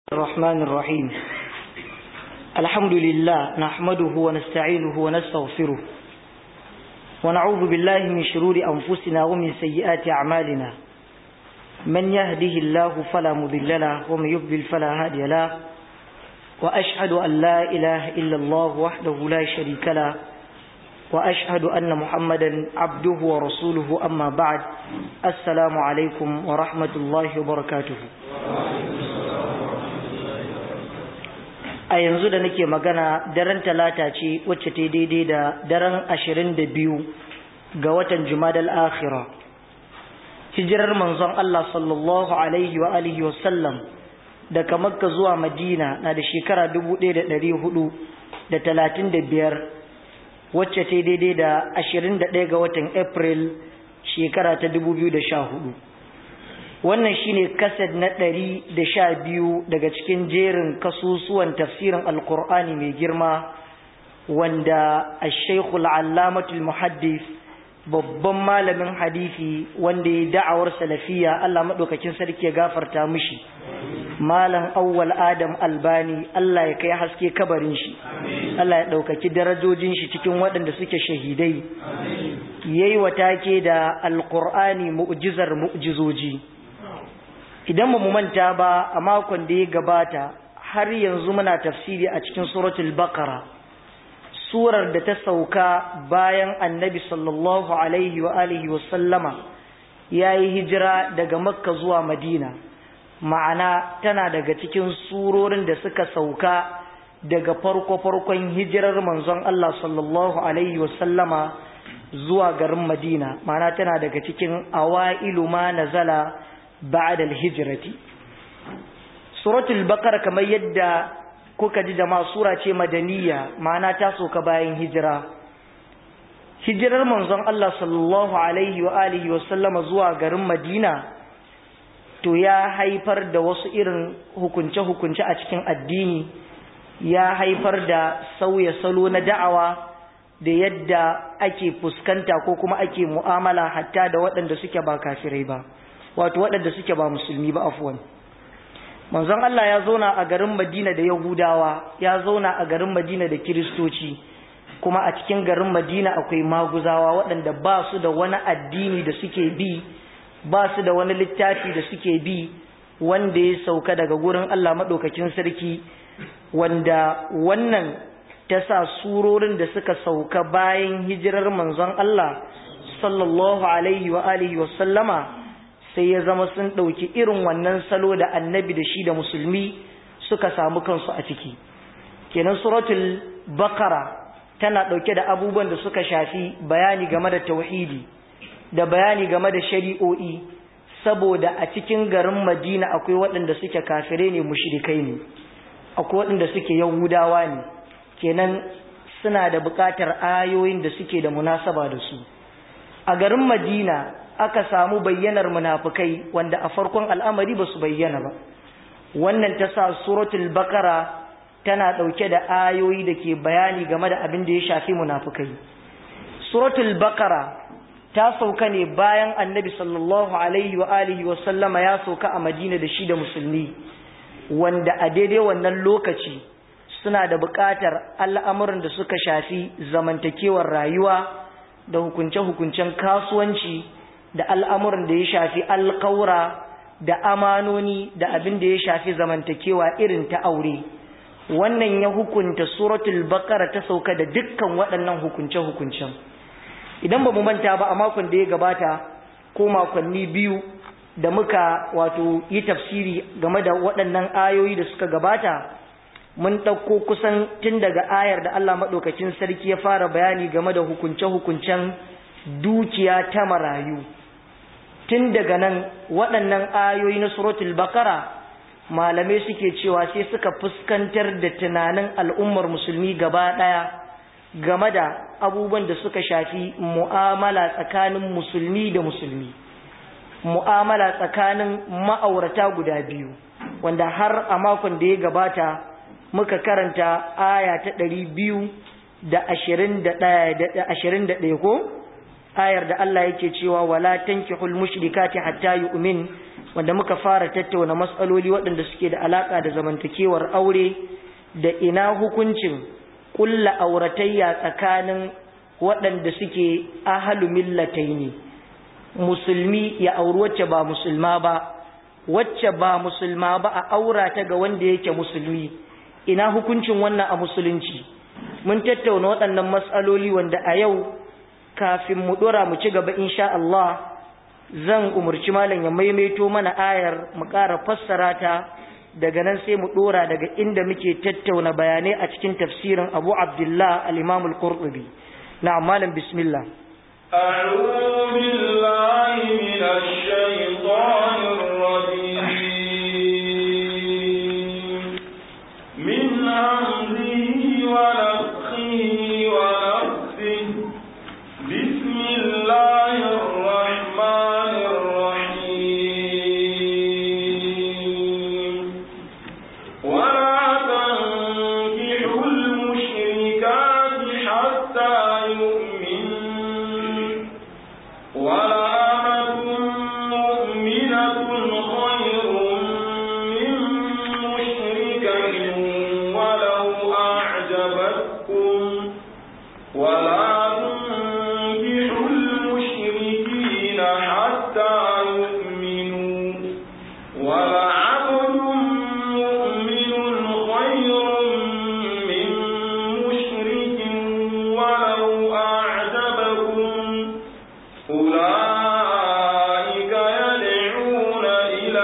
الرحمن الرحيم الحمد لله نحمده ونستعينه ونستغفره ونعوذ بالله من شرور أنفسنا ومن سيئات أعمالنا من يهده الله فلا مضل له ومن يضلل فلا هادي له وأشهد أن لا إله إلا الله وحده لا شريك له وأشهد أن محمدا عبده ورسوله أما بعد السلام عليكم ورحمة الله وبركاته a yanzu da nake magana daren talata ce wacce ta daidai da daren ashirin da biyu ga watan jumadal akhira hijirar manzon Allah sallallahu alaihi wa alihi wa sallam daga makka zuwa madina na da shekara dubu ɗaya da ɗari hudu da talatin da biyar wacce ta daidai da ashirin da ɗaya ga watan april shekara ta dubu biyu da sha hudu wannan shine kased na ɗari da sha biyu daga cikin jerin kasusuwan tafsirin alkur'ani mai girma wanda a shaikhul allamatul muhaddis babban malamin hadisi wanda ya da'awar salafiya Allah maɗaukakin sarki ya gafarta mishi malam awwal adam albani Allah ya kai haske kabarin shi Allah ya ɗaukaki darajojin shi cikin waɗanda suke shahidai yayi watake da alkur'ani mu'jizar mu'jizoji idan ba mu manta ba a makon da ya gabata har yanzu muna tafsiri a cikin suratul baqara surar da ta sauka bayan annabi sallallahu alaihi wa alihi wa sallama yayi hijira daga makka zuwa madina ma'ana tana daga cikin surorin da suka sauka daga farko farkon hijirar manzon Allah sallallahu alaihi wa sallama zuwa garin madina ma'ana tana daga cikin awailu ma nazala بعد الهجرة سورة البقرة كما يدى kuka ji jama'a sura ce madaniya ma'ana ta soka bayan hijira hijirar manzon Allah sallallahu alaihi wa alihi wa sallama zuwa garin Madina to ya haifar da wasu irin hukunce-hukunce a cikin addini ya haifar da sauya salo na da'awa da yadda ake fuskanta ko kuma ake mu'amala hatta da waɗanda suke ba kafirai ba wato waɗanda suke ba musulmi ba afwan manzon Allah ya zauna a garin Madina da Yahudawa ya zauna a garin Madina da Kiristoci kuma a cikin garin Madina akwai maguzawa waɗanda ba su da wani addini da suke bi ba su da wani littafi da suke bi wanda ya sauka daga gurin Allah maɗaukakin sarki wanda wannan ta sa surorin da suka sauka bayan hijirar manzon Allah sallallahu alaihi wa alihi wa sallama sai ya zama sun ɗauki irin wannan salo da annabi da shi da musulmi suka samu kansu a ciki kenan suratul bakara tana ɗauke da abubuwan da suka shafi bayani game da tauhidi da bayani game da shari'o'i saboda a cikin garin madina akwai waɗanda suke kafirai ne mushrikai ne akwai waɗanda suke yahudawa ne kenan suna da buƙatar ayoyin da suke da munasaba da su a garin madina aka samu bayyanar munafukai wanda a farkon al'amari ba su bayyana ba wannan ta sa suratul bakara tana ɗauke da ayoyi da ke bayani game da abin da ya shafi munafukai suratul bakara ta sauka ne bayan annabi sallallahu alaihi wa alihi wa sallama ya sauka a madina da shi da musulmi wanda a daidai wannan lokaci suna da buƙatar al'amuran da suka shafi zamantakewar rayuwa da hukunce-hukuncen kasuwanci da al'amuran da ya shafi alkaura da amanoni da abin da ya shafi zamantakewa irin ta aure wannan ya hukunta suratul bakara ta sauka da dukkan waɗannan hukunce-hukuncen idan ba mu manta ba a makon da ya gabata ko makonni biyu da muka wato yi tafsiri game da waɗannan ayoyi da suka gabata mun ɗauko kusan tun daga ayar da Allah maɗaukacin sarki ya fara bayani game da hukunce-hukuncen dukiya ta marayu tun daga nan waɗannan ayoyi na suratul bakara malamai suke cewa sai suka fuskantar da tunanin al'ummar musulmi gaba ɗaya game da abubuwan da suka shafi mu'amala tsakanin musulmi da musulmi mu'amala tsakanin ma'aurata guda biyu wanda har a makon da ya gabata muka karanta aya ta ɗari biyu da ashirin da ɗaya ko ayar da Allah yake cewa wala tankihul mushrikati hatta yu'min wanda muka fara tattauna matsaloli waɗanda suke da alaka da zamantakewar aure da ina hukuncin kulla auratayya tsakanin waɗanda suke ahalu millataini musulmi ya auri wacce ba musulma ba wacce ba musulma ba a aura ta ga wanda yake musulmi ina hukuncin wannan a musulunci mun tattauna waɗannan matsaloli wanda a yau kafin mu ɗora mu ci gaba insha Allah zan umarci malam ya maimaito mana ayar mu ƙara fassara ta daga nan sai mu ɗora daga inda muke tattauna bayanai a cikin tafsirin Abu Abdullah al-Imam al-Qurtubi na malam bismillah أعوذ بالله من الشيطان الرجيم من همزه ونفخه ونفسه بسم الله الرحمن الرحيم ولا تنكحوا المشركات حتى يؤمنوا ولأمة مؤمنة خير من مشركة ولو أعجبتكم ولا تنكحوا المشركين حتى يؤمنوا ولعبد مؤمن خير من مشرك ولو أعجبكم أولئك يدعون إلى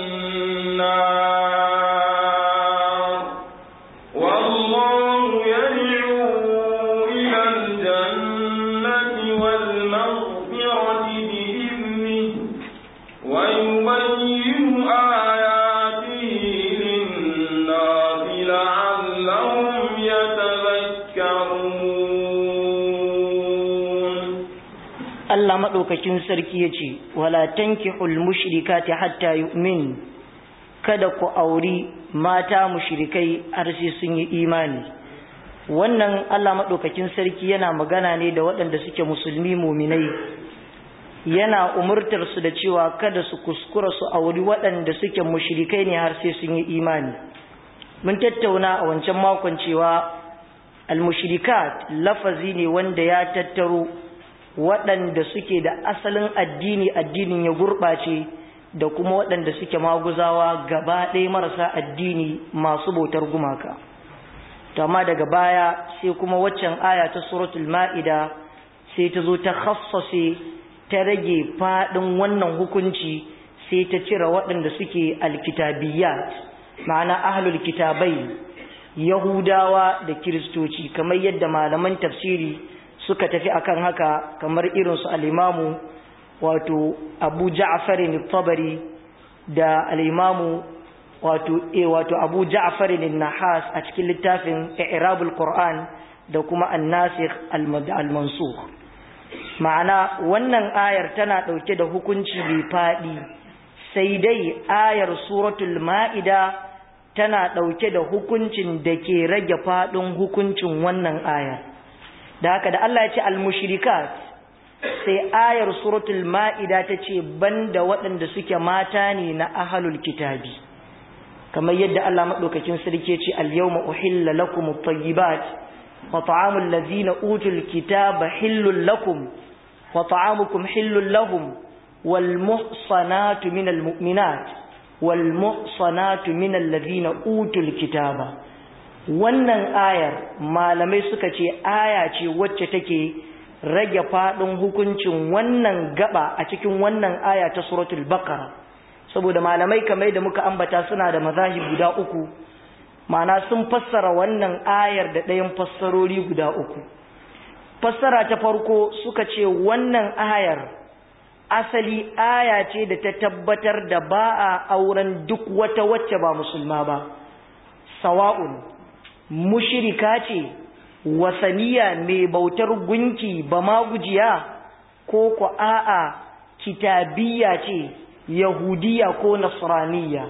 النار والله يدعو إلى الجنة والمغفرة بإذنه ويبين آياته للناس لعلهم يتذكرون Allah maɗaukakin sarki ya ce, Wala tankihul mushrikati hatta yu'min kada ku auri mata mushrikai har sai sun yi imani. Wannan Allah maɗaukakin sarki yana magana ne da waɗanda suke musulmi muminai, yana umurtar su da cewa kada su kuskura su auri waɗanda suke mushrikai ne har sai sun yi imani. Mun tattauna a wancan makon cewa al-mushrikat lafazi ne wanda ya tattaro waɗanda suke da asalin addini addinin ya gurɓace da kuma waɗanda suke maguzawa gaba ɗaya marasa addini masu bautar gumaka amma daga baya sai kuma waccan aya ta suratul ma'ida sai ta zo ta khassase ta rage faɗin wannan hukunci sai ta cire waɗanda suke alkitabiyat ma'ana ahlul kitabai yahudawa da kiristoci kamar yadda malaman tafsiri suka tafi akan haka kamar irinsu al'imamu wato abu ja'afarin tabari da al'imamu wato e wato abu ja'afarin nahas a cikin littafin irabul qur'an da kuma annasikh al-mansukh ma'ana wannan ayar tana ɗauke da hukunci mai faɗi sai dai ayar suratul ma'ida tana ɗauke da hukuncin da ke rage faɗin hukuncin wannan ayar da haka da Allah ya ce al-mushrikat sai ayar suratul ma'ida ta ce banda waɗanda suke mata ne na ahlul kitabi kamar yadda Allah madaukakin sarki ya ce al-yawma uhilla lakum at-tayyibat wa ta'amul ladzina utul kitaba hillul lakum wa ta'amukum hillul lahum wal muhsanatu minal mu'minat wal muhsanatu minal ladzina utul kitaba wannan ayar malamai suka ce aya ce wacce take rage fadin hukuncin wannan gaba a cikin wannan aya ta suratul baqara saboda malamai kamar da muka ambata suna da mazahib guda uku ma'ana sun fassara wannan ayar da ɗayan fassarori guda uku fassara ta farko suka ce wannan ayar asali aya ce da ta tabbatar da ba a auren duk wata wacce ba musulma ba sawa'un mushirika ce wasaniya mai bautar gunki ba ma gujiya ko ko a'a kitabiya ce yahudiya ko nasraniya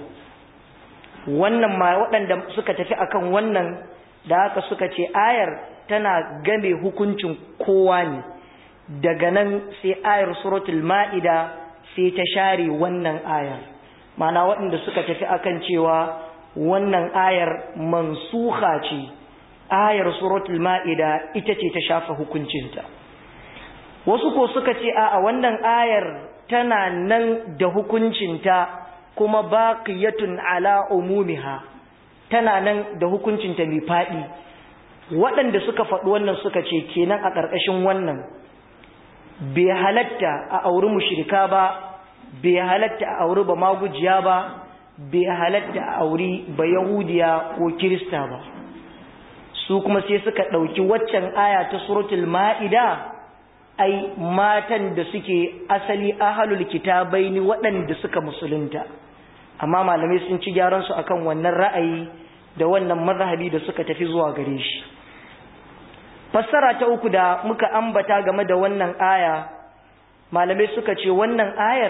wannan ma waɗanda suka tafi akan wannan da haka suka ce ayar tana game hukuncin kowa ne daga nan sai ayar suratul ma'ida sai ta share wannan ayar mana waɗanda suka tafi akan cewa wannan ayar mansuha ce ayar suratul ma'ida ita ce ta shafa hukuncinta wasu ko suka ce a wannan ayar tana nan da hukuncinta kuma baqiyatun ala umumiha tana nan da hukuncinta mai faɗi waɗanda suka faɗi wannan suka ce kenan a ƙarƙashin wannan bai halatta a auri mushrika ba bai halatta a auri ba magujiya ba bai halatta a auri ba yahudiya ko kirista ba su kuma sai suka ɗauki waccan aya ta suratul ma'ida ai matan da suke asali ahalul kitabai ni waɗanda suka musulunta amma malamai sun ci gyaran su akan wannan ra'ayi da wannan mazhabi da suka tafi zuwa gare shi fassara ta uku da muka ambata game da wannan aya malamai suka ce wannan ayar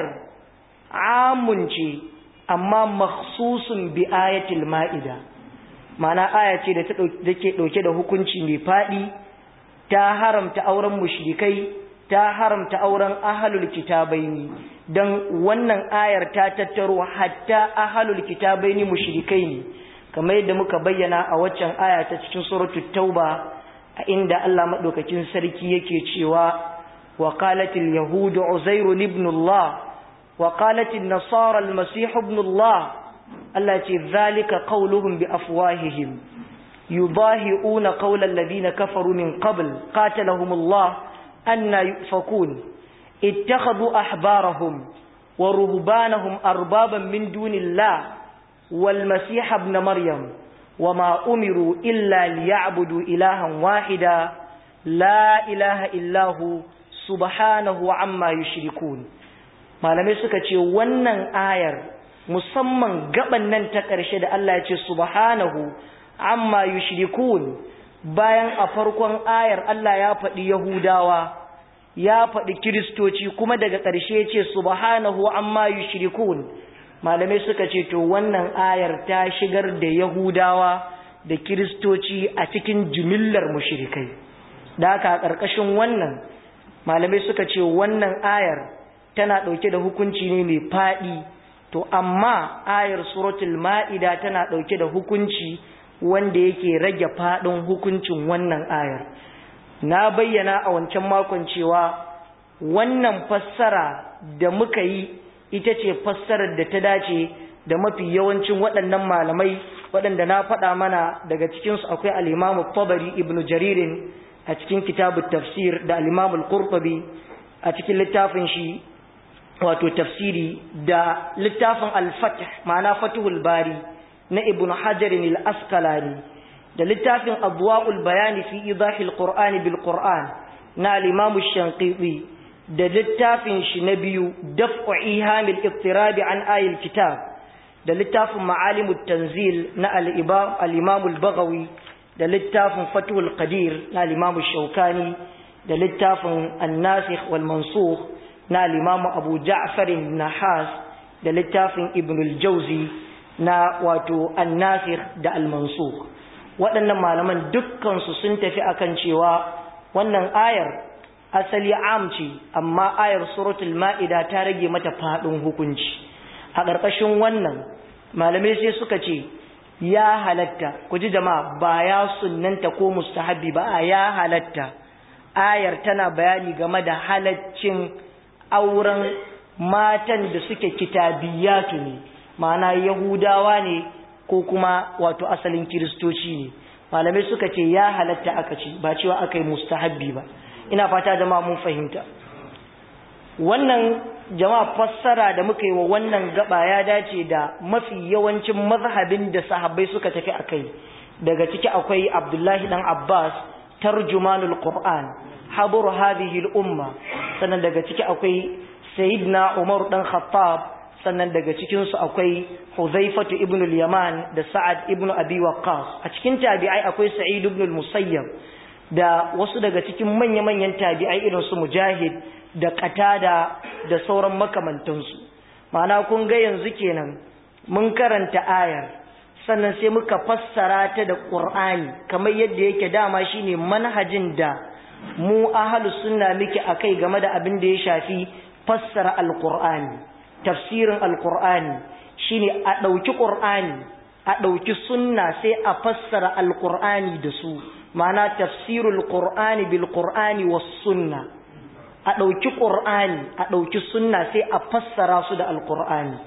amun ce amma makhsusun bi ayatil ma'ida ma'ana aya ce da take dauke da hukunci mai fadi ta haramta auren mushrikai ta haramta auren ahlul kitabaini dan wannan ayar ta tattaro hatta ahlul kitabaini mushrikai ne kamar yadda muka bayyana a waccan aya ta cikin suratul tauba a inda Allah madaukakin sarki yake cewa wa qalatil yahudu uzairu ibn Allah wa qalatil nasara al-masih ibn Allah Allah ce zalika qauluhum bi afwahihim yudahi'una qawla alladhina kafaru min qabl qatalahum Allah anna yufakun ittakhadhu ahbarahum wa ruhbanahum arbaban min dunillah wal masih ibn maryam وما أمروا إلا ليعبدوا إلها واحدا لا إله إلا هو سبحانه عما يشركون malamai suka ce wannan ayar musamman gaban nan ta ƙarshe da Allah ya ce subhanahu amma yushrikun bayan a farkon ayar Allah ya faɗi Yahudawa ya faɗi Kiristoci kuma daga ƙarshe ya ce subhanahu amma yushrikun malamai suka ce to wannan ayar ta shigar da yahudawa da kiristoci a cikin jimillar mushrikai da haka a ƙarƙashin wannan malamai suka ce wannan ayar tana ɗauke da hukunci ne mai faɗi to amma ayar suratul ma'ida tana ɗauke da hukunci wanda yake rage faɗin hukuncin wannan ayar na bayyana a wancan makon cewa wannan fassara da muka yi ita ce fassarar da ta dace da mafi yawancin waɗannan malamai waɗanda na faɗa mana daga cikinsu akwai al'imamu tabari ibn jaririn a cikin kitabu tafsir da al'imamu al-qurtubi a cikin littafin shi wato tafsiri da littafin al-fatih ma'ana fatihul bari na ibn hajarin al-askalani da littafin adwa'ul bayani fi idahil qur'ani bil qur'an na al-imamu shanqiti da littafin shi na biyu daf'u ihamil iftirabi an ayil kitab da littafin ma'alimut tanzil na al-imam al-baghawi da littafin fathul qadir na al-imam shaukani da littafin an-nasikh wal mansukh na al-imam abu ja'far nahas da littafin ibn al-jawzi na wato an-nasikh da al-mansukh waɗannan malaman dukkan su sun tafi akan cewa wannan ayar asali amci amma ayar suratul ma'ida ta rage mata fadin hukunci a ƙarƙashin wannan malamai sai suka ce ya halatta ku ji jama'a ba ya sunnanta ko mustahabi ba a ya halatta ayar tana bayani game da halaccin auren matan da suke kitabiyatu ne ma'ana yahudawa ne ko kuma wato asalin kiristoci ne malamai suka ce ya halatta aka ce ba cewa aka yi mustahabbi ba ina fata jama'a mun fahimta wannan jama'a fassara da muka yi wa wannan gaba ya dace da mafi yawancin mazhabin da sahabbai suka tafi akai daga ciki akwai Abdullahi dan Abbas tarjumanul Qur'an habur hadhihi al-umma sannan daga ciki akwai Sayyidina Umar dan Khattab sannan daga cikin su akwai Hudhaifatu ibn al-Yaman da Sa'ad ibn Abi Waqqas a cikin tabi'ai akwai Sa'id ibn al-Musayyab da wasu daga cikin manya-manyan tabi'ai irin su Mujahid da Qatada da sauran makamantansu ma'ana kun ga yanzu kenan mun karanta ayar sannan sai muka fassara ta da Qur'ani kamar yadda yake dama shine manhajin da mu ahlus sunna muke akai game da abin da ya shafi fassara alqur'ani tafsirin alqur'ani shine a dauki qur'ani a dauki sunna sai a fassara alqur'ani da su ma'ana tafsirul qur'ani bil qur'ani was sunna a dauki qur'ani a dauki sunna sai a fassara su da alqur'ani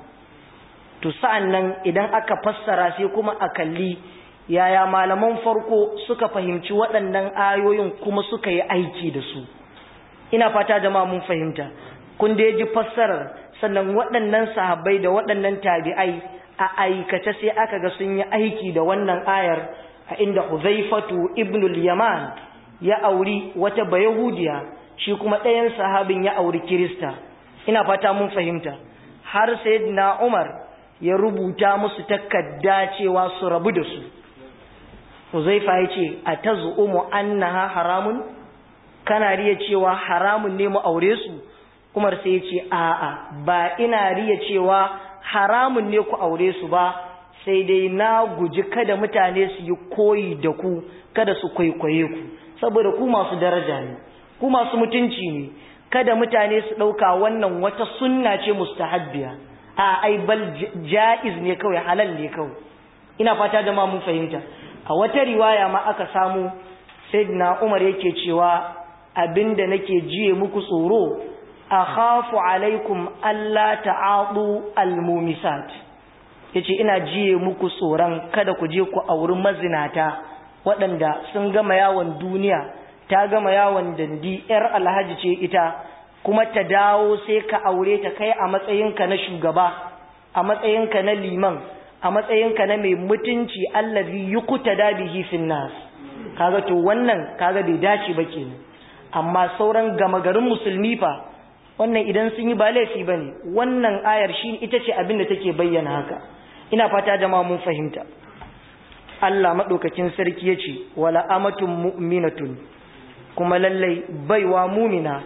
to sa'annan idan aka fassara sai kuma a kalli yaya malaman farko suka fahimci waɗannan ayoyin kuma suka yi aiki da su ina fata jama'a mun fahimta kun da ji fassarar sannan waɗannan sahabbai da waɗannan tabi'ai a aikace sai aka ga sun yi aiki da wannan ayar a inda Huzaifatu ibn al-Yaman ya auri wata bayahudiya shi kuma ɗayan sahabin ya auri Kirista ina fata mun fahimta har sayyidina Umar ya rubuta musu takarda cewa su rabu da su Huzaifa ya ce a tazu'umu annaha haramun kana riya cewa haramun ne mu aure su Umar sai ya ce a'a ba ina riya cewa haramun ne ku aure su ba sai dai na guji kada mutane su yi koyi da ku kada su kwaikwaye ku saboda ku masu daraja ne ku masu mutunci ne kada mutane su ɗauka wannan wata sunna ce mustahabbiya a ai bal ja'iz ne kawai halal ne kawai ina fata da ma mun fahimta a wata riwaya ma aka samu sayyidina Umar yake cewa abinda nake jiye muku tsoro akhafu alaikum alla ta'adu almumisat yace ina jiye muku tsoron kada ku je ku auri mazinata waɗanda sun gama yawon duniya ta gama yawon dandi yar alhaji ce ita kuma ta dawo sai ka aure ta kai a matsayinka na shugaba a matsayinka na liman a matsayinka na mai mutunci allazi yuqtada bihi fin nas kaga to wannan kaga bai dace ba kenan amma sauran gama garin musulmi fa wannan idan sun yi ba laifi bane wannan ayar shi ita ce abin da take bayyana haka ina fata jama'a mun fahimta Allah madaukakin sarki yace wala amatun mu'minatun kuma lallai baiwa mumina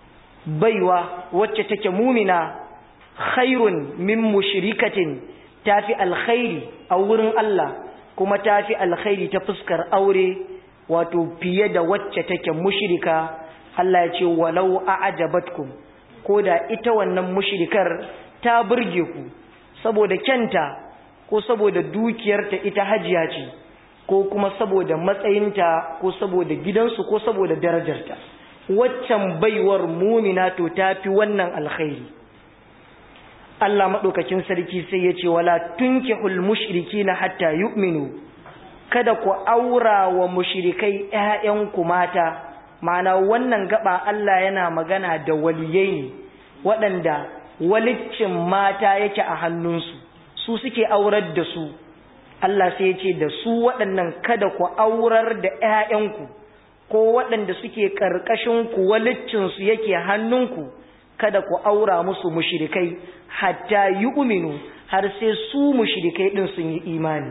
baiwa wacce take mumina khairun min mushrikatin tafi alkhairi a wurin Allah kuma tafi alkhairi ta fuskar aure wato fiye da wacce take mushrika Allah ya ce walau a'jabatkum ko da ita wannan mushrikar ta burge ku saboda kyanta ko saboda dukiyarta ita hajiya ce ko kuma saboda matsayinta ko saboda gidansu ko saboda darajarta waccan baiwar mumina to tafi wannan alkhairi Allah madaukakin sarki sai ya ce wala tunkihul mushrikina hatta yu'minu kada ku aura wa mushrikai ƴaƴanku mata ma'ana wannan gaba Allah yana magana da waliyai ne waɗanda waliccin mata yake a hannunsu su suke aurar da su Allah sai ya ce da su waɗannan kada ku aurar da ƴaƴanku ko waɗanda suke ƙarƙashin ku waliccinsu yake hannunku kada ku aura musu mushrikai hatta yu'minu har sai su mushrikai din sun yi imani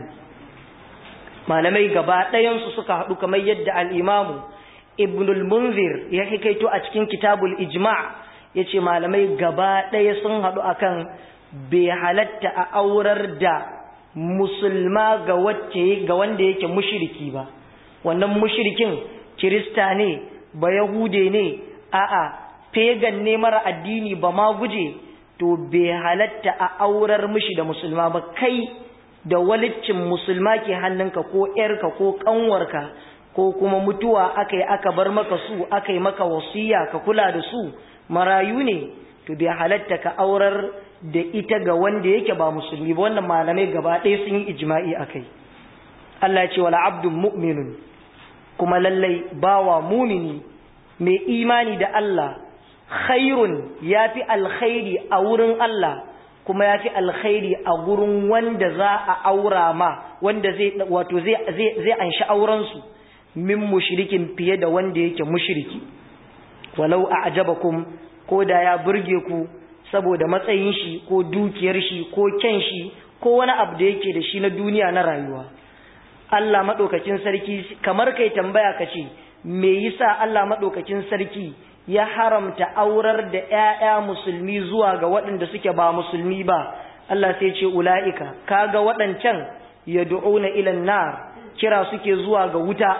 malamai gaba ɗayansu suka haɗu kamar yadda al-imamu ibn al-munzir ya hikaito a cikin kitabul ijma' yace malamai gaba ɗaya sun haɗu akan bai halatta a aurar da musulma ga wacce ga wanda yake mushriki ba wannan mushrikin kirista ne ba yahude ne a'a pagan ne mara addini ba ma guje to bai halatta a aurar mishi da musulma ba kai da waliccin musulma ke hannunka ko ‘yarka ko ƙanwarka ko kuma mutuwa aka yi aka bar maka su aka yi maka wasiya ka kula da su marayu ne to bai halatta ka aurar da ita ga wanda yake ba musulmi ba wannan malamai gaba ɗaya sun yi ijma'i a kai Allah ya ce wala abdun mu'minun kuma lallai bawa mumini mai imani da Allah khairun ya fi alkhairi a wurin Allah kuma ya fi alkhairi a gurin wanda za a aura ma wanda zai wato zai zai anshi aurensu min mushrikin fiye da wanda yake mushriki walau a'jabakum ko da ya burge ku saboda matsayin shi ko dukiyar shi ko kyan shi ko wani abu da yake da shi na duniya na rayuwa Allah madaukakin sarki kamar kai tambaya kace me yasa Allah madaukakin sarki ya haramta aurar da ‘ya'ya musulmi zuwa ga waɗanda suke ba musulmi ba, Allah sai ce ula'ika, kaga waɗancan ya du'una ilan nar, kira suke zuwa ga wuta,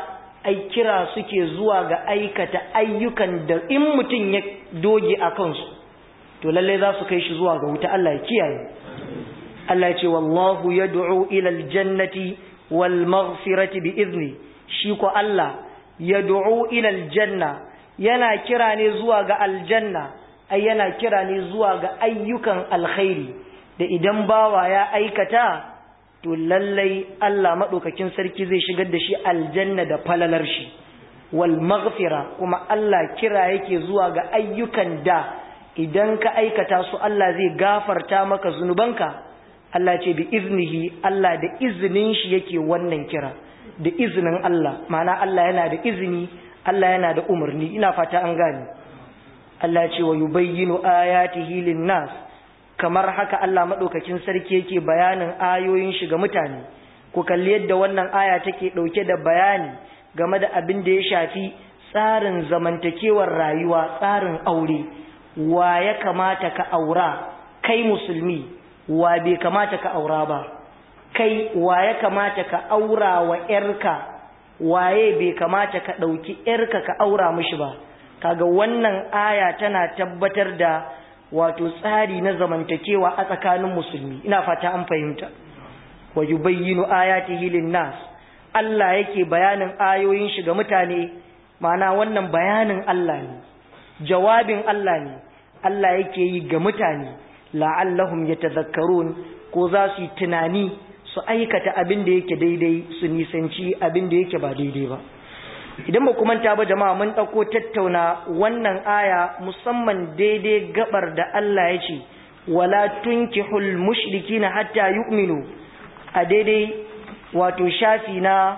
ai kira suke zuwa ga aikata ayyukan da in mutum ya doge a kansu to lallai za su kai shi zuwa ga wuta Allah ya kiyaye Allah ya ce wallahu yad'u ila aljannati wal maghfirati bi izni shi ko Allah yad'u ila aljanna yana kira ne zuwa ga aljanna ai yana kira ne zuwa ga ayyukan alkhairi da idan bawa ya aikata to lallai Allah madaukakin sarki zai shigar da shi aljanna da falalar shi wal maghfira kuma Allah kira yake zuwa ga ayyukan da idan ka aikata su Allah zai gafarta maka zunubanka Allah ce bi iznihi Allah da izinin shi yake wannan kira da izinin Allah ma'ana Allah yana da izini Allah yana da umarni ina fata an gane Allah ce wa yubayyinu ayatihi lin-nas kamar haka Allah madaukakin sarki yake bayanin ayoyin shi ga mutane ku kalli yadda wannan aya take dauke da bayani game da abin da ya shafi tsarin zamantakewar rayuwa tsarin aure wa ya kamata ka aura kai musulmi wa bai kamata ka aura ba kai wa ya kamata ka aura wa ‘yarka waye bai kamata ka ɗauki ‘yarka ka aura mishi ba kaga wannan aya tana tabbatar da wato tsari na zamantakewa a tsakanin musulmi ina fata an fahimta wa yubayyinu ayatihi lin-nas Allah yake bayanin ayoyin shi ga mutane ma'ana wannan bayanin Allah ne jawabin Allah ne Allah yake yi ga mutane la'allahum yatadhakkarun ko za su yi tunani su aikata abin da yake daidai su nisanci abin da yake ba daidai ba idan ba ku manta ba jama'a mun ɗauko tattauna wannan aya musamman daidai gabar da Allah ya ce wala tunkihul mushrikina hatta yu'minu a daidai wato shafi na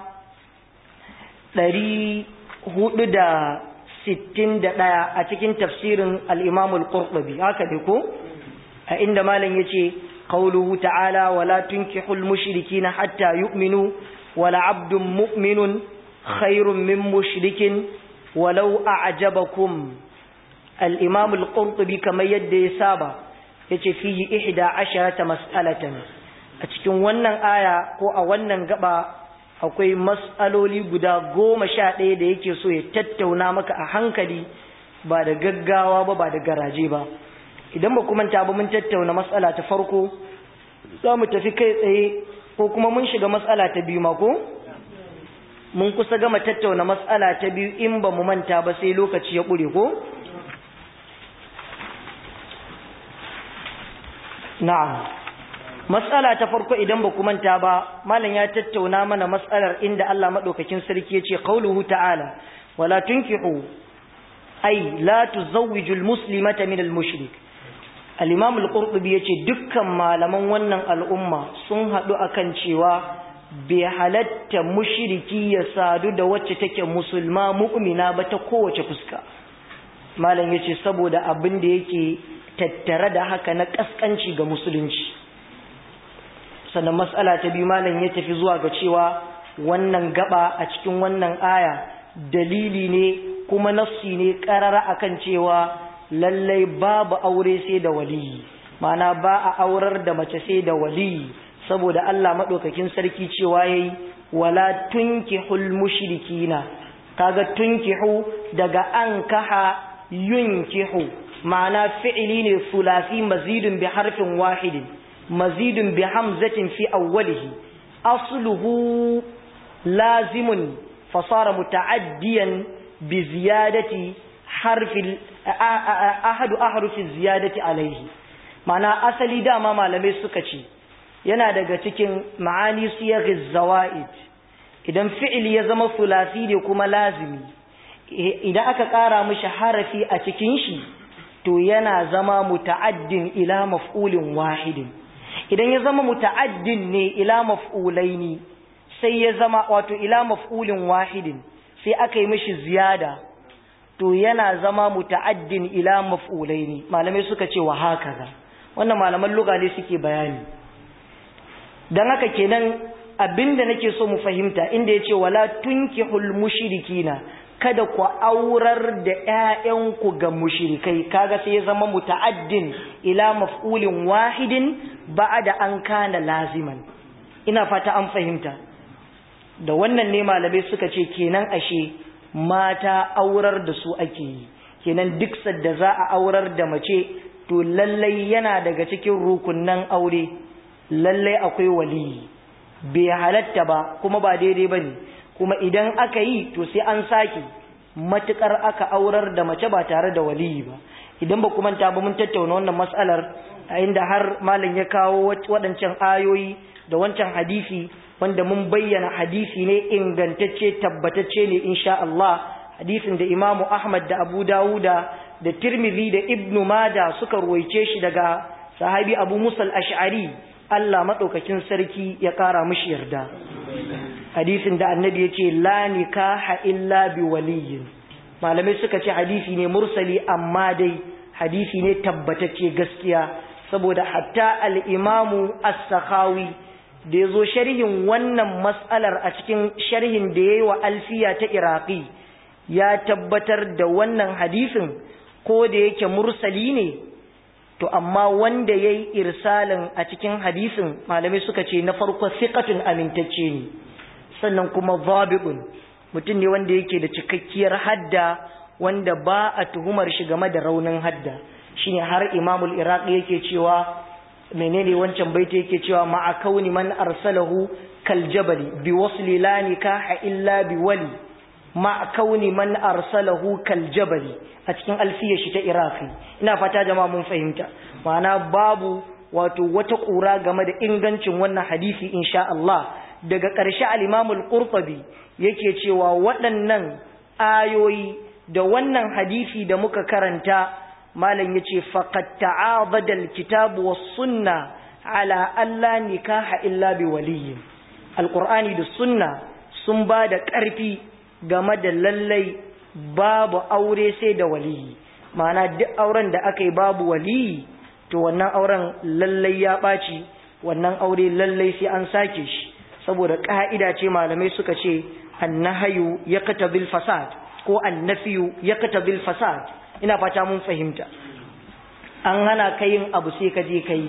ɗari hudu da sittin da ɗaya a cikin tafsirin al'imamul ƙurɓabi haka ne ko a inda malam ya ce قوله تعالى ولا تنكحوا المشركين حتى يؤمنوا ولا عبد مؤمن خير من مشرك ولو أعجبكم الإمام القرطبي كما يدي سابا yace fihi ihda asharata mas'alatan a cikin wannan aya ko a wannan gaba akwai mas'aloli guda goma sha ɗaya da yake so ya tattauna maka a hankali ba da gaggawa ba ba da garaje ba idan ba kuma ta ba mun tattauna matsala ta farko za mu tafi kai tsaye ko kuma mun shiga matsala ta biyu mako mun kusa gama tattauna matsala ta biyu in ba mu manta ba sai lokaci ya ƙure ko na'am matsala ta farko idan ba ku manta ba malam ya tattauna mana matsalar inda Allah madaukakin sarki ya ce qauluhu ta'ala wala tunkihu ay la tuzawwiju almuslimata min almushrik al-imam al-qurtubi yace dukkan malaman wannan al'umma sun hadu akan cewa bai halatta mushriki ya sadu da wacce take musulma mu'mina ba ta kowace fuska malam yace saboda abin da yake tattare da haka na kaskanci ga musulunci sannan mas'ala ta biyu malam ya tafi zuwa ga cewa wannan gaba a cikin wannan aya dalili ne kuma nassi ne karara akan cewa lallai babu aure sai da waliyi ma'ana ba a aurar da mace sai da waliyi saboda Allah madaukakin sarki cewa yayi wala tunkihul mushrikina kaga tunkihu daga ankaha yunkihu ma'ana fi'ili ne sulasi mazidun bi harfin wahidin mazidun bi hamzatin fi awwalihi asluhu lazimun fasara muta'addiyan bi ziyadati harfi ahadu ahrufi ziyadati alaihi ma'ana asali dama malamai suka ce yana daga cikin ma'ani siyaghiz zawaid idan fi'il ya zama sulasi ne kuma lazimi idan aka ƙara mishi harafi a cikin shi to yana zama muta'addin ila maf'ulin wahidin idan ya zama muta'addin ne ila maf'ulaini sai ya zama wato ila maf'ulin wahidin sai aka yi mishi ziyada to yana zama muta'addin ila maf'ulaini malamai suka ce wa hakaza wannan malaman lugha ne suke bayani dan haka kenan abinda nake so mu fahimta inda yace wala tunkihul mushrikina kada ku aurar da ƴaƴanku ga mushrikai kaga sai ya zama muta'addin ila maf'ulin wahidin ba'da an kana laziman ina fata an fahimta da wannan ne malamai suka ce kenan ashe mata aurar da su ake yi kenan duk sadda za a aurar da mace to lallai yana daga cikin rukunnan aure lallai akwai waliyi bai halatta ba kuma ba daidai ba ne kuma idan aka yi to sai an sake matukar aka aurar da mace ba tare da waliyi ba idan ba kuma ta ba mun tattauna wannan matsalar a inda har malam ya kawo waɗancan ayoyi da wancan hadisi wanda mun bayyana hadisi ne ingantacce tabbatacce ne insha Allah hadisin da Imam Ahmad da Abu Dawuda da Tirmidhi da Ibn Majah suka ruwaice shi daga sahabi Abu Musa al-Ash'ari Allah madaukakin sarki ya kara mishi yarda hadisin da annabi yace la nikaha illa bi waliyyin malamai suka ce hadisi ne mursali amma dai hadisi ne tabbatacce gaskiya saboda hatta al-Imam as-Sakhawi da ya zo sharhin wannan matsalar a cikin sharhin da ya yi wa alfiya ta iraki ya tabbatar da wannan hadisin ko da yake mursali ne to amma wanda ya yi irsalin a cikin hadisin malamai suka ce na farko siƙatun amintacce ne sannan kuma zabi'un mutum ne wanda yake da cikakkiyar hadda wanda ba a tuhumar shi game da raunin hadda shine har imamul iraqi yake cewa menene wancan baiti yake cewa ma'a kauni man arsalahu kal jabali bi wasli la nikaha illa bi wali ma'a kauni man arsalahu kal jabali a cikin alfiyar shi ta iraqi ina fata jama'a mun fahimta ma'ana babu wato wata kura game da ingancin wannan hadisi insha Allah daga ƙarshe al-Imam al-Qurtubi yake cewa waɗannan ayoyi da wannan hadisi da muka karanta malam yace faqad ta'abada alkitabu was sunna ala alla nikaha illa bi waliyyin alqur'ani da sunna sun ba da ƙarfi game da lallai babu aure sai da waliyi ma'ana duk auren da aka yi babu waliyi to wannan auren lallai ya ɓaci wannan aure lallai sai an sake shi saboda ƙa'ida ce malamai suka ce annahayu yaqtabil fasad ko annafiyu yaqtabil fasad ina fata mun fahimta an hana ka yin abu sai ka je ka yi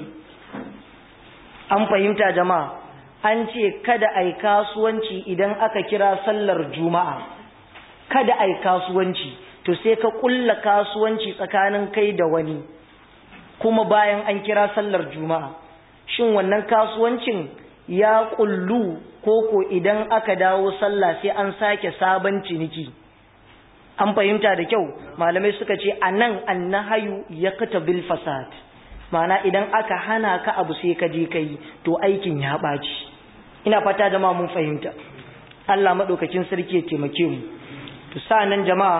an fahimta jama'a an ce kada ai kasuwanci idan aka kira sallar juma'a kada ai kasuwanci to sai ka kulla kasuwanci tsakanin kai da wani kuma bayan an kira sallar juma'a shin wannan kasuwancin ya kullu koko idan aka dawo sallah sai an sake sabon ciniki an fahimta da kyau malamai suka ce a nan annahayu ya kata bil fasad ma'ana idan aka hana ka abu sai ka je ka yi to aikin ya ɓaci ina fata jama'a mun fahimta Allah maɗaukakin sarki ya taimake mu to nan jama'a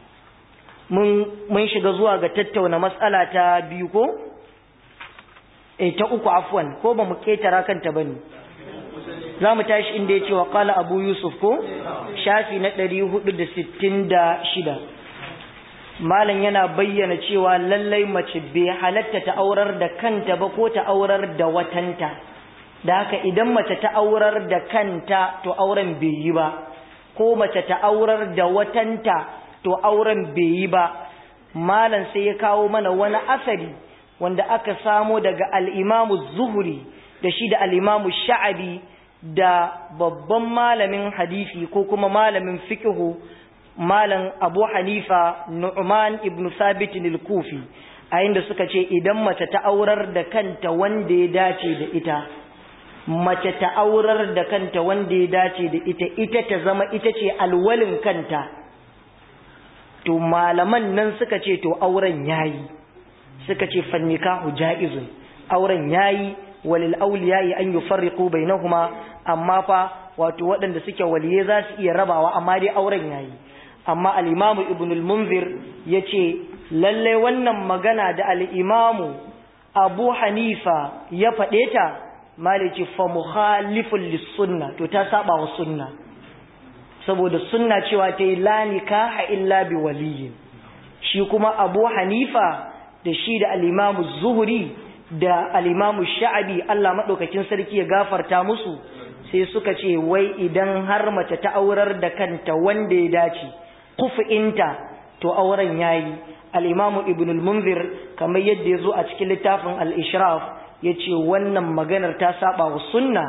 mun shiga zuwa ga tattauna matsala ta biyu ko eh ta uku afwan ko ba mu ketara kanta bane za mu tashi inda ya ce wa ƙala abu yusuf ko shafi na ɗari hudu da sittin da shida malam yana bayyana cewa lallai mace bai halatta ta aurar da kanta ba ko ta aurar da watanta da haka idan mace ta aurar da kanta to auren bai yi ba ko mace ta aurar da watanta to auren bai yi ba malam sai ya kawo mana wani asari wanda aka samo daga al'imamu zuhuri da shi da al'imamu sha'abi da babban malamin hadisi ko kuma malamin fiqhu malam Abu Hanifa Nu'man ibn Sabit al-Kufi a inda suka ce idan mace ta aurar da kanta wanda ya dace da ita mace ta aurar da kanta wanda ya dace da ita ita ta zama ita ce alwalin kanta to malaman nan suka ce to auren yayi suka ce fannikahu jaizun auren yayi walil awliya'i an yufarriqu bainahuma amma fa wato waɗanda suke waliye za su iya rabawa amma dai auren yayi amma al-Imam Ibn al-Munzir yace lalle wannan magana da al-Imam Abu Hanifa ya faɗe ta malici fa mukhalifun lis-sunna to ta saba wa sunna saboda sunna cewa ta yi la nikaha illa bi waliyin shi kuma Abu Hanifa da shi da al-Imam Zuhri da al-Imam Sha'abi Allah madaukakin sarki ya gafarta musu sai suka ce wai idan har mace ta aurar da kanta wanda ya dace kufi'inta to auren yayi al-imamu ibn al-munzir kamar yadda yazo a cikin littafin al-ishraf yace wannan maganar ta saba wa sunna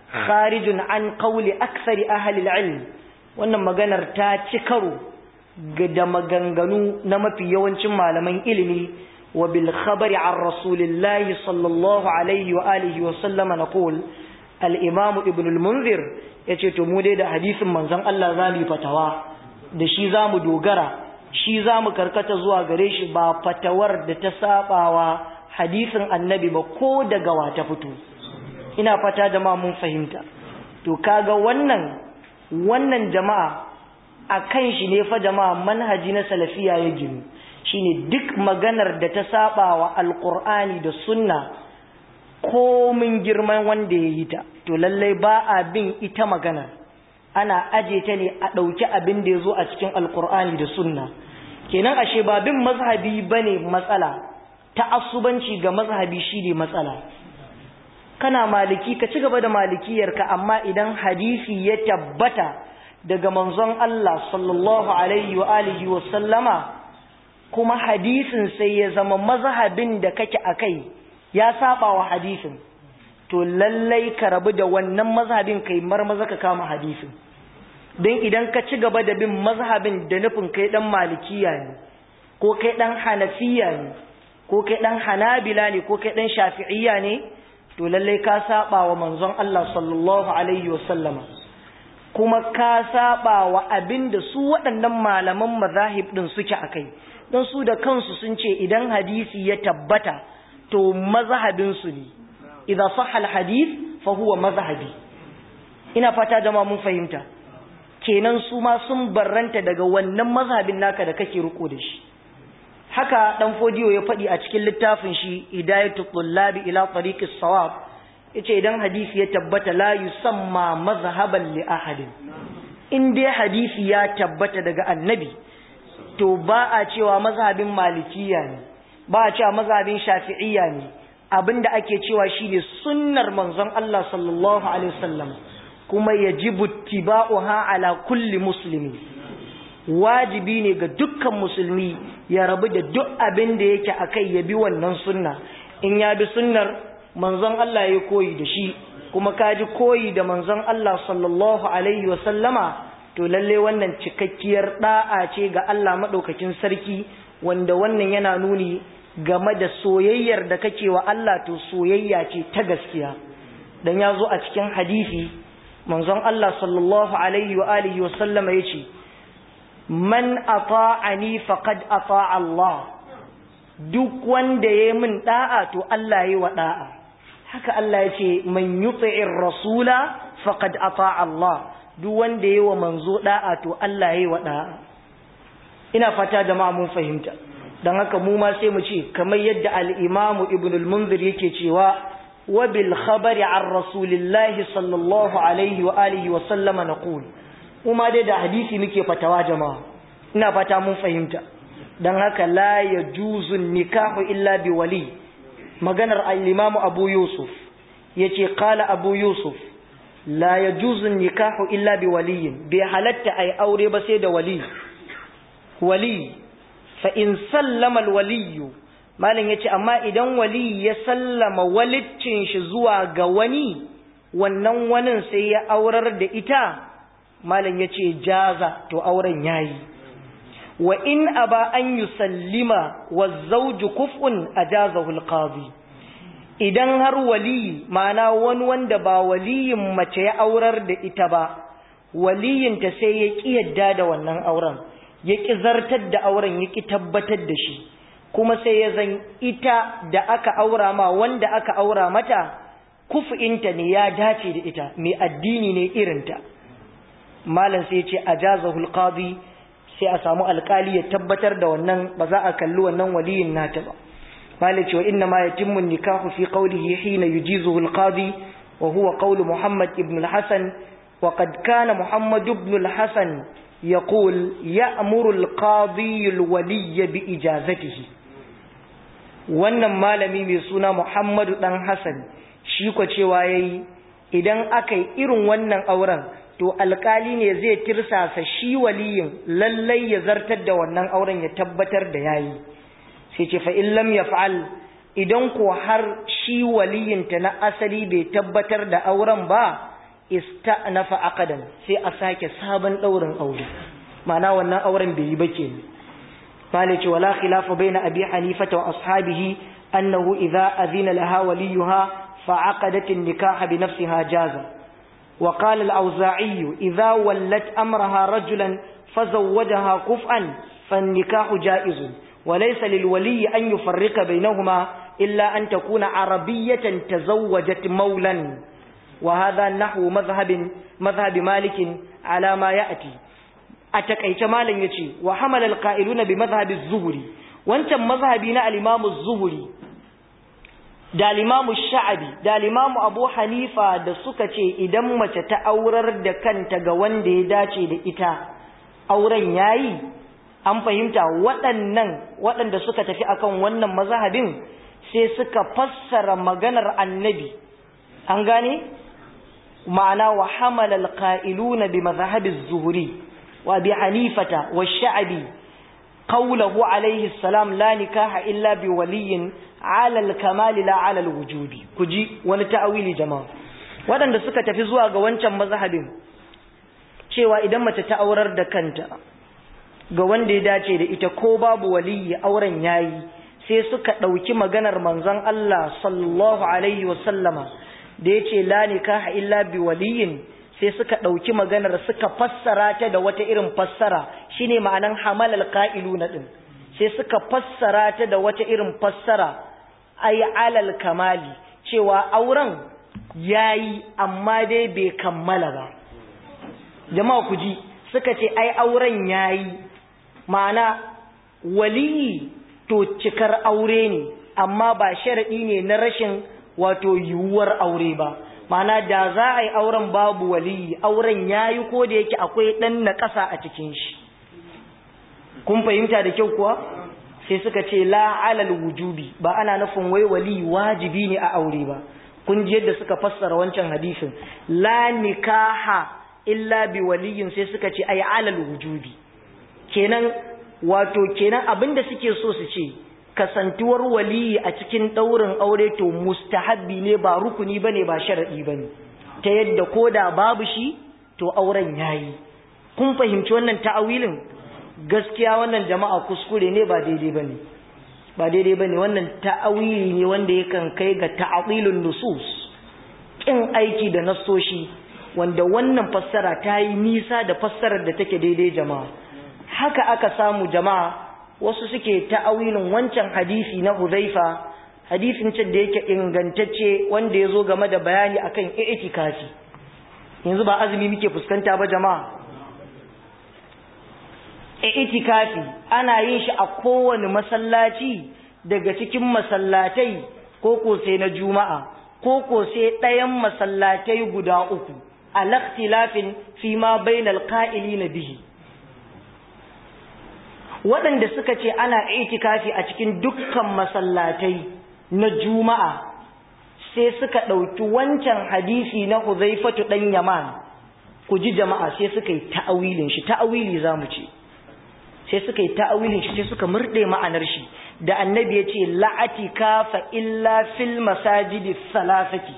kharijun an qawli aktsari ahli al-ilm wannan maganar ta ci karo da maganganu na mafi yawancin malaman ilimi wa bil khabari an rasulillahi sallallahu alaihi wa alihi wa sallama naqul al-imam ibn al-munzir yace to mu dai da hadisin manzon Allah zamu fatawa da shi zamu dogara shi zamu karkata zuwa gare shi ba fatawar da ta sabawa hadisin annabi ba ko daga wata fito ina fata jama'a mun fahimta to kaga wannan wannan jama'a akan shi ne fa jama'a manhaji na salafiya ya ginu shine duk maganar da ta sabawa alqur'ani da sunna komin girman wanda ya yi ta to lallai ba a bin ita magana ana aje ta ne a ɗauki abin da ya zo a cikin alkur'ani da sunna kenan ashe ba bin mazhabi ba ne matsala ta asubanci ga mazhabi shi ne matsala kana maliki ka ci gaba da malikiyarka amma idan hadisi ya tabbata daga manzon Allah sallallahu alaihi wa alihi wa sallama kuma hadisin sai ya zama mazhabin da kake akai ya saba wa hadisin to lallai ka rabu da wannan mazhabin kai marmaza ka kama hadisin don idan ka ci gaba da bin mazhabin da nufin kai dan malikiya ne ko kai dan hanafiya ne ko kai dan hanabila ne ko kai dan shafi'iyya ne to lallai ka saba wa manzon Allah sallallahu alaihi wasallama kuma ka saba wa abin da su waɗannan malaman mazahib din suke akai don su da kansu sun ce idan hadisi ya tabbata to mazhabinsu ne idza sahha alhadith fa huwa mazhabi ina fata jama'a mun fahimta kenan su ma sun barranta daga wannan mazhabin naka da kake riko da shi haka dan fodiyo ya faɗi a cikin littafin shi hidayatu tullabi ila tariqis sawab yace idan hadisi ya tabbata la yusamma mazhaban li ahadin in dai hadisi ya tabbata daga annabi to ba a cewa mazhabin malikiya ne ba a cewa mazhabin shafi'iyya ne abinda ake cewa shine sunnar manzon Allah sallallahu alaihi wasallam kuma yajibu ittiba'uha ala kulli muslimi wajibi ne ga dukkan musulmi ya rabu da duk abin da yake akai ya bi wannan sunna in ya bi sunnar manzon Allah ya koyi da shi kuma ka ji koyi da manzon Allah sallallahu alaihi wasallama to lalle wannan cikakkiyar da'a ce ga Allah madaukakin sarki wanda wannan yana nuni game da soyayyar da kake wa Allah to soyayya ce ta gaskiya dan ya zo a cikin hadisi manzon Allah sallallahu alaihi wa alihi wa sallama yace man ata'ani faqad ata'a Allah duk wanda yayi min da'a to Allah yayi wa da'a haka Allah yace man yuti'ir rasula faqad ata'a Allah duk wanda yayi wa manzo da'a to Allah yayi wa da'a ina fata jama'a mun fahimta don haka mu ma sai mu ce kamar yadda al'imamu ibn al-munzir yake cewa wa bil khabari an rasulillahi sallallahu alaihi wa alihi wa sallama na ƙul kuma dai da hadisi muke fatawa jama'a ina fata mun fahimta don haka la ya juzun nikahu illa bi wali maganar al-imamu abu yusuf ya ce kala abu yusuf la ya juzun nikahu illa bi waliyin bai halatta a yi aure ba sai da wali wali fa'in sallama waliyu malin ya ce amma idan wali ya sallama waliccin shi zuwa ga wani wannan wanin sai ya aurar da ita malin ya ce jaza to auren yayi wa in aba an yi sallima wa zauju kuf'un a jazahul qadi idan har wali mana wani wanda ba waliyin mace ya aurar da ita ba waliyinta sai ya ƙi yadda da wannan auren ya ƙi zartar da auren ya ƙi tabbatar da shi kuma sai ya zan ita da aka aura ma wanda aka aura mata kufinta ne ya dace da ita mai addini ne irinta malam sai ce a jazahul qadi sai a samu alkali ya tabbatar da wannan ba za a kalli wannan waliyin nata ba malam ce wa inna ma yatimmu nikahu fi qawlihi hina yujizuhu alqadi wa huwa qawlu muhammad ibn al-hasan وقد كان محمد بن الحسن يقول يأمر القاضي الولي بإجازته wannan malami mai suna Muhammadu dan Hassan shi ko cewa yayi idan aka yi irin wannan auren to alkali ne zai tirsasa shi waliyin lallai ya zartar da wannan auren ya tabbatar da yayi sai ce fa in lam yaf'al idan ko har shi waliyin ta na asali bai tabbatar da auren ba ista'nafa aqdan sai a sake sabon daurin aure ma'ana wannan auren bai yi ba kenan malice wala khilafa baina abi hanifata wa ashabihi annahu idza adhina laha waliyuha fa'aqadat an-nikaha bi nafsiha jaza wa qala al-awza'i idza wallat amraha rajulan fazawwajaha kuf'an fan-nikahu jaizun وليس للولي أن يفرق بينهما إلا أن تكون عربية تزوجت مولا وهذا نحو مذهب مذهب مالك على ما يأتي أتكيت مالا يتي وحمل القائلون بمذهب الزهري وانت مذهبنا الإمام الزهري da limamu sha'abi da limamu abu hanifa da suka ce idan mace ta aurar da kanta ga wanda ya dace da ita auren yayi an fahimta waɗannan waɗanda suka tafi akan wannan mazhabin sai suka fassara maganar annabi an gane ma'ana wa hamala alqa'iluna bi madhhabi az-zuhri wa bi hanifata wa sha'bi qawluhu alayhi salam la nikaha illa bi waliyyin ala al-kamal la ala al-wujubi kuji wani ta'awili jama'a waɗanda suka tafi zuwa ga wancan mazhabin cewa idan mace ta aurar da kanta ga wanda ya dace da ita ko babu waliyi auren yayi sai suka ɗauki maganar manzon Allah sallallahu alaihi wasallama da ya ce la nikaha illa bi waliyin sai suka ɗauki maganar suka fassara ta da wata irin fassara shine ma'anan hamalal qa'iluna din sai suka fassara ta da wata irin fassara ay alal kamali cewa auren yayi amma dai bai kammala ba jama'a ku ji suka ce ai auren yayi ma'ana waliyi to cikar aure ne amma ba sharaɗi ne na rashin wato yiwuwar aure ba ma'ana da za a yi auren babu waliyi auren ya yi ko da yake akwai ɗan na ƙasa a cikin shi kun fahimta da kyau kuwa sai suka ce la alal wujubi ba ana nufin wai waliyi wajibi ne a aure ba kun ji yadda suka fassara wancan hadisin la nikaha illa bi waliyin sai suka ce ai alal wujubi kenan wato kenan abinda suke so su ce kasantuwar waliyi a cikin daurin aure to mustahabbi ne ba rukuni bane ba sharadi bane ta yadda koda babu shi to auren yayi kun fahimci wannan ta'awilin gaskiya wannan jama'a kuskure ne ba daidai bane ba daidai bane wannan ta'awili ne wanda yakan kai ga ta'awilun nusus kin aiki da nassoshi wanda wannan fassara ta yi nisa da fassarar da take daidai jama'a haka aka samu jama'a wasu suke ta'awilin wancan hadisi na Huzaifa hadisin can da yake ingantacce wanda yazo game da bayani akan i'tikafi yanzu ba azumi muke fuskanta ba jama'a i'tikafi ana yin shi a kowane masallaci daga cikin masallatai ko ko sai na juma'a ko ko sai ɗayan masallatai guda uku al-ikhtilafin fi ma bainal qa'ilina bihi waɗanda suka ce ana itikafi a cikin dukkan masallatai na juma'a sai suka ɗauki wancan hadisi na huzaifatu ɗan yaman ku ji jama'a sai suka yi ta'awilin shi ta'awili za mu ce sai suka yi ta'awilin shi sai suka murɗe ma'anar shi da annabi ya ce la'atikafa illa fil masajidi salasati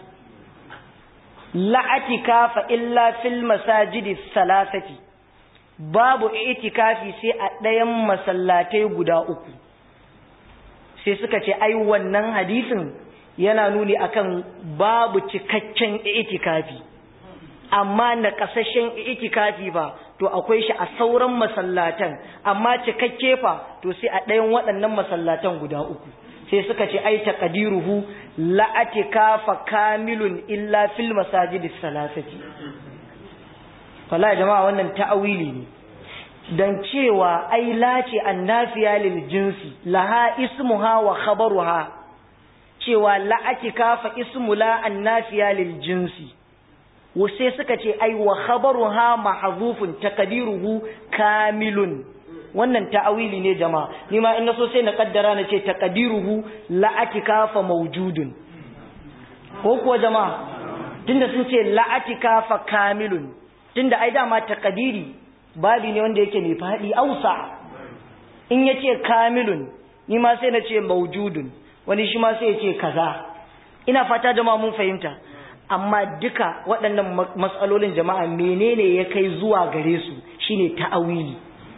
la'atikafa illa fil masajidi salasati babu itikafi sai a ɗayan masallatai guda uku sai suka ce ai wannan hadisin yana nuni akan babu cikakken itikafi amma na kasashen itikafi ba to akwai shi a sauran masallatan amma cikakke fa to sai a ɗayan waɗannan masallatan guda uku sai suka ce ai taqdiruhu la atikafa kamilun illa fil masajidis salasati wallahi jama'a wannan ta'awili ne dan cewa ai lace annafiya lil jinsi laha ismuha wa khabaruha cewa la atikafa ismu la annafiya lil jinsi sai suka ce ai wa khabaruha mahzufun taqdiruhu kamilun wannan ta'awili ne jama'a ni ma in naso sai na kaddara na ce taqdiruhu la atikafa mawjudun ko kuwa jama'a tunda sun ce la atikafa kamilun tunda ai dama taqdiri babi ne wanda yake mai fadi ausa in yace kamilun ni ma sai na ce mawjudun wani shi ma sai ya ce kaza ina fata jama'a mun fahimta amma duka waɗannan matsalolin jama'a menene ya kai zuwa gare su shine ta'awili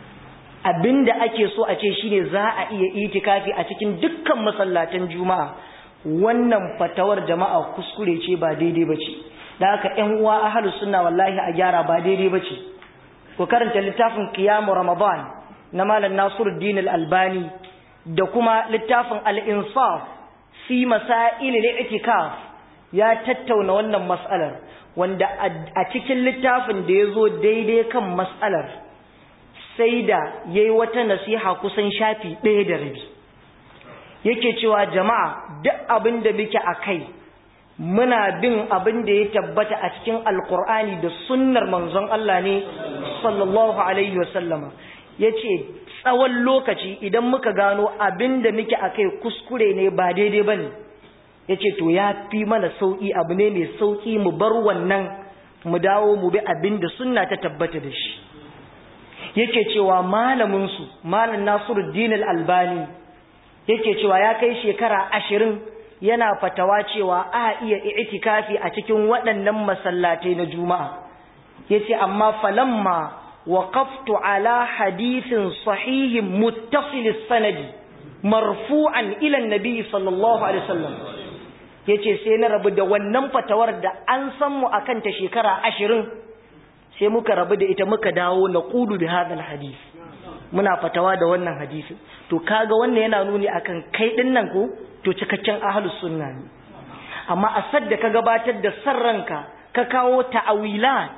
abinda ake so a ce shine za a iya itikafi a cikin dukkan masallatan juma'a wannan fatawar jama'a kuskure ce ba daidai bace da haka ƴan uwa ahlus sunna wallahi a gyara ba daidai bace ku karanta littafin qiyamu ramadan na malam nasiruddin al-albani da kuma littafin al-insaf fi masail al-i'tikaf ya tattauna wannan mas'alar wanda a cikin littafin da yazo daidai kan mas'alar sai da yayi wata nasiha kusan shafi ɗaya da rabi yake cewa jama'a duk abin da muke akai muna bin abin da ya tabbata a cikin alkur'ani da sunnar manzon Allah ne sallallahu alaihi wasallama yace tsawon lokaci idan muka gano abin da muke akai kuskure ne ba daidai bane yace to ya fi mana sauki abu ne mai sauki mu bar wannan mu dawo mu bi abin da sunna ta tabbata da shi yake cewa malamin su malam Nasiruddin al-Albani yake cewa ya kai shekara ashirin yana fatawa cewa a iya i'tikafi a cikin waɗannan masallatai na juma'a yace amma falamma waqaftu ala hadithin sahihin muttasil sanadi marfu'an ila annabi sallallahu alaihi wasallam yace sai na rabu da wannan fatawar da an san mu akan ta shekara 20 sai muka rabu da ita muka dawo na qulu bi hadal hadith muna fatawa da wannan hadisi to kaga wannan yana nuni akan kai din nan ko to cikakken ahlus sunna ne amma a sadda ka gabatar da sarranka ka kawo ta'awilat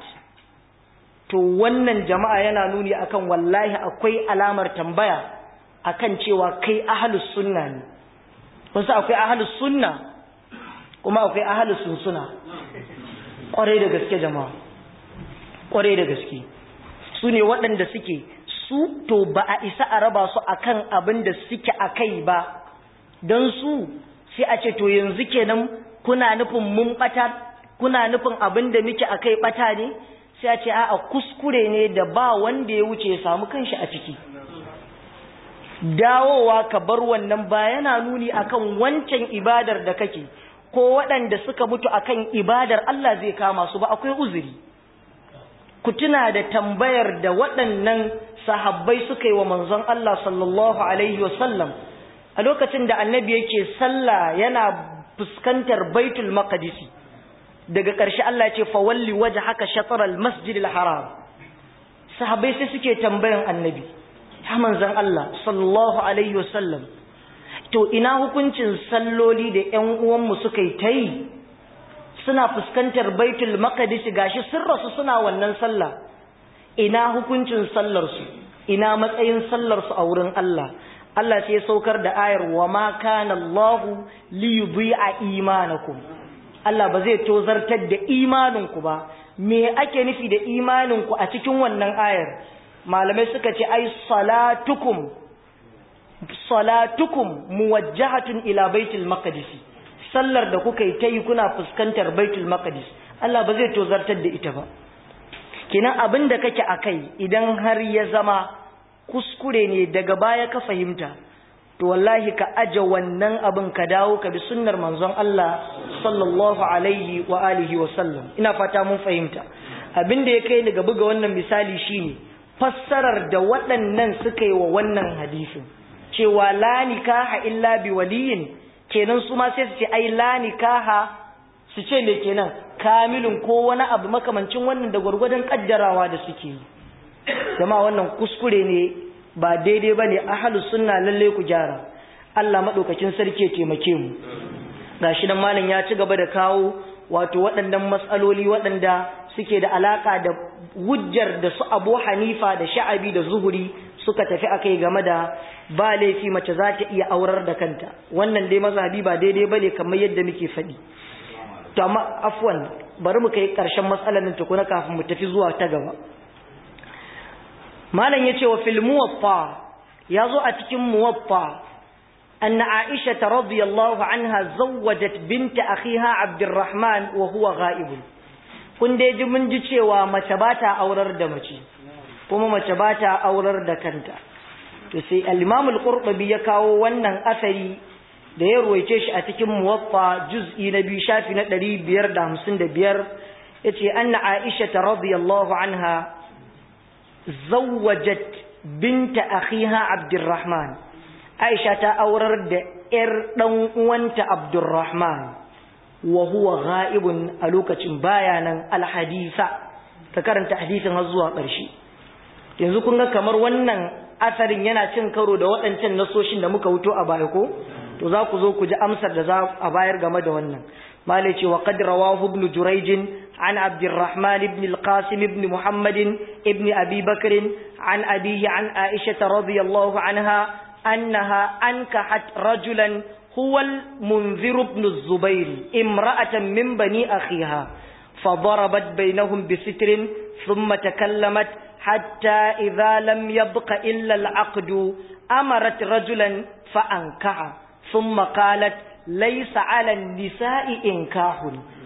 to wannan jama'a yana nuni akan wallahi akwai alamar tambaya akan cewa kai ahlus sunna ne wasu akwai ahlus sunna kuma akwai ahlus sunsuna kwarai da gaske jama'a kwarai da gaske su ne waɗanda suke su to ba a isa a raba su akan abin da suke a kai ba don su sai a ce to yanzu kenan kuna nufin mun bata kuna nufin abin da muke a kai bata ne sai a ce a kuskure ne da ba wanda ya wuce ya samu kanshi a ciki dawowa ka bar wannan ba yana nuni akan wancan ibadar da kake ko waɗanda suka mutu akan ibadar Allah zai kama su ba akwai uzuri ku tuna da tambayar da waɗannan sahabbai suka yi wa manzon Allah sallallahu alaihi wasallam a lokacin da annabi yake sallah yana fuskantar baitul maqdisi daga ƙarshe Allah ya ce fa walli wajhaka shatr al masjid al haram sahabbai sai suke tambayan annabi ya manzon Allah sallallahu alaihi wasallam to ina hukuncin salloli da ƴan uwanmu suka yi ta yi suna fuskantar baitul maqdis gashi sun rasu suna wannan sallah ina hukuncin sallar su ina matsayin sallar su a wurin Allah Allah sai ya saukar da ayar wa ma kana Allahu li yudhi'a imanakum Allah ba zai tozartar da imaninku ba me ake nufi da imaninku a cikin wannan ayar malamai suka ce ai salatukum salatukum muwajjahatun ila baitul maqdis sallar da kuka yi ta yi kuna fuskantar baitul maqdis Allah ba zai tozartar da ita ba kenan abin da kake akai idan har ya zama kuskure ne daga baya ka fahimta to wallahi ka aje wannan abin ka dawo ka bi sunnar manzon Allah sallallahu alaihi wa alihi wa sallam ina fata mun fahimta abin da ya kai ni ga buga wannan misali shine fassarar da waɗannan suka yi wa wannan hadisin cewa la nikaha illa bi waliyin kenan su ma sai su ce ai la nikaha su ce me kenan kamilun ko wani abu makamancin wannan da gwargwadon kaddarawa da suke yi jama'a wannan kuskure ne ba daidai bane ahlus sunna lalle ku gyara Allah madaukakin sarki ya taimake mu gashi nan malam ya ci gaba da kawo wato waɗannan matsaloli waɗanda suke da alaka da hujjar da su Abu Hanifa da Sha'abi da Zuhuri suka tafi akai game da ba laifi mace za ta iya aurar da kanta wannan dai mazhabi ba daidai bane kamar yadda muke faɗi to amma afwan bari mu kai ƙarshen matsalar nan tukuna kafin mu tafi zuwa ta gaba malam yace wa fil muwaffa yazo a cikin muwaffa anna aisha radhiyallahu anha zawwajat bint akhiha abdurrahman wa huwa ghaib kun dai ji mun ji cewa mace ba ta aurar da mace kuma mace ba ta aurar da kanta to sai al-imam al-qurtubi ya kawo wannan asari da ya ruwaice shi a cikin muwaffa juz'i na biyu shafi na 555 yace anna Aisha radiyallahu anha zawwajat binta akhiha Abdurrahman Aisha ta aurar da ƴar dan uwanta Abdurrahman wa huwa ghaibun a lokacin bayanan alhadisa ka karanta hadisin har zuwa ƙarshe yanzu kun ga kamar wannan asarin yana cin karo da waɗancan nasoshin da muka wuto a baya ko to za ku zo ku ji amsar da za a bayar game da wannan malai ce wa qad rawahu ibn jurayj an abdurrahman ibn al-qasim ibn muhammad ibn abi bakr an abihi an aisha radiyallahu anha annaha ankahat rajulan huwa al-munzir ibn az-zubair imra'atan min bani akhiha فضربت بينهم بستر ثم تكلمت حتى إذا لم يبق إلا العقد أمرت رجلا فأنكح ثم قالت ليس على النساء إنكاح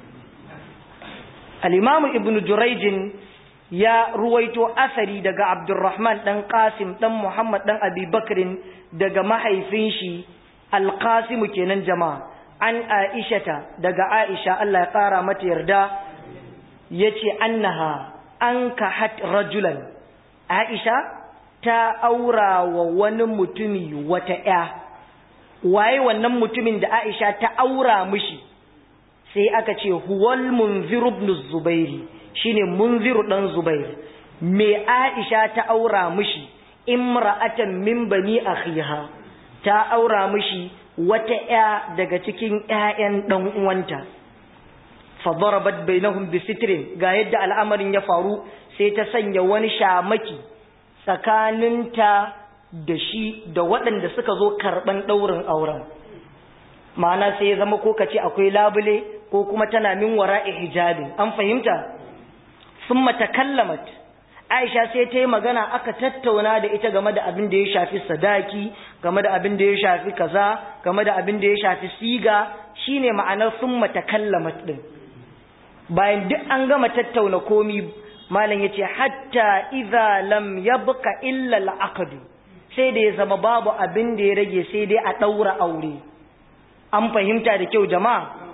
الإمام ابن جريج يا رويت أثري دقى عبد الرحمن دن قاسم دن محمد دن أبي بكر دقى محي فينشي القاسم كنن جماعة عن عائشة دقى عائشة الله يقارى متيردا يتي أنها أنكحت رجلا عائشة ta aura wa wani mutumi wata ‘ya, waye wannan mutumin da Aisha ta aura mishi, sai aka ce, Huwal munziru ibn Zubairi, shi ne munziru ɗan Zubair, me Aisha ta aura mishi, imra'atan min bani akhiha ta aura mishi wata ‘ya daga cikin ‘ya'yan ɗan uwanta. Fadarabat bainahum bi sitrin ga yadda al'amarin ya faru sai ta sanya wani shamaki tsakaninta da shi da waɗanda suka zo karɓan ɗaurin auren ma'ana sai ya zama ko kace akwai labule ko kuma tana min wara'i hijabin an fahimta sun matakallamat aisha sai ta yi magana aka tattauna da ita game da abin da ya shafi sadaki game da abin da ya shafi kaza game da abin da ya shafi siga shine ma'anar sun matakallamat ɗin bayan duk an gama tattauna komi malam yace hatta idza lam yabqa illa al-aqd sai da ya zama babu abin da ya rage sai dai a daura aure an fahimta da kyau jama'a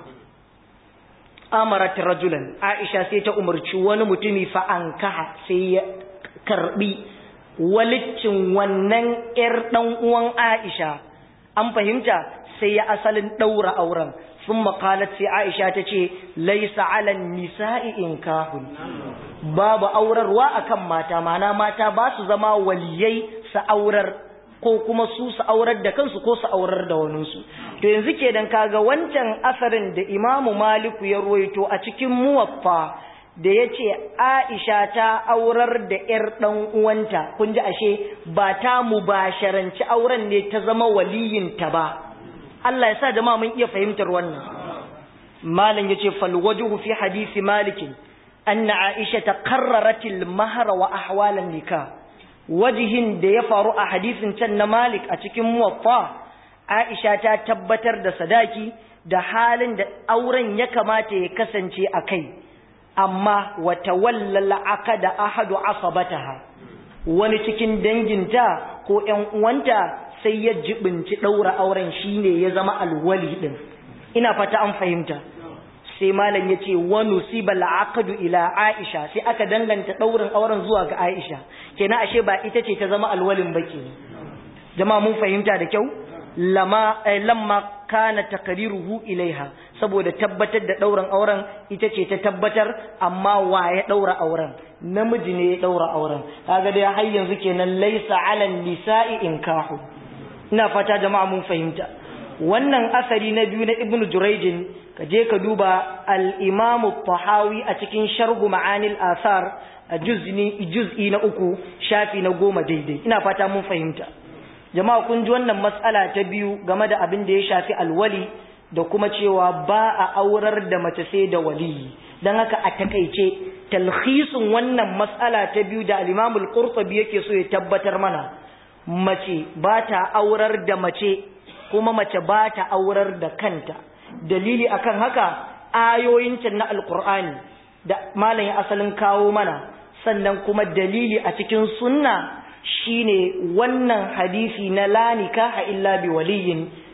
amarat rajulan aisha sai ta umarci wani mutumi fa ankaha sai ya karbi walicin wannan yar dan uwan aisha an fahimta sai ya asalin daura auren ثم قالت في عائشة تشي ليس على النساء إنكاه babu aurarwa akan mata mana mata ba su zama waliyai su aurar ko kuma su su aurar da kansu ko su aurar da waninsu to yanzu kenan kaga wancan asarin da imamu maliku ya ruwaito a cikin muwaffa da ya ce aisha ta aurar da ‘yar ɗan uwanta kun ji ashe ba ta mubasharanci auren ne ta zama waliyinta ba Allah ya sa jama'a mun iya fahimtar wannan malam yace fal wajhu fi hadisi malikin أن عائشة قررت المهر وأحوال النكاح وجهن da ya faru a hadisin can na Malik a cikin muwaffa Aisha ta tabbatar da sadaki da halin da auren ya kamata ya kasance a kai amma wa tawallala aqada ahadu asabataha wani cikin danginta ko ƴan uwanta sai ya jibinci daura auren shine ya zama alwali din ina fata an fahimta sai malam ya ce wani sibal aqdu ila aisha sai aka danganta daurin auren zuwa ga aisha kenan ashe ba ita ce ta zama alwalin ba ke jama'a mun fahimta da kyau lama lamma kana takriruhu ilaiha saboda tabbatar da daurin auren ita ce ta tabbatar amma wa ya daura auren namiji ne ya daura auren kaga dai har yanzu kenan laisa ala nisa'i inkahu ina fata jama'a mun fahimta wannan asari na biyu na ibnu jurayjin ka je ka duba al-imam tahawi a cikin sharhu ma'anil asar a juz'i na uku shafi na goma daidai ina fata mun fahimta jama'a kun ji wannan matsala ta biyu game da abin da ya shafi alwali da kuma cewa ba a aurar da mace sai da waliyi don haka a takaice talhisin wannan matsala ta biyu da al-imam al-qurtubi yake so ya tabbatar mana mace ba ta aurar da mace kuma mace ba ta aurar da kanta dalili akan haka ayoyin can na alkur'ani da malam ya asalin kawo mana sannan kuma dalili a cikin sunna shine wannan hadisi na la nikaha illa bi waliyin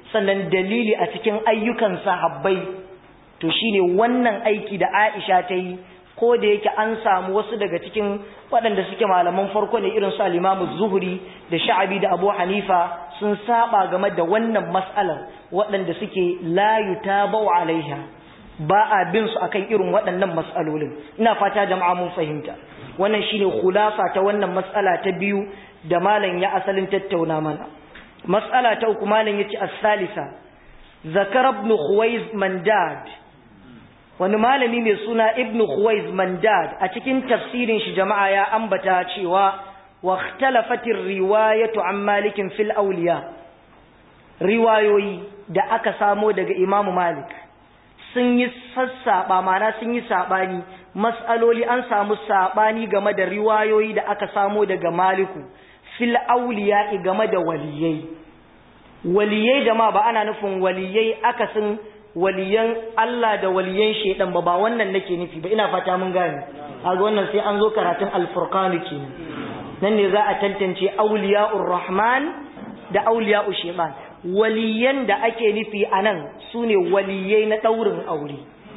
sannan dalili a cikin ayyukan sahabbai to shine wannan aiki da Aisha ta yi ko da yake an samu wasu daga cikin waɗanda suke malaman farko ne irin su al-Imam Zuhri da Sha'abi da Abu Hanifa sun saba game da wannan mas'alar waɗanda suke la yutabau alaiha ba a bin su akan irin waɗannan mas'alolin ina fata jama'a mun fahimta wannan shine khulasa ta wannan mas'ala ta biyu da malam ya asalin tattauna mana mas'ala ta uku malam yace as-salisa zakar ibn khuwaiz mandad wani malami mai suna ibn khuwaiz mandad a cikin tafsirin shi jama'a ya ambata cewa wa ikhtalafatir riwayatu an malikin fil awliya riwayoyi da aka samo daga imam malik sun yi sassaba mana sun yi sabani mas'aloli an samu sabani game da riwayoyi da aka samo daga maliku fil awliya game da waliyai waliyai jama'a ba ana nufin waliyai akasin waliyan Allah da waliyan shedan ba ba wannan nake nufi ba ina fata mun gane kaga wannan sai an zo karatun al-furqan kenan nan ne za a tantance awliya'ur rahman da awliya'u shaytan waliyan da ake nufi anan sune waliyai na daurin aure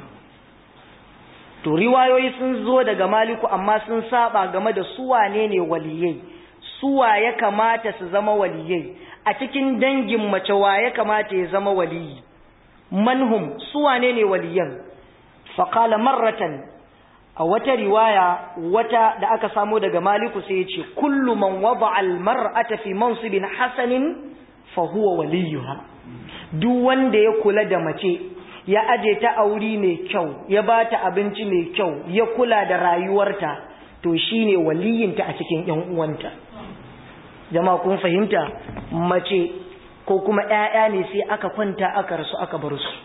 to riwayoyi sun zo daga maliku amma sun saba game da su wane ne waliyai suwa ya kamata su zama waliyai a cikin dangin mace wa ya kamata ya zama waliyi manhum su wane ne waliyan faqala marratan a wata riwaya wata da aka samo daga maliku sai ya ce kullu man wada'a almar'ata fi mansibin hasanin fa huwa waliyuha duk wanda ya kula da mace ya aje ta auri mai kyau ya bata abinci mai kyau ya kula da rayuwarta to shine waliyinta a cikin ƴan uwanta jama'a kun fahimta mace ko kuma ƴaƴa ne sai aka kwanta aka rasu aka bar su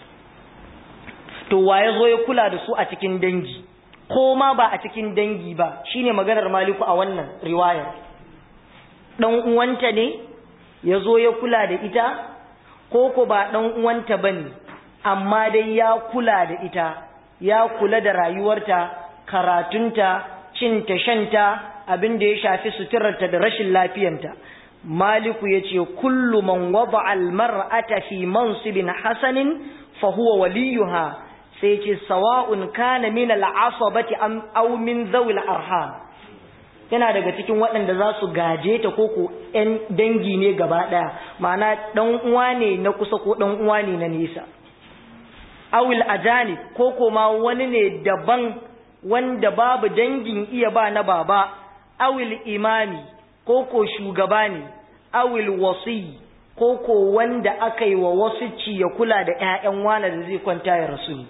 to waye zo ya kula da su a cikin dangi ko ma ba a cikin dangi ba shine maganar maliku a wannan riwayar dan uwanta ne ya zo ya kula da ita ko ko ba dan uwanta bane amma dai ya kula da ita ya kula da rayuwarta karatunta cinta shanta abin da ya shafi suturarta da rashin lafiyanta maliku ya ce kullu man wada almar'ata fi mansibin hasanin fa huwa waliyuha sai ce sawa'un kana min al'asabati am aw min zawil arham yana daga cikin waɗanda za su gaje ta ko ko ƴan dangi ne gaba ɗaya ma'ana ɗan uwa ne na kusa ko ɗan uwa ne na nesa awil ajanib ko ko ma wani ne daban wanda babu dangin iya ba na baba awil imami ko ko shugaba ne awil wasi ko ko wanda aka yi wa wasuci ya kula da ƴaƴan wani da zai kwanta ya rasu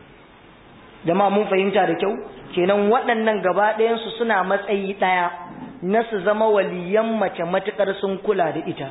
jama'a mun fahimta da kyau kenan waɗannan gaba ɗayansu suna matsayi ɗaya na su zama waliyan mace matuƙar sun kula da ita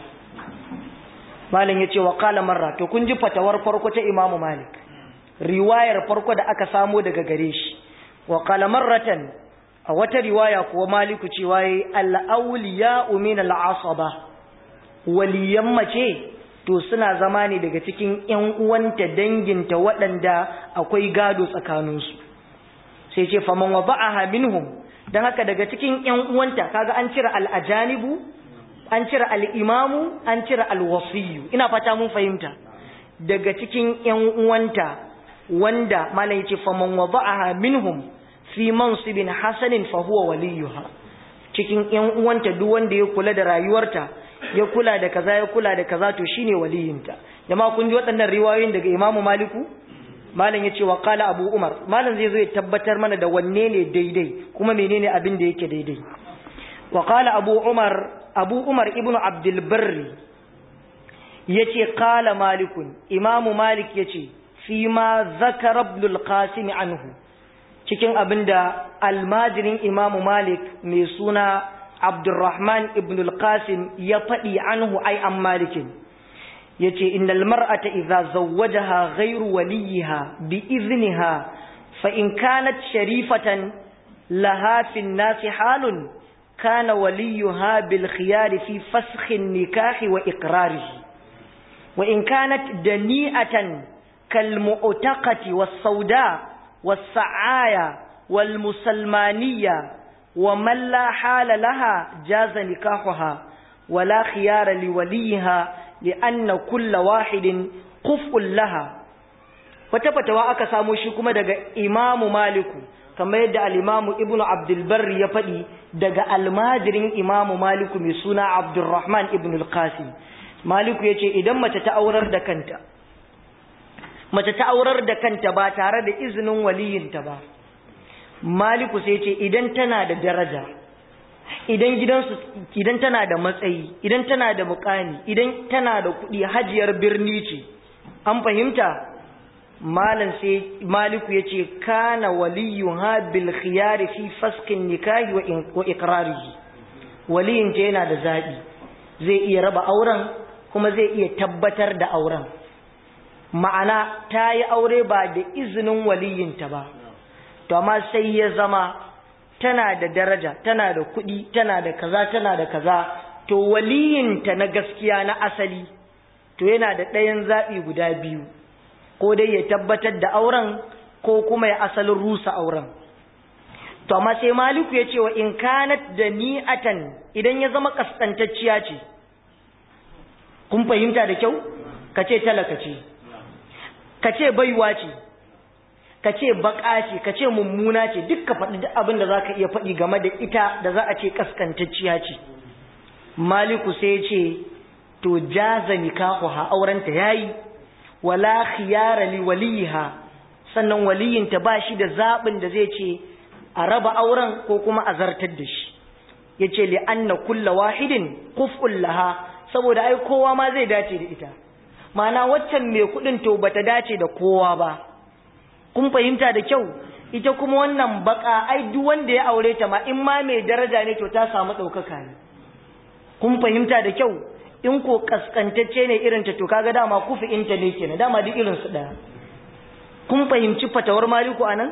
malam ya ce wa kala marra to kun ji fatawar farko ta imamu malik riwayar farko da aka samo daga gare shi wa kala marratan a wata riwaya kuwa maliku cewa yi al'auliya min al'asaba waliyan mace to suna zama ne daga cikin ‘yan uwanta danginta waɗanda akwai gado tsakaninsu sai ce faman wa ba'aha minhum don haka daga cikin ‘yan uwanta kaga an cire al'ajanibu an cire al'imamu an cire alwasiyu ina fata mun fahimta daga cikin ‘yan uwanta wanda malam ce faman wa ba'aha minhum fi mansibin hasanin fa huwa waliyuha cikin ‘yan uwanta duk wanda ya kula da rayuwarta ya kula da kaza ya kula da kaza to shine waliyinta jama'a kun ji waɗannan riwayoyin daga Imam Maliku malam yace wa qala Abu Umar malam zai zo ya tabbatar mana da wanne ne daidai kuma menene abin da yake daidai wa qala Abu Umar Abu Umar ibn Abdul Barri yace qala Malikun Imam Malik yace fi ma zakara Ibn al-Qasim anhu cikin abinda almajirin Imam Malik mai suna Abdurrahman ibn al-Qasim ya faɗi anhu ai an malikin yace innal mar'ata idza zawwajaha ghayru waliha bi izniha fa in kanat sharifatan laha fi an-nas halun kana waliyuha bil khiyar fi fasakh an-nikah wa iqrarihi wa in kanat dani'atan kal mu'taqati was-sauda was-sa'aya wal-musalmaniyya ومن لا حال لها جاز نكاحها ولا خيار لوليها li anna kulla wahidin quf'un laha wata fatawa aka samo shi kuma daga imamu maliku kamar yadda al-imamu ibnu abdul barri ya faɗi daga almajirin imamu maliku mai suna abdurrahman ibn al-qasim maliku yace idan mace ta aurar da kanta mace ta aurar da kanta ba tare da izinin waliyinta ba maliku sai ce idan tana da daraja idan gidansu idan tana da matsayi idan tana da mukami idan tana da kuɗi hajiyar birni ce an fahimta malam sai maliku ya ce kana waliyuha bil khiyari fi faskin nikahi wa iqrarihi waliyin ta yana da zaɓi zai iya raba auren kuma zai iya tabbatar da auren ma'ana ta yi aure ba da izinin waliyinta ba to amma sai ya zama tana da daraja tana da kuɗi tana da kaza tana da kaza to waliyinta na gaskiya na asali to yana da ɗayan zaɓi guda biyu ko dai ya tabbatar da auren ko kuma ya asalin rusa auren to amma sai maliku ya ce wa in kanat da ni'atan idan ya zama kaskantacciya ce kun fahimta da kyau ka ce talaka ce ka ce baiwa ce ka ce baka ce ka ce mummuna ce duk ka faɗi duk abin da za ka iya faɗi game da ita da za a ce kaskantacciya ce maliku sai ce to jaza nikahuha aurenta yayi wala khiyara li waliha sannan waliyinta ba shi da zaɓin da zai ce a raba auren ko kuma a zartar da shi yace li anna kulla wahidin quf'un laha saboda ai kowa ma zai dace da ita ma'ana waccan mai kudin to bata dace da kowa ba kun fahimta da kyau ita kuma wannan baka ai duk wanda ya aure ta ma in ma mai daraja ne to ta samu ɗaukaka ne kun fahimta da kyau in ko kaskantacce ne irin ta to kaga dama kufi inta ne kenan dama duk irin su daya kun fahimci fatawar maliku anan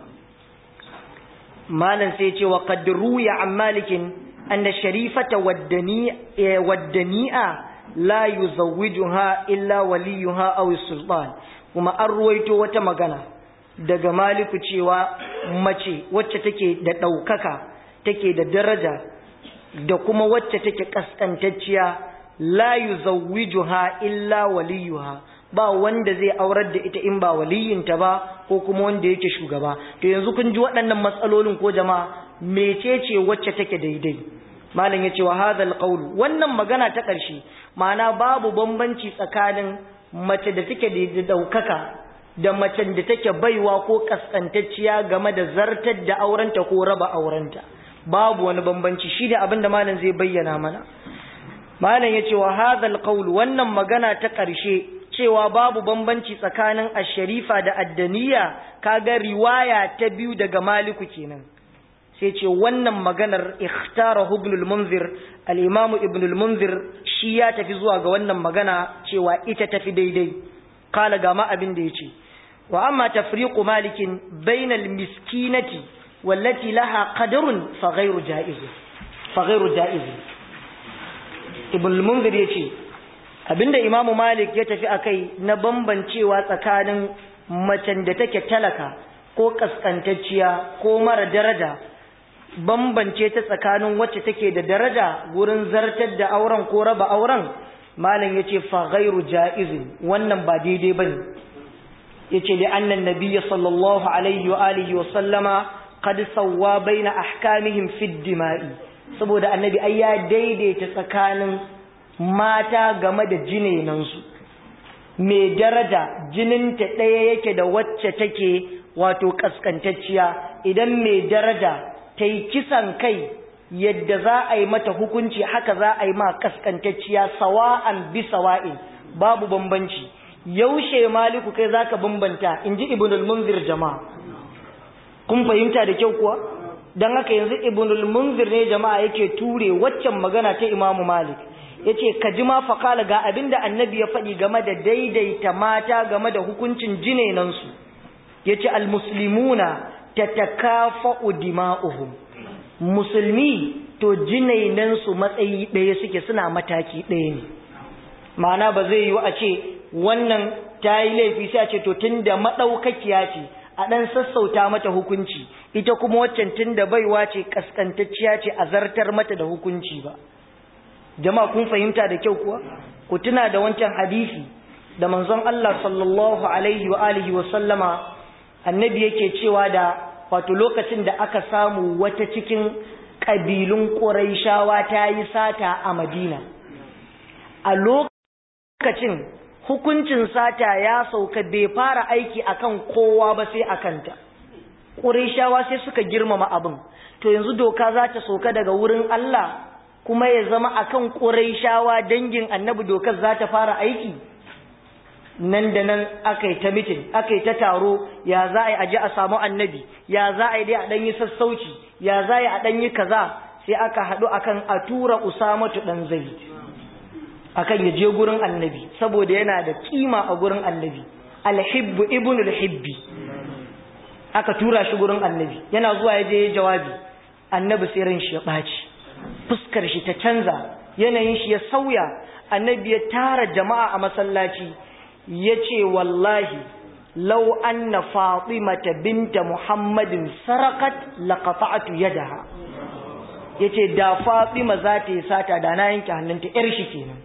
malam sai ce wa qad ruya an malikin anna sharifata waddani waddani'a la yuzawwijuha illa waliyuha aw sultan kuma an ruwaito wata magana daga maliku cewa mace wacce take da ɗaukaka take da daraja da kuma wacce take kaskantacciya la yuzawwijuha illa waliyuha ba wanda zai aurar da ita in ba waliyinta ba ko kuma wanda yake shugaba to yanzu kun ji waɗannan matsalolin ko jama'a mecece wacce take daidai malam yace wa hadha alqawl wannan magana ta ƙarshe ma'ana babu bambanci tsakanin mace da take da daukaka da macen da take baiwa ko kaskantacciya game da zartar da aurenta ko raba aurenta babu wani bambanci shi da abin da malam zai bayyana mana malam yace wa hadha alqawl wannan magana ta ƙarshe cewa babu bambanci tsakanin ash-sharifa da addaniya kaga riwaya ta biyu daga maliku kenan sai ce wannan maganar ikhtara ibn al-munzir al-imam ibn al-munzir shi ya tafi zuwa ga wannan magana cewa ita tafi daidai kala ga ma abin da yace wa amma tafriqu malikin bainal miskinati wallati laha qadarun fa ghayru jaiz fa ghayru jaiz ibn al-munzir yace abinda imam malik ya tafi akai na bambancewa tsakanin macen da take talaka ko kaskantacciya ko mara daraja bambance ta tsakanin wacce take da daraja gurin zartar da auren ko raba auren malam yace fa ghairu jaizin wannan ba daidai bane yace da annan nabiyyi sallallahu alaihi wa alihi wa sallama qad sawwa baina ahkamihim fi dima'i saboda annabi ai ya daidaita tsakanin mata game da jinenan su mai daraja jininta ɗaya yake da wacce take wato kaskantacciya idan mai daraja ta yi kisan kai yadda za a yi mata hukunci haka za a yi ma kaskantacciya sawa'an bi sawa'in babu bambanci yaushe maliku kai zaka bambanta inji ibnul munzir jama'a kun fahimta da kyau kuwa dan haka yanzu ibnul munzir ne jama'a yake ture waccan magana ta imamu malik yace ka ji ma faqala ga abinda annabi ya faɗi game da daidaita mata game da hukuncin jinenan su yace almuslimuna tatakafa'u dima'uhum musulmi to jinainen su matsayi ɗaya suke suna mataki ɗaya ne ma'ana ba zai yiwu a ce wannan ta yi laifi sai a ce to tun da maɗaukakiya ce a ɗan sassauta mata hukunci ita kuma waccan tun da baiwa ce ƙasƙantacciya ce a zartar mata da hukunci ba jama'a kun fahimta da kyau kuwa ku tuna da wancan hadisi da manzon Allah sallallahu alaihi wa alihi wa sallama annabi yake cewa da wato lokacin da aka samu wata cikin ƙabilun ƙuraishawa ta yi sata a madina a lokacin hukuncin sata ya sauka bai fara aiki akan kowa ba sai a kanta ƙuraishawa sai suka girmama abin to yanzu doka za ta sauka daga wurin Allah kuma ya zama akan ƙuraishawa dangin annabi dokar za ta fara aiki nan da nan aka yi ta mitin aka yi ta taro ya za a yi aji a samu annabi ya za a yi dai a ɗanyi sassauci ya za a yi a ɗanyi kaza sai aka haɗu akan a tura usamatu ɗan zai akan ya je gurin annabi saboda yana da kima a gurin annabi alhibbu ibn alhibbi aka tura shi gurin annabi yana zuwa ya je ya jawabi annabi sai ran shi ya ɓaci fuskar shi ta canza yanayin shi ya sauya annabi ya tara jama'a a masallaci ya ce wallahi lau anna fatimata binta muhammadin sarakat laqata'tu yadaha yace da fatima za ta yi sata da na yanke hannunta yar shi kenan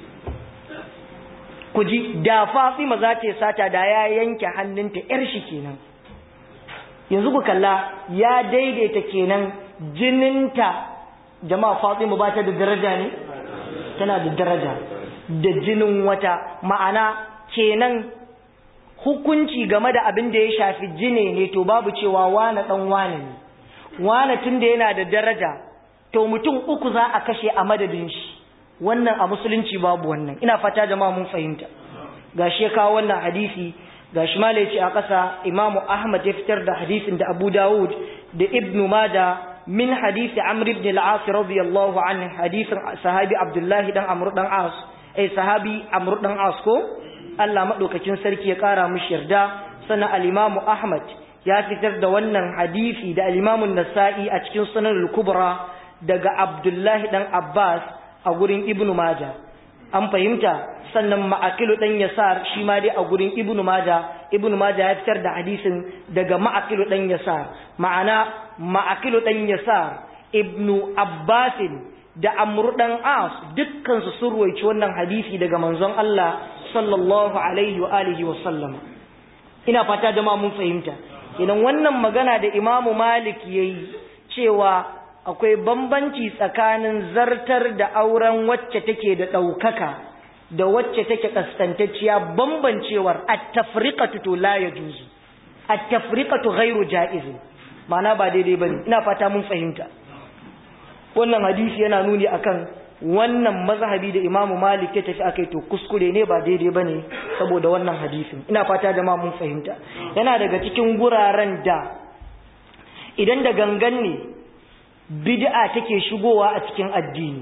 ku ji da fatima za ta yi sata da ya yanke hannunta yar shi kenan yanzu ku kalla ya daidaita kenan jininta jama'a fatima ba ta da daraja ne tana da daraja da jinin wata ma'ana kenan hukunci game da abin da ya shafi jine ne to babu cewa wane dan wane ne wane tun da yana da daraja to mutum uku za a kashe a madadin shi wannan a musulunci babu wannan ina fata jama'a mun fahimta gashi ya kawo wannan hadisi gashi ma ce a ƙasa imamu ahmad ya fitar da hadisin da abu dawud da ibnu mada min hadisi amr ibn al-as radiyallahu anhu hadisin sahabi abdullahi dan amr dan as eh sahabi amr dan as ko Allah maɗaukakin sarki ya ƙara mishi yarda sannan al'imamu Ahmad ya fitar da wannan hadisi da al'imamun Nasa'i a cikin sunan kubra daga Abdullahi ɗan Abbas a gurin Ibn Maja. An fahimta sannan ma'akilu ɗan Yasar shi ma dai a gurin Ibn Maja, Ibn Maja ya fitar da hadisin daga ma'akilu ɗan Yasar. Ma'ana ma'akilu ɗan Yasar, Ibn Abbasin da Amru ɗan As dukkansu sun ruwaici wannan hadisi daga manzon Allah sallallahu alaihi wa alihi wa sallam ina fata jama'a mun fahimta idan wannan magana da imamu malik yayi cewa akwai bambanci tsakanin zartar da auren wacce take da ɗaukaka da wacce take kaskantacciya bambancewar at-tafriqatu to la yajuzu at-tafriqatu ghairu jaiz ma'ana ba daidai bane ina fata mun fahimta wannan hadisi yana nuni akan wannan mazhabi da imamu malik ya tafi akai to kuskure ne ba daidai bane saboda wannan hadisin ina fata jama'a mun fahimta yana daga cikin guraren da idan da gangan ne bid'a take shigowa a cikin addini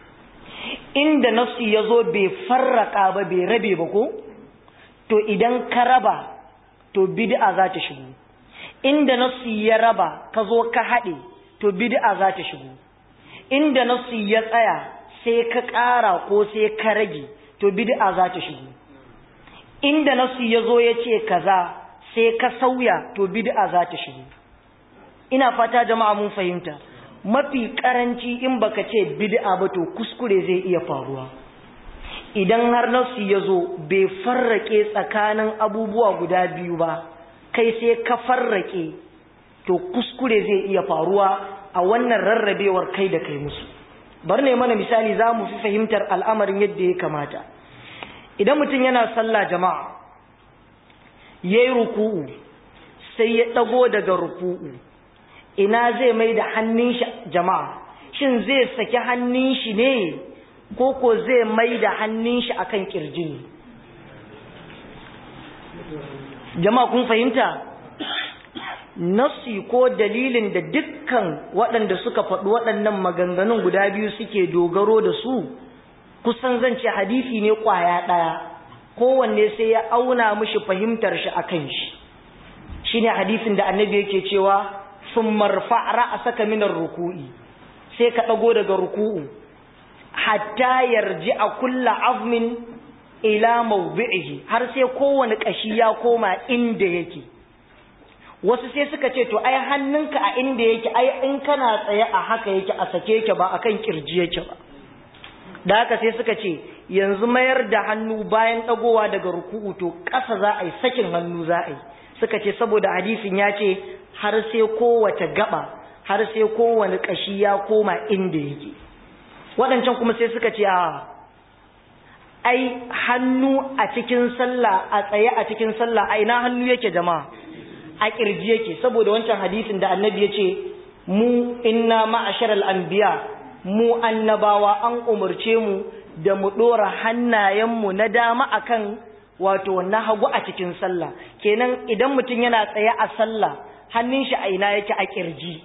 inda nafsi yazo bai farraka ba bai rabe ba ko to idan ka raba to bid'a za ta shigo inda nafsi ya raba ka zo ka haɗe to bid'a za ta shigo inda nafsi ya tsaya sai ka ƙara ko sai ka rage to bid'a za ta shigo inda nasu ya zo ya ce kaza sai ka sauya to bid'a za ta shigo ina fata jama'a mun fahimta mafi karanci in baka ce bid'a ba to kuskure zai iya faruwa idan har nasu ya zo bai farrake tsakanin abubuwa guda biyu ba kai sai ka farrake to kuskure zai iya faruwa a wannan rarrabewar kai da kai musu bar ne mana misali za mu fi fahimtar al'amarin yadda ya kamata idan mutum yana sallah jama'a ya yi ruku'u sai ya ɗago daga ruku'u ina zai mai da hannun shi jama'a shin zai saki hannun shi ne ko ko zai mai da hannun shi akan kirji ne jama'a kun fahimta nafsi ko dalilin da dukkan waɗanda suka faɗi waɗannan maganganun guda biyu suke dogaro da su kusan zan ce hadisi ne ƙwaya ɗaya kowanne sai ya auna mishi fahimtar shi akan shi shine hadisin da annabi yake cewa sun marfa ra'asaka minar ruku'i sai ka ɗago daga ruku'u hatta yarji a kulla azmin ila mawdi'ihi har sai kowane ƙashi ya koma inda yake wasu sai suka ce to ai hannunka a inda yake ai in kana tsaye a haka yake a sake yake ba akan kirji yake ba da haka sai suka ce yanzu mayar da hannu bayan dagowa daga ruku'u to ƙasa za a yi sakin hannu za a yi suka ce saboda hadisin ya ce har sai kowace gaba har sai kowane ƙashi ya koma inda yake waɗancan kuma sai suka ce a ai hannu a cikin sallah a tsaye a cikin sallah a ina hannu yake jama'a a kirji yake saboda wancan hadisin da annabi ya ce mu inna ma'asharal anbiya mu annabawa an umarce mu da mu dora hannayenmu na dama akan wato na hagu a cikin sallah kenan idan mutum yana tsaye a sallah hannun shi a ina yake a kirji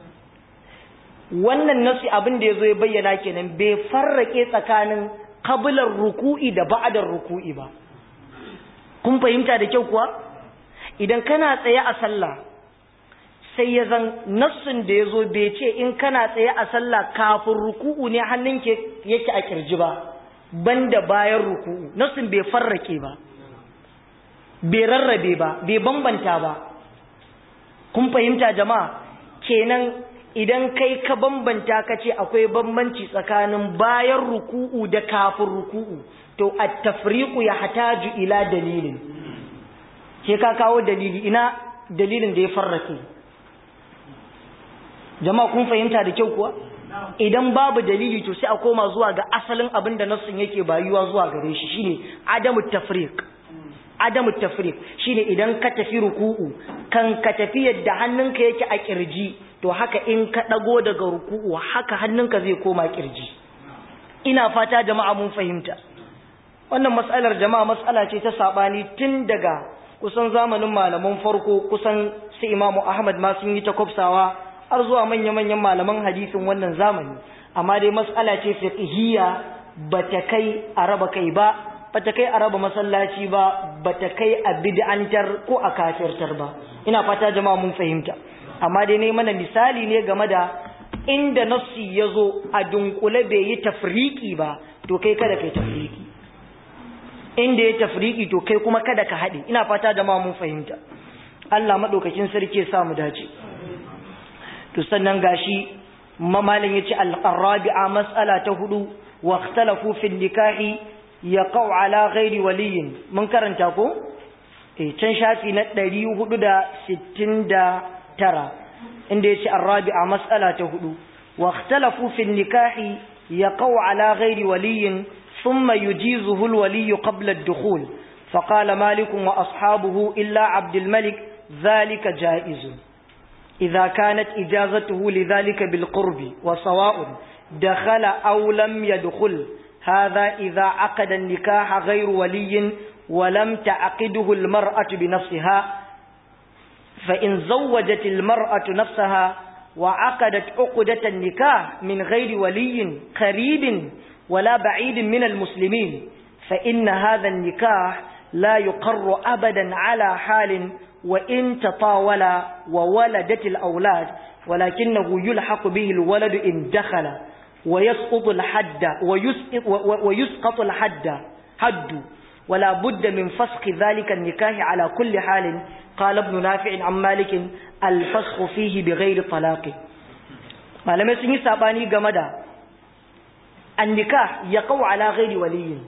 wannan nasi abin da yazo ya bayyana kenan bai farrake tsakanin qablar ruku'i da ba'dar ruku'i ba kun fahimta da kyau kuwa idan kana tsaye a sallah sai ya zan nassin da ya zo bai ce in kana tsaye a sallah kafin ruku'u ne hannun yake a kirji ba banda bayan ruku'u nassin bai farrake ba bai rarrabe ba bai bambanta ba kun fahimta jama'a kenan idan kai ka bambanta ka ce akwai bambanci tsakanin bayan ruku'u da kafin ruku'u to at-tafriqu yahtaju ila dalilin ke ka kawo dalili ina dalilin da ya farrake jama'a kun fahimta da kyau kuwa idan babu dalili to sai a koma zuwa ga asalin abin da nassin yake bayuwa zuwa gare shi shine adamu tafriq adamu tafriq shine idan ka tafi ruku'u kan ka tafi yadda hannunka yake a kirji to haka in ka dago daga ruku'u haka hannunka zai koma kirji ina fata jama'a mun fahimta wannan mas'alar jama'a mas'ala ce ta sabani tun daga kusan zamanin malaman farko kusan su imamu ahmad ma sun yi ta kwafsawa har zuwa manya-manyan malaman hadisin wannan zamani amma dai mas'ala ce fiqhiyya bata kai a raba kai ba bata kai a raba masallaci ba bata kai a bid'antar ko a kafirtar ba ina fata jama'a mun fahimta amma dai ne mana misali ne game da inda nassi yazo a dunkule bai yi tafriki ba to kai kada kai tafriki inda ya tafriki to kai kuma kada ka haɗe ina fata da ma mun fahimta Allah madaukakin sarki ya sa mu dace to sannan gashi mamalin yace al-rabi'a mas'ala ta hudu wa ikhtalafu fi nikahi yaqau ala ghairi waliyin mun karanta ko eh can shafi na 469 inda yace ar-rabi'a mas'ala ta hudu wa ikhtalafu fi nikahi yaqau ala ghairi waliyin ثم يجيزه الولي قبل الدخول فقال مالك وأصحابه إلا عبد الملك ذلك جائز إذا كانت إجازته لذلك بالقرب وسواء دخل أو لم يدخل هذا إذا عقد النكاح غير ولي ولم تعقده المرأة بنفسها فإن زوجت المرأة نفسها وعقدت عقدة النكاح من غير ولي قريب ولا بعيد من المسلمين فإن هذا النكاح لا يقر أبدا على حال وإن تطاول وولدت الأولاد ولكنه يلحق به الولد إن دخل ويسقط الحد ويسقط, ويسقط الحد حد ولا بد من فسخ ذلك النكاح على كل حال قال ابن نافع عن مالك الفسخ فيه بغير طلاق ما لم يسني ساباني جمدا annika ya kawo ala ghairi waliyin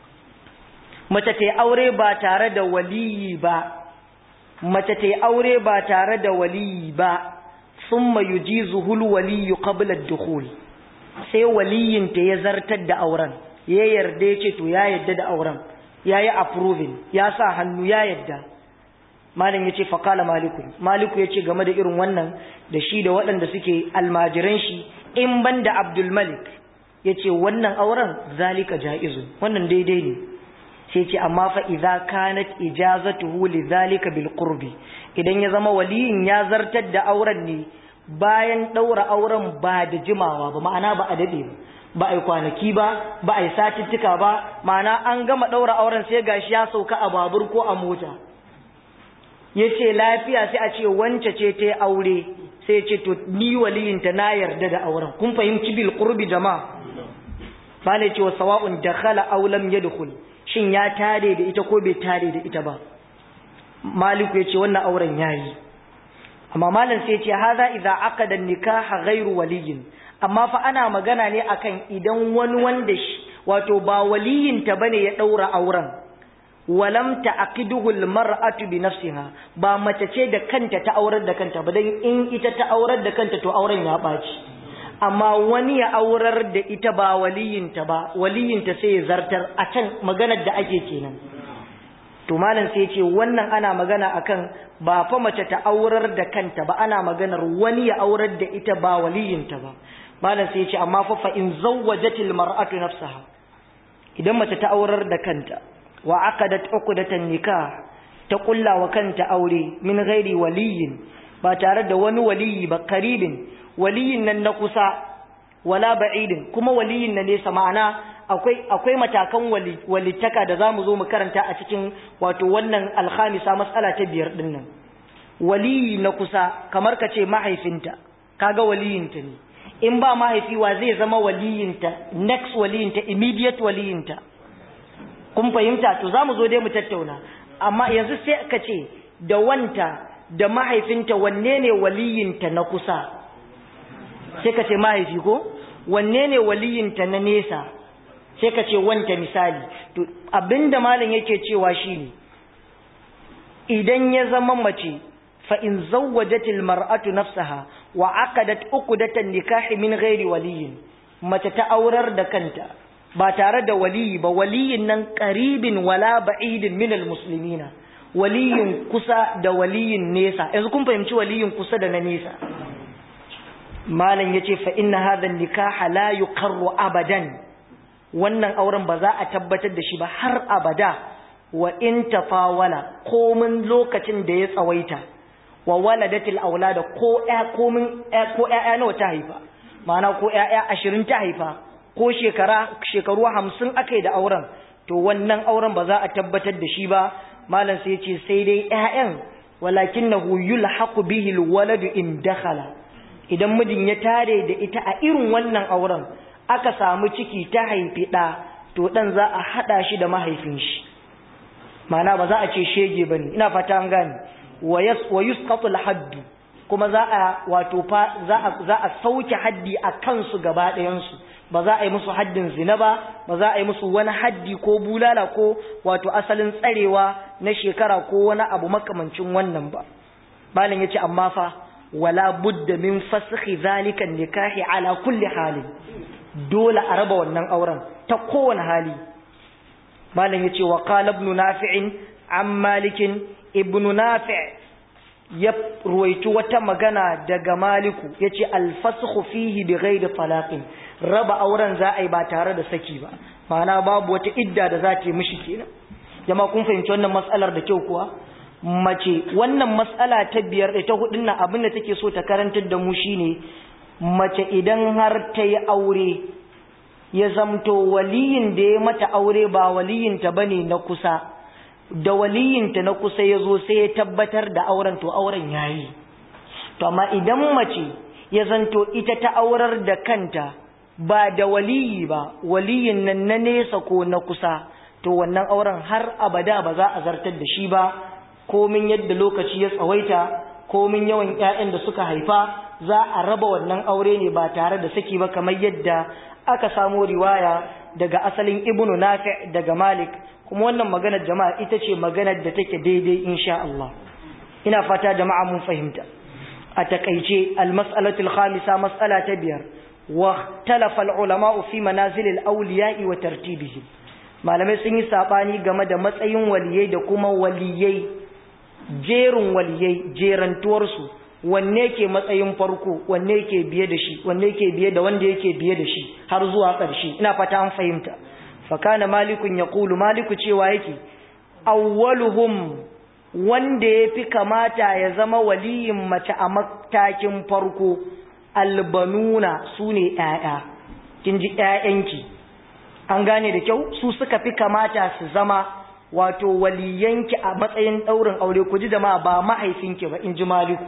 mace ta aure ba tare da waliyi ba mace ta aure ba tare da waliyi ba thumma yujizuhu alwaliyu qabla ad-dukhul sai waliyin ta ya zartar da auren ya yarda ya ce to ya yarda da auren yayi approving ya sa hannu ya yarda malam yace fa qala maliku maliku yace game da irin wannan da shi da waɗanda suke almajiran shi in banda abdul malik ya ce wannan auren zalika ja'izu wannan daidai ne sai ce amma fa idza kanat ijazatuhu li zalika bil qurbi idan ya zama waliyin ya zartar da auren ne bayan daura auren ba da jimawa ba ma'ana ba a dade ba ba ai kwanaki ba ba ai satittika ba ma'ana an gama daura auren sai gashi ya sauka a babur ko a mota yace lafiya sai a ce wance ce ta aure sai ce to ni waliyinta na yarda da auren kun fahimci bil qurbi jama'a bale ce wa sawa'un dakhala aw lam yadkhul shin ya tare da ita ko bai tare da ita ba maliku yace wannan auren yayi amma malam sai yace hadha idza aqada nikaha ghairu waliyin amma fa ana magana ne akan idan wani wanda wato ba waliyinta bane ya daura auren walam ta'qiduhu almar'atu bi nafsiha ba mace ce da kanta ta aurar da kanta ba dan in ita ta aurar da kanta to auren ya baci amma wani ya aurar da ita ba waliyinta ba waliyinta sai ya zartar a can maganar da ake kenan to malam sai ce wannan ana magana akan ba fa mace ta aurar da kanta ba ana maganar wani ya aurar da ita ba waliyinta ba malam sai ce amma fa fa in zawwajatil mar'atu nafsaha idan mace ta aurar da kanta wa aqadat uqdatan nikah ta kulla wa kanta aure min ghairi waliyin ba tare da wani waliyi ba karibin waliyin nan na kusa wala ba'idin kuma waliyin na nesa ma'ana akwai akwai matakan walittaka da zamu zo mu karanta a cikin wato wannan alkhamisa mas'ala ta biyar din nan waliyi na kusa kamar ka ce mahaifinta kaga waliyinta ne in ba mahaifi wa zai zama waliyinta next waliyinta immediate waliyinta kun fahimta to zamu zo dai mu tattauna amma yanzu sai ka ce da wanta da mahaifinta wanne ne waliyinta na kusa sai ka ce mahaifi ko wanne ne waliyinta na nesa sai ka ce wanta misali to abinda malam yake cewa shine idan ya zama mace fa in zawwajatil mar'atu nafsaha wa aqadat uqdatan nikahi min ghairi waliyin mace ta aurar da kanta ba tare da waliyi ba waliyin nan qaribin wala ba'idin min almuslimina waliyin kusa da waliyin nesa yanzu kun fahimci waliyin kusa da na nesa malam yace fa inna hadha nikaha la yuqarru abadan wannan auren ba za a tabbatar da shi ba har abada wa in tafawala komin lokacin da ya tsawaita wa waladatil aulada ko ƴa komin ko ƴaƴa nawa ta haifa ma'ana ko ƴaƴa 20 ta haifa ko shekara shekaru 50 akai da auren to wannan auren ba za a tabbatar da shi ba malam sai ya ce sai dai ƴaƴan walakinahu yulhaqu bihi alwaladu in dakhala idan mijin ya tare da ita a irin wannan auren aka samu ciki ta haifi ɗa to ɗan za a haɗa shi da mahaifin shi mana ba za a ce shege ba ne ina fata an gane wa yusqatul haddu kuma za a wato fa za a sauke haddi a kansu gaba ɗayansu ba za a yi musu haddin zina ba ba za a yi musu wani haddi ko bulala ko wato asalin tsarewa na shekara ko wani abu makamancin wannan ba malam yace amma fa wala budda min fasakhi zalika nikahi ala kulli halin dole a raba wannan auren ta kowane hali malam yace wa qala ibn nafi' an malikin ibn nafi' ya ruwaitu wata magana daga maliku yace al-fasakhu fihi bighairi talaqin raba auren za a yi ba tare da saki ba ma'ana babu wata idda da za ta yi mishi kenan jama'a kun fahimci wannan matsalar da kyau kuwa mace wannan matsala ta biyar da ta hudun nan abin da take so ta karantar da mu shine mace idan har ta yi aure ya zamto waliyin da ya mata aure ba waliyinta bane na kusa da waliyinta na kusa ya zo sai ya tabbatar da auren to auren yayi to amma idan mace ya zanto ita ta aurar da kanta ba da waliyi ba waliyin nan na nesa ko na kusa to wannan auren har abada ba za a zartar da shi ba komin yadda lokaci ya tsawaita komin yawan ƴaƴan da suka haifa za a raba wannan aure ne ba tare da saki ba kamar yadda aka samo riwaya daga asalin ibnu nafi daga malik kuma wannan maganar jama'a ita ce maganar da take daidai insha Allah ina fata jama'a mun fahimta a takaice almas'alatul khamisa mas'ala ta biyar wa talafa ulama fi manazil al-awliya'i wa tartibihim malamai sun yi sabani game da matsayin waliyai da kuma waliyai jerin waliyai jerantuwarsu wanne ke matsayin farko wanne ke biye da shi wanne ke biye da wanda yake biye da shi har zuwa ƙarshe ina fata an fahimta fakana malikun ya kulu maliku cewa yake awwaluhum wanda ya fi kamata ya zama waliyin mace a matakin farko albanuna su ne ‘ya'ya kin ji ‘ya'yanki an gane da kyau su suka fi kamata su zama wato waliyanki a matsayin ɗaurin aure ku ji jama'a ba mahaifinki ba in ji maliku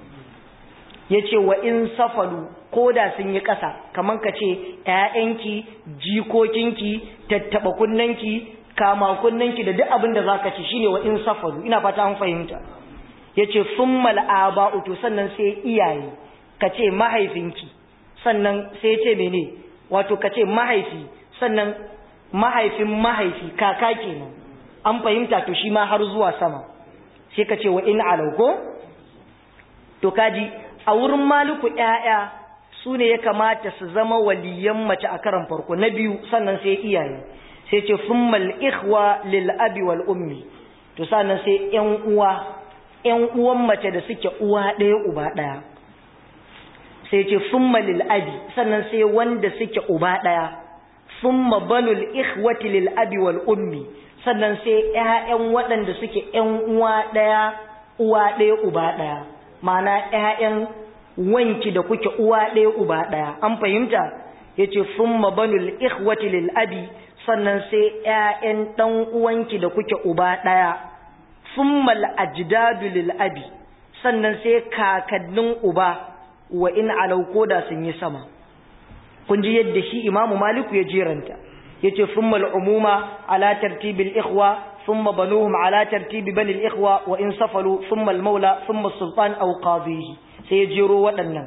ya ce wa in safalu ko da sun yi ƙasa kamar ka ce ‘ya'yanki jikokinki tattaɓa kunnanki kama kunnanki da duk abin da za ka ci shine wa in safalu ina fata an fahimta ya ce sun mal'aba uto sannan sai iyaye ka ce mahaifinki sannan sai ya ce mene wato ka ce mahaifi sannan mahaifin mahaifi kaka kenan an fahimta to shi ma har zuwa sama sai ka ce wa in alauko to kaji a wurin maliku ƴaƴa su ne ya kamata su zama waliyan mace a karan farko na biyu sannan sai iyaye sai ce summal ikhwa lil abi wal ummi to sannan sai ƴan uwa ƴan uwan mace da suke uwa ɗaya uba ɗaya sai ce summa lil abi sannan sai wanda suke uba ɗaya summa banul ikhwati lil abi wal ummi sannan sai ƴaƴan waɗanda suke ƴan uwa ɗaya uwa ɗaya uba ɗaya ma'ana ƴaƴan wanki da kuke uwa ɗaya uba ɗaya an fahimta yace summa banul ikhwati lil abi sannan sai ƴaƴan ɗan uwanki da kuke uba ɗaya summa al ajdadu lil abi sannan sai kakannin uba wa in alau koda sun yi sama kun ji yadda shi imamu maliku ya jeranta yace summa al umuma ala tartibil ikhwa ثم بنوهم على ترتيب بني الإخوة وإن سفلوا ثم المولى ثم السلطان أو قاضيه سيجروا ودنا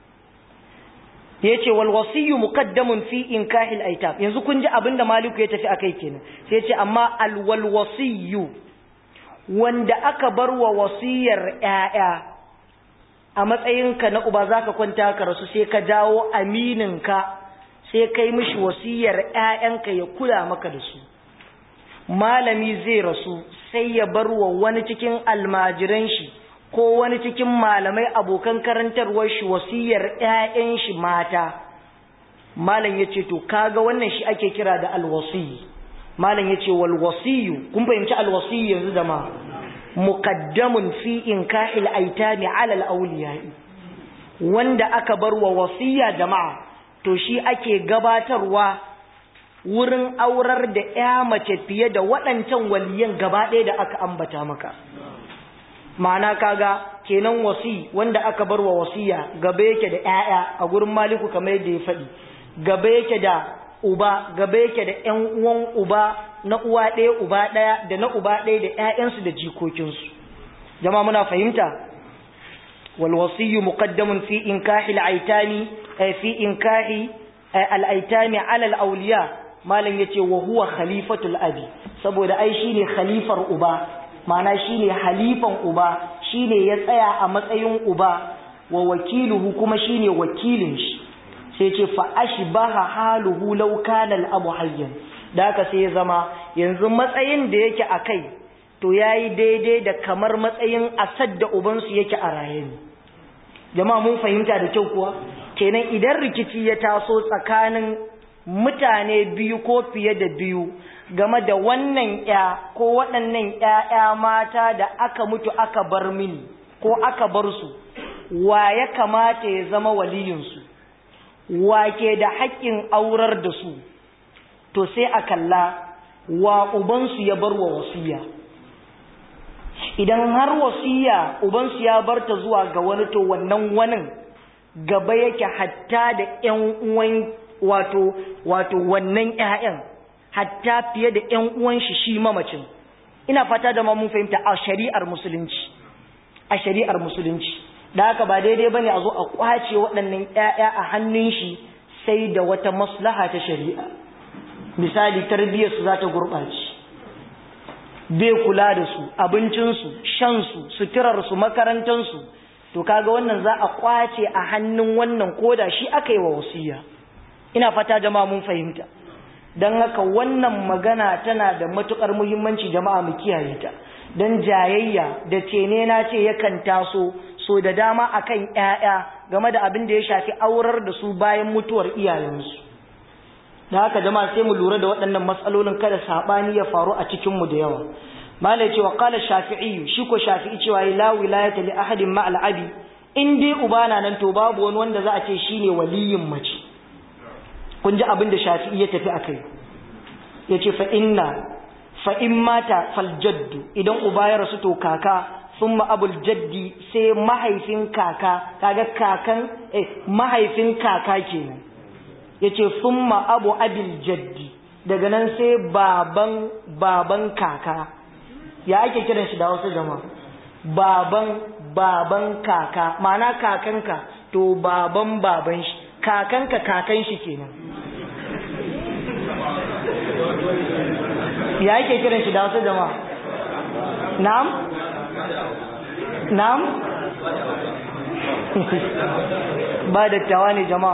yace wal wasiyyu muqaddamun fi inkahil aitam yanzu kun ji abinda maliku ya tafi akai kenan sai yace amma al wal wasiyyu wanda aka bar wa wasiyar ƴaƴa a matsayinka na uba zaka kwanta ka rasu sai ka dawo amininka sai kai mishi wasiyar ƴaƴanka ya kula maka da su malami zai rasu sai ya bar wa wani cikin almajiran shi ko wani cikin malamai abokan karantarwar shi wasiyar ƴaƴan shi mata malam yace to kaga wannan shi ake kira da alwasi malam yace wal wasiyu kun fahimci alwasi yanzu da ma muqaddamun fi inkahil aitami ala al awliya'i wanda aka bar wa wasiya jama'a to shi ake gabatarwa wurin aurar da ya mace fiye da waɗancan waliyan gaba ɗaya da aka ambata maka ma'ana kaga kenan wasi wanda aka bar wa wasiya gaba yake da ƴaƴa a gurin maliku kamar yadda ya faɗi gaba yake da uba gaba yake da ƴan uwan uba na uwa ɗaya uba ɗaya da na uba ɗaya da ƴaƴansu da jikokinsu jama'a muna fahimta wal wasiyyu muqaddamun fi inkahi al-aitami fi inkahi al-aitami ala al-awliya malam yace wa huwa khalifatul abi saboda ai shine khalifar uba ma'ana shine halifan uba shine ya tsaya a matsayin uba wa wakiluhu kuma shine wakilin shi sai yace fa ashbaha haluhu law kana al-abu hayyan da haka sai ya zama yanzu matsayin da yake akai to yayi daidai da kamar matsayin asad da ubansu yake a raye ne jama'a mun fahimta da kyau kuwa kenan idan rikici ya taso tsakanin mutane biyu ko fiye da biyu game da wannan ya ko waɗannan ƴaƴa mata da aka mutu aka bar mini ko aka bar su wa ya kamata ya zama waliyinsu wa ke da haƙƙin aurar da su to sai a kalla wa ubansu ya bar wa wasiya idan har wasiya ubansu ya bar ta zuwa ga wani to wannan wanin gaba yake hatta da ƴan uwan wato wato wannan ƴaƴan hatta fiye da ƴan uwan shi shi mamacin ina fata da ma mun fahimta a shari'ar musulunci a shari'ar musulunci da haka ba daidai bane a zo a kwace waɗannan ƴaƴa a hannun shi sai da wata maslaha ta shari'a misali tarbiyyar su za ta gurɓace bai kula da su abincinsu shansu suturarsu makarantansu to kaga wannan za a kwace a hannun wannan koda shi aka yi wa wasiya ina fata jama'a mun fahimta don haka wannan magana tana da matukar muhimmanci jama'a mu kiyaye ta don jayayya da cene na ce yakan taso so da dama akan ƴaƴa game da abin da ya shafi aurar da su bayan mutuwar iyayensu da haka jama'a sai mu lura da waɗannan matsalolin kada sabani ya faru a cikin mu da yawa malai cewa qala shafi'i shi ko shafi'i cewa la wilayata li ahadin ma al-abi in dai uba na nan to babu wani wanda za a ce shine waliyin mace kun ji abin da shafi'i ya tafi akai yace fa inna fa in mata fal jaddu idan uba ya rasu to kaka thumma abul jaddi sai mahaifin kaka kaga kakan eh mahaifin kaka kenan yace thumma abu abil jaddi daga nan sai baban baban kaka ya ake kiran shi da wasu jama'a baban baban kaka ma'ana kakanka to baban baban shi kakanka kakan shi kenan ya yake kiran shi da wasu jama'a na'am na'am ba dattawa ne jama'a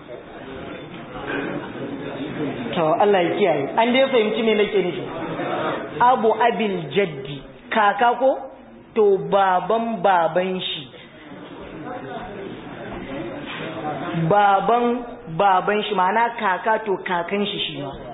to Allah ya kiyaye an dai fahimci me nake nufi abu abil jaddi kaka ko to baban baban shi baban baban shi ma'ana kaka to kakan shi shi ma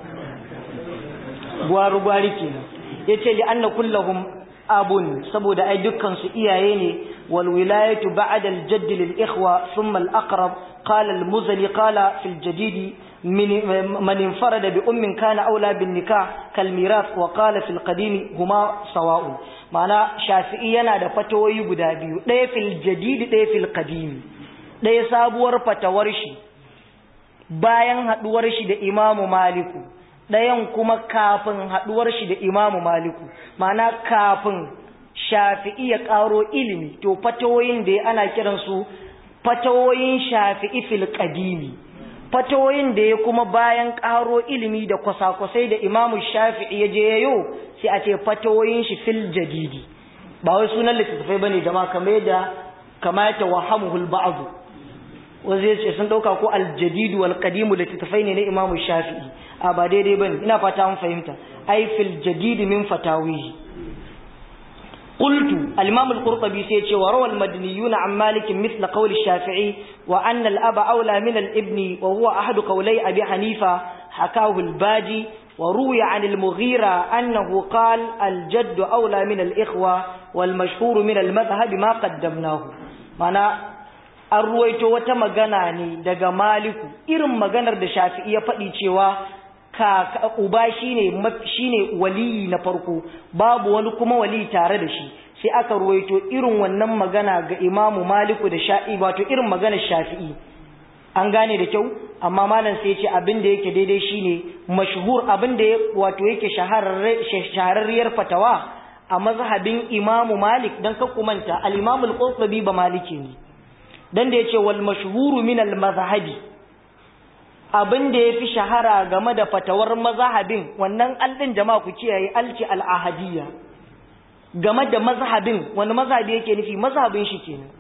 gwaru gwari kenan yace li anna kullahum abun saboda ai dukkan su iyaye ne wal wilayatu ba'da al jadd lil ikhwa thumma al aqrab qala al muzali qala fil jadid من انفرد بأم كان أولى بالنكاح كالميراث وقال في القديم هما سواء معنى شافعي yana da fatawoyi guda biyu ɗaya fil jadid ɗaya fil qadim ɗaya sabuwar fatawar shi bayan haduwar shi da Imamu Maliku ɗayan kuma kafin haduwar shi da Imamu Maliku ma'ana kafin Shafi'i ya ƙaro ilimi to fatawoyin da ana kiransu fatawoyin Shafi'i fil qadimi fatawoyin da ya kuma bayan ƙaro ilimi da kwasa-kwasai da imamu shafi'i ya je yayo sai a ce fatawoyin shi fil jadidi ba wai sunan littattafai bane jama'a kamar yadda kamata wahamuhul ba'du wanda ya ce sun dauka ko aljadidu wal qadimu littattafai ne na imamu shafi'i a ba daidai bane ina fata an fahimta ai fil jadidi min fatawihi قلت الإمام القرطبي سيتي وروى المدنيون عن مالك مثل قول الشافعي وأن الأب أولى من الابن وهو أحد قولي أبي حنيفة حكاه الباجي وروي عن المغيرة أنه قال الجد أولى من الإخوة والمشهور من المذهب ما قدمناه معنى arruwaito wata magana ne daga maliku irin maganar da shafi'i ya faɗi cewa kaka uba shine shine waliyi na farko babu wani kuma wali tare da shi sai aka ruwaito irin wannan magana ga imamu maliku da sha'i wato irin maganar shafi'i an gane da kyau amma malam sai ce abin da yake daidai shine mashhur abin da wato yake shahararriyar fatawa a mazhabin imamu malik dan ka kumanta al-imamu al-qurtubi ba maliki ne dan da yace wal mashhuru min al-mazhabi abin da ya fi shahara game da fatawar mazhabin wannan aldin jama'a ku kiyaye alci al'ahadiyya game da mazhabin wani mazhabi yake nufi mazhabin shi kenan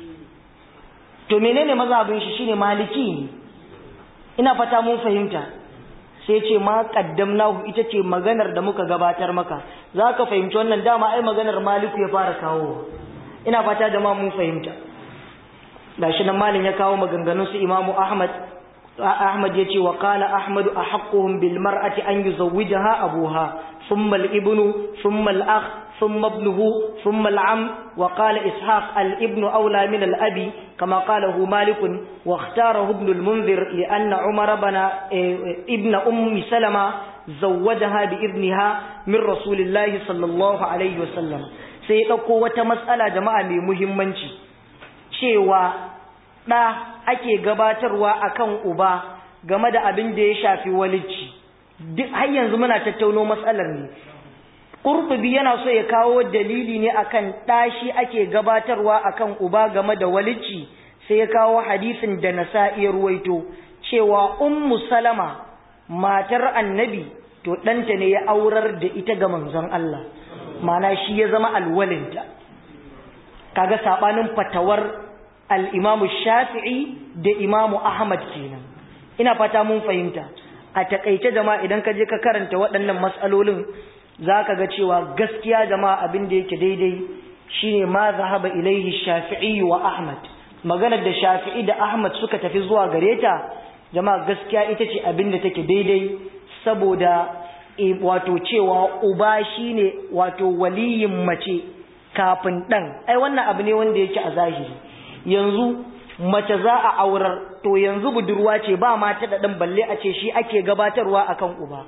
to menene mazhabin shi shine maliki ne ina fata mun fahimta sai ce ma qaddamnahu ita ce maganar da muka gabatar maka zaka fahimci wannan dama ai maganar maliku ya fara kawo ina fata jama'a mun fahimta gashi nan malin ya kawo maganganun su imamu ahmad أحمد يتي وقال أحمد أحقهم بالمرأة أن يزوجها أبوها ثم الابن ثم الأخ ثم ابنه ثم العم وقال إسحاق الابن أولى من الأب كما قاله مالك واختاره ابن المنذر لأن عمر بن ابن أم سلمة زوجها بابنها من رسول الله صلى الله عليه وسلم سيدقوا وتمسألة جماعة مهمة cewa ɗa ake gabatarwa akan uba game da abin da ya shafi walicci duk har yanzu muna tattauno matsalar ne ƙurɓubi yana so ya kawo dalili ne akan ɗashi ake gabatarwa akan uba game da walicci sai ya kawo hadisin da nasa'i ruwaito cewa ummu salama matar annabi to ɗanta ne ya aurar da ita ga manzon Allah mana shi ya zama alwalinta kaga saɓanin fatawar al'imamu shafi'i da imamu ahmad kenan ina fata mun fahimta a taƙaice jama'a idan ka je ka karanta waɗannan matsalolin za ka ga cewa gaskiya jama'a abin da yake daidai shine ma zahaba ilaihi shafi'i wa ahmad maganar da shafi'i da ahmad suka tafi zuwa gare ta jama'a gaskiya ita ce abin da take daidai saboda wato cewa uba shine wato waliyin mace kafin ɗan ai wannan abu ne wanda yake a zahiri yanzu mace za a aurar to yanzu budurwa ce ba mata da ɗan balle a ce shi ake gabatarwa akan uba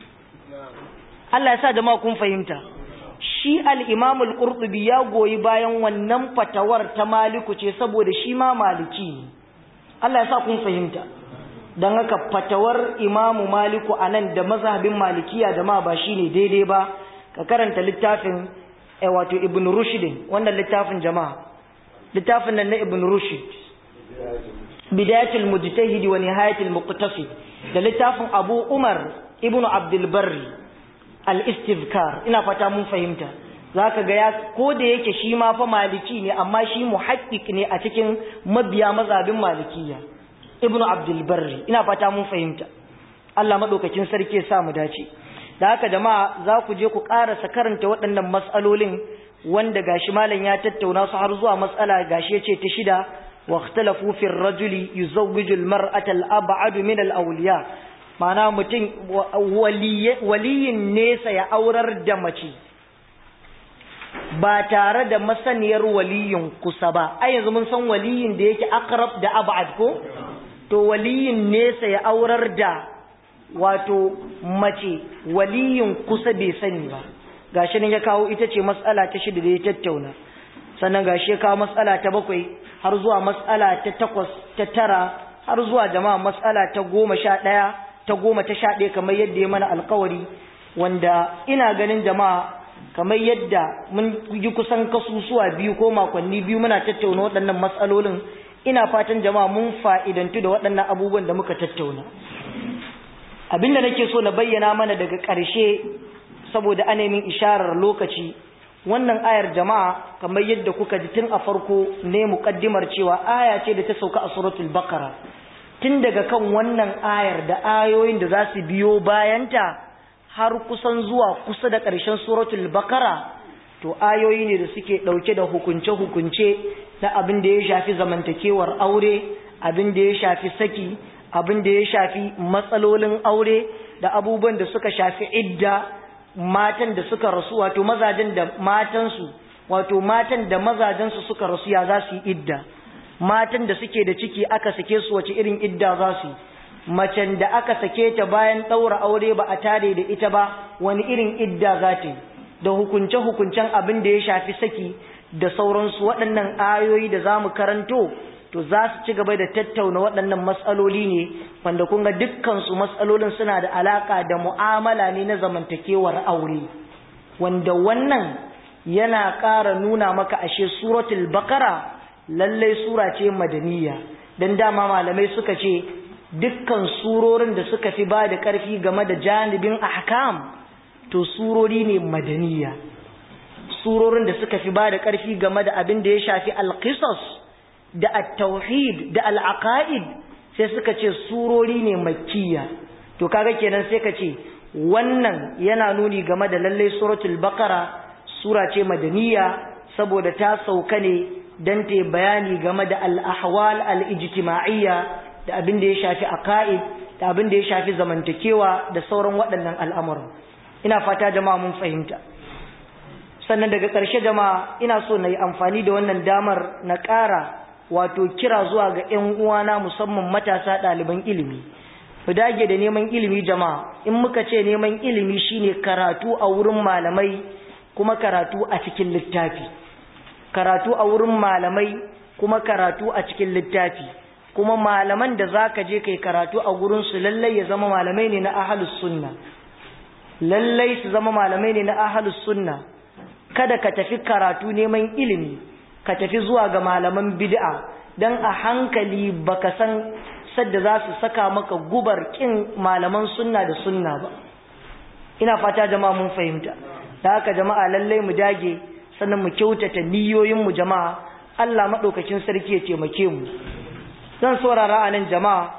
Allah ya sa jama'a kun fahimta shi al-Imam al-Qurtubi ya goyi bayan wannan fatawar ta Maliku ce saboda shi ma maliki ne Allah ya sa kun fahimta dan haka fatawar Imam Maliku anan da mazhabin Malikiya jama'a ba shine daidai ba ka karanta littafin wato Ibn Rushd wannan littafin jama'a littafin nan na ibn rushd bidayatul mujtahid wa nihayatul muqtasid da littafin abu umar ibn abdul barri al-istivkar ina fata mun fahimta zaka ga ya ko da yake shi ma fa maliki ne amma shi muhaqqiq ne a cikin mabiya mazhabin malikiya ibnu abdul barri ina fata mun fahimta Allah madaukakin sarki ya sa mu dace da haka jama'a za ku je ku karasa karanta waɗannan mas'alolin wanda gashi malam ya tattauna su har zuwa mas'ala gashi yace ta shida wa ikhtalafu fi ar-rajuli yuzawwiju al-mar'ata al-ab'ad min al-awliya ma'ana mutum waliyin nesa ya aurar da mace ba tare da masaniyar waliyin kusa ba ai yanzu mun san waliyin da yake akrab da ab'ad ko to waliyin nesa ya aurar da wato mace waliyin kusa bai sani ba gashi ne ya kawo ita ce mas'ala ta shida da ya tattauna sannan gashi ya kawo mas'ala ta bakwai har zuwa mas'ala ta takwas ta tara har zuwa jama'a mas'ala ta goma sha ɗaya ta goma ta sha ɗaya kamar yadda ya mana alkawari wanda ina ganin jama'a kamar yadda mun yi kusan kasusuwa biyu ko makonni biyu muna tattauna waɗannan matsalolin ina fatan jama'a mun fa'idantu da waɗannan abubuwan da muka tattauna abinda nake so na bayyana mana daga ƙarshe saboda anemin isharar lokaci wannan ayar jama'a kamar yadda kuka ji tun a farko ne muƙaddimar cewa aya ce da ta sauka a suratul baqara tun daga kan wannan ayar da ayoyin da za su biyo bayanta har kusan zuwa kusa da ƙarshen suratul bakara to ayoyi ne da suke ɗauke da hukunce-hukunce na abin da ya shafi zamantakewar aure abin da ya shafi saki abin da ya shafi matsalolin aure da abubuwan da suka shafi idda matan da suka rasu wato mazajen da matansu wato matan da mazajensu suka rasu ya za su yi idda matan da suke da ciki aka sake su wace irin idda za su yi macen da aka sake ta bayan ɗaura aure ba a tare da ita ba wani irin idda za ta yi da hukunce-hukuncen abin da ya shafi saki da sauransu waɗannan ayoyi da za mu karanto to za su ci gaba da tattauna waɗannan matsaloli ne wanda kun ga dukkansu matsalolin suna da alaƙa da mu'amala ne na zamantakewar aure wanda wannan yana ƙara nuna maka ashe suratul bakara lallai sura ce madaniya don dama malamai suka ce dukkan surorin da suka fi ba da ƙarfi game da janibin ahkam to surori ne madaniya surorin da suka fi ba da ƙarfi game da abin da ya shafi alƙisas da at-tauhid da al-aqaid sai suka ce surori ne makkiya to kaga kenan sai ka ce wannan yana nuni game da lalle suratul baqara sura ce madaniya saboda ta sauka ne dan ta bayani game da al-ahwal al-ijtima'iyya da abin da ya shafi aqaid da abin da ya shafi zamantakewa da sauran waɗannan al'amuran ina fata jama'a mun fahimta sannan daga ƙarshe jama'a ina so na yi amfani da wannan damar na ƙara wato kira zuwa ga 'yan uwana musamman matasa ɗaliban ilimi mu dage da neman ilimi jama'a in muka ce neman ilimi shine karatu a wurin malamai kuma karatu a cikin littafi karatu a wurin malamai kuma karatu a cikin littafi kuma malaman da zaka je kai karatu a gurin su lallai ya zama malamai ne na ahlus sunna lallai su zama malamai ne na ahlus sunna kada ka tafi karatu neman ilimi ka tafi zuwa ga malaman bid'a dan a hankali baka san sadda za su saka maka gubar kin malaman sunna da sunna ba ina fata jama'a mun fahimta da haka jama'a lallai mu dage sannan mu kyautata niyoyin mu jama'a Allah madaukakin sarki ya taimake mu zan saurara a nan jama'a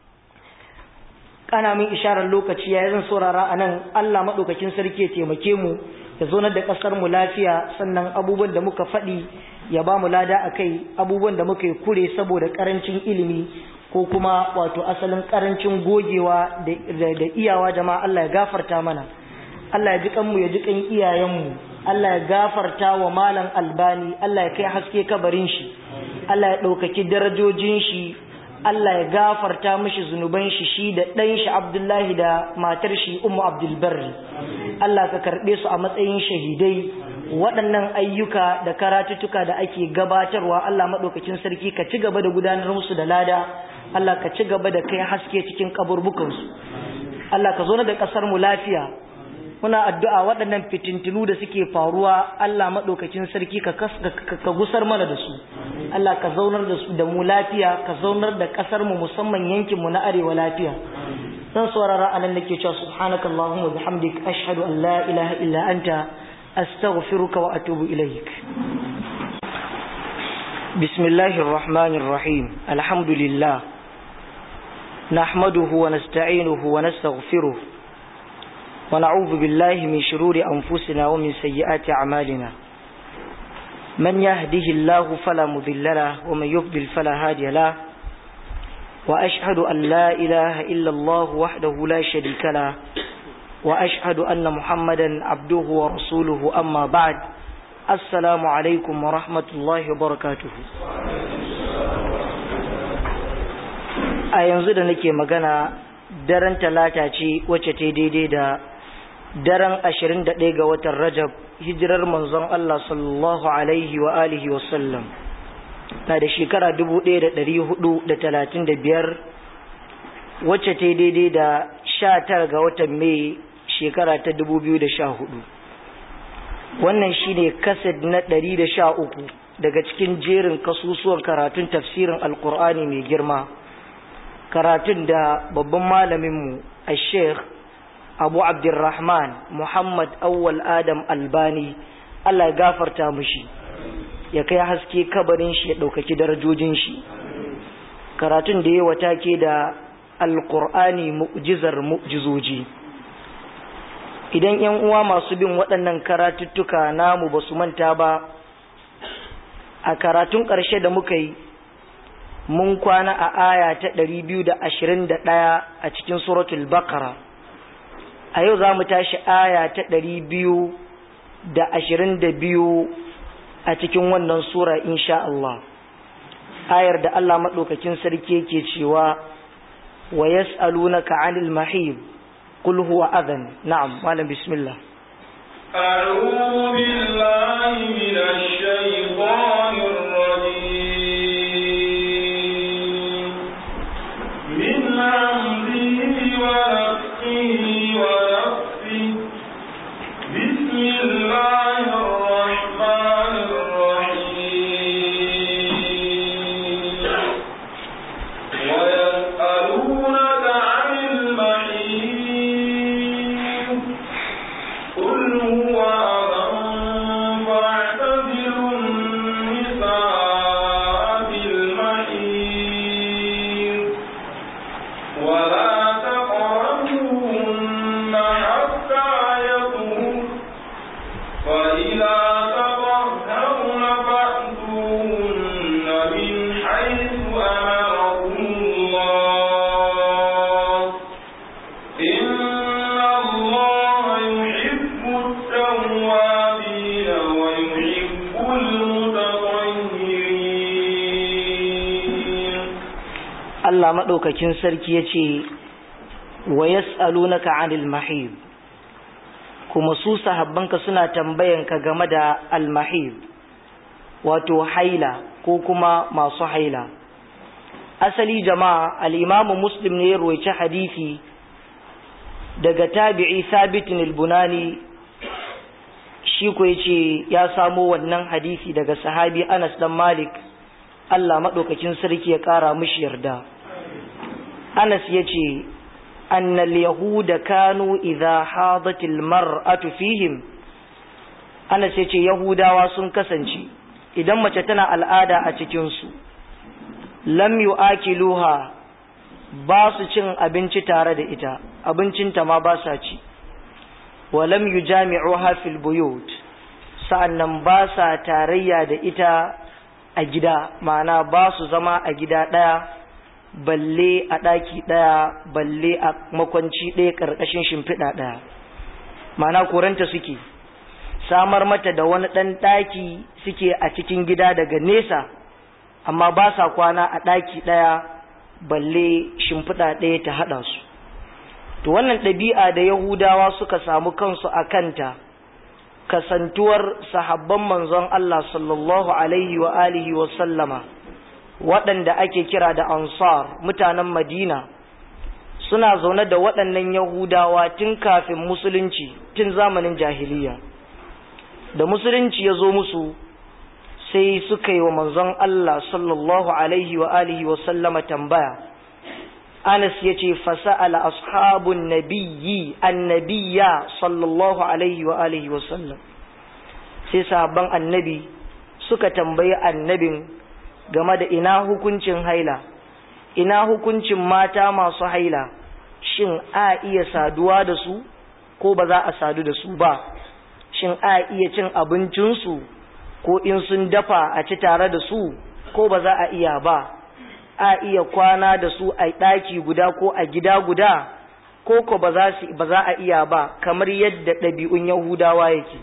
kana min isharar lokaci yayin zan saurara a nan Allah madaukakin sarki ya taimake mu ya zonar da kasar mu lafiya sannan abubuwan da muka faɗi ya ba mu lada akai abubuwan da muka yi kure saboda karancin ilimi ko kuma wato asalin karancin gogewa da iyawa jama'a Allah ya gafarta mana Allah ya ji kanmu ya ji kan iyayenmu Allah ya gafarta wa malam albani Allah ya kai haske kabarin shi Allah ya ɗaukaki darajojin shi Allah ya gafarta mishi zunuban shi shi da ɗan shi Abdullahi da matar shi Ummu Abdul Barri Allah ka karɓe su a matsayin shahidai waɗannan ayyuka da karatuttuka da ake gabatarwa Allah maɗaukacin sarki ka ci gaba da gudanar musu da lada Allah ka ci gaba da kai haske cikin kaburbukansu Allah ka zo da ƙasar mu lafiya muna addu'a waɗannan fitintinu da suke faruwa Allah maɗaukacin sarki ka gusar mana da su Allah ka zaunar da su da mu lafiya ka zaunar da ƙasar mu musamman yankin mu na arewa lafiya dan saurara anan nake cewa subhanakallahumma bihamdik ashhadu an la ilaha illa anta astaghfiruka wa atubu ilaik bismillahir rahmanir rahim alhamdulillah nahmaduhu wa nasta'inuhu wa nastaghfiruh wa na'udhu billahi min shururi anfusina wa min sayyiati a'malina man yahdihillahu fala mudilla lahu wa man yudlil fala hadiya lahu وأشهد أن لا إله إلا الله وحده لا شريك له وأشهد أن محمدا عبده ورسوله أما بعد السلام عليكم ورحمة الله وبركاته a yanzu da nake magana daren talata ce wacce ta daidai da daren 21 ga watan rajab hijirar manzon Allah sallallahu alaihi wa alihi wa sallam na da shekara biyar wacce ta daidai da sha tara ga watan mai shekara ta hudu. wannan shine kaset na uku daga cikin jerin kasusuwan karatun tafsirin alkur'ani mai girma karatun da babban malaminmu a sheikh abu abdurrahman muhammad awwal adam albani allah ya gafarta mushi ya kai haske kabarin shi ya ɗaukaki darajojin shi karatun da ya wata ke da alƙur'ani mu'jizar mu'jizoji idan yan uwa masu bin waɗannan karatuttuka namu ba su manta ba a karatun ƙarshe da muka yi mun kwana a aya ta ɗari biyu da ashirin da ɗaya a cikin suratul bakara a yau za mu tashi aya ta ɗari biyu da ashirin da biyu a cikin wannan sura insha Allah ayar da Allah madaukakin sarki yake cewa wa yas'alunaka 'anil mahid qul huwa adhan na'am malam bismillah أعوذ بالله من الشيطان الرجيم من همزه ونفخه ونفسه بسم الله الرحمن ويسألونك عن المحيط قل هو أذى فاعتزلوا النساء في المحيط ولا تقربوهن حتى يطهرن فإذا تطهرن فأتوهن من حيث أمركم الله إن الله يحب التوابين ويحب المتطهرين Allah madaukakin sarki yace wa yas'alunaka 'anil mahid kuma su sahabbanka suna tambayanka game da al-mahid wato haila ko kuma masu haila asali jama'a al-imamu muslim ne ya ruwaici hadisi daga tabi'i sabitin al-bunani shi ko yace ya samo wannan hadisi daga sahabi Anas dan Malik Allah madaukakin sarki ya kara mishi yarda Anas yace annal yahuda kanu idha hadatil mar'atu fihim Anas yace yahudawa sun kasance idan mace tana al'ada a cikin su lam yu'akiluha ba su cin abinci tare da ita abincinta ma ba sa ci wa lam yujami'uha fil buyut sa'annan ba sa tarayya da ita a gida ma'ana ba su zama a gida ɗaya balle a ɗaki ɗaya balle a makwanci ɗaya ƙarƙashin shimfiɗa ɗaya ma'ana koranta suke samar mata da wani ɗan ɗaki suke a cikin gida daga nesa amma ba sa kwana a ɗaki ɗaya balle shimfiɗa ɗaya ta haɗa su to wannan ɗabi'a da yahudawa suka samu kansu a kanta kasantuwar sahabban manzon Allah sallallahu alaihi wa alihi wa sallama waɗanda ake kira da ansar mutanen madina suna zaune da waɗannan yahudawa tun kafin musulunci tun zamanin jahiliya da musulunci ya zo musu sai suka yi wa manzon Allah sallallahu alaihi wa alihi wa sallama tambaya Anas ya ce fasa'ala ashabun nabiyyi annabiya sallallahu alaihi wa alihi wa sallam sai sahabban annabi suka tambayi annabin game da ina hukuncin haila ina hukuncin mata masu haila shin a iya saduwa da su ko ba za a sadu da su ba shin a iya cin abincinsu ko in sun dafa a ci tare da su ko ba za a iya ba a iya kwana da su a ɗaki guda ko a gida guda ko ko ba za a iya ba kamar yadda ɗabi'un yahudawa yake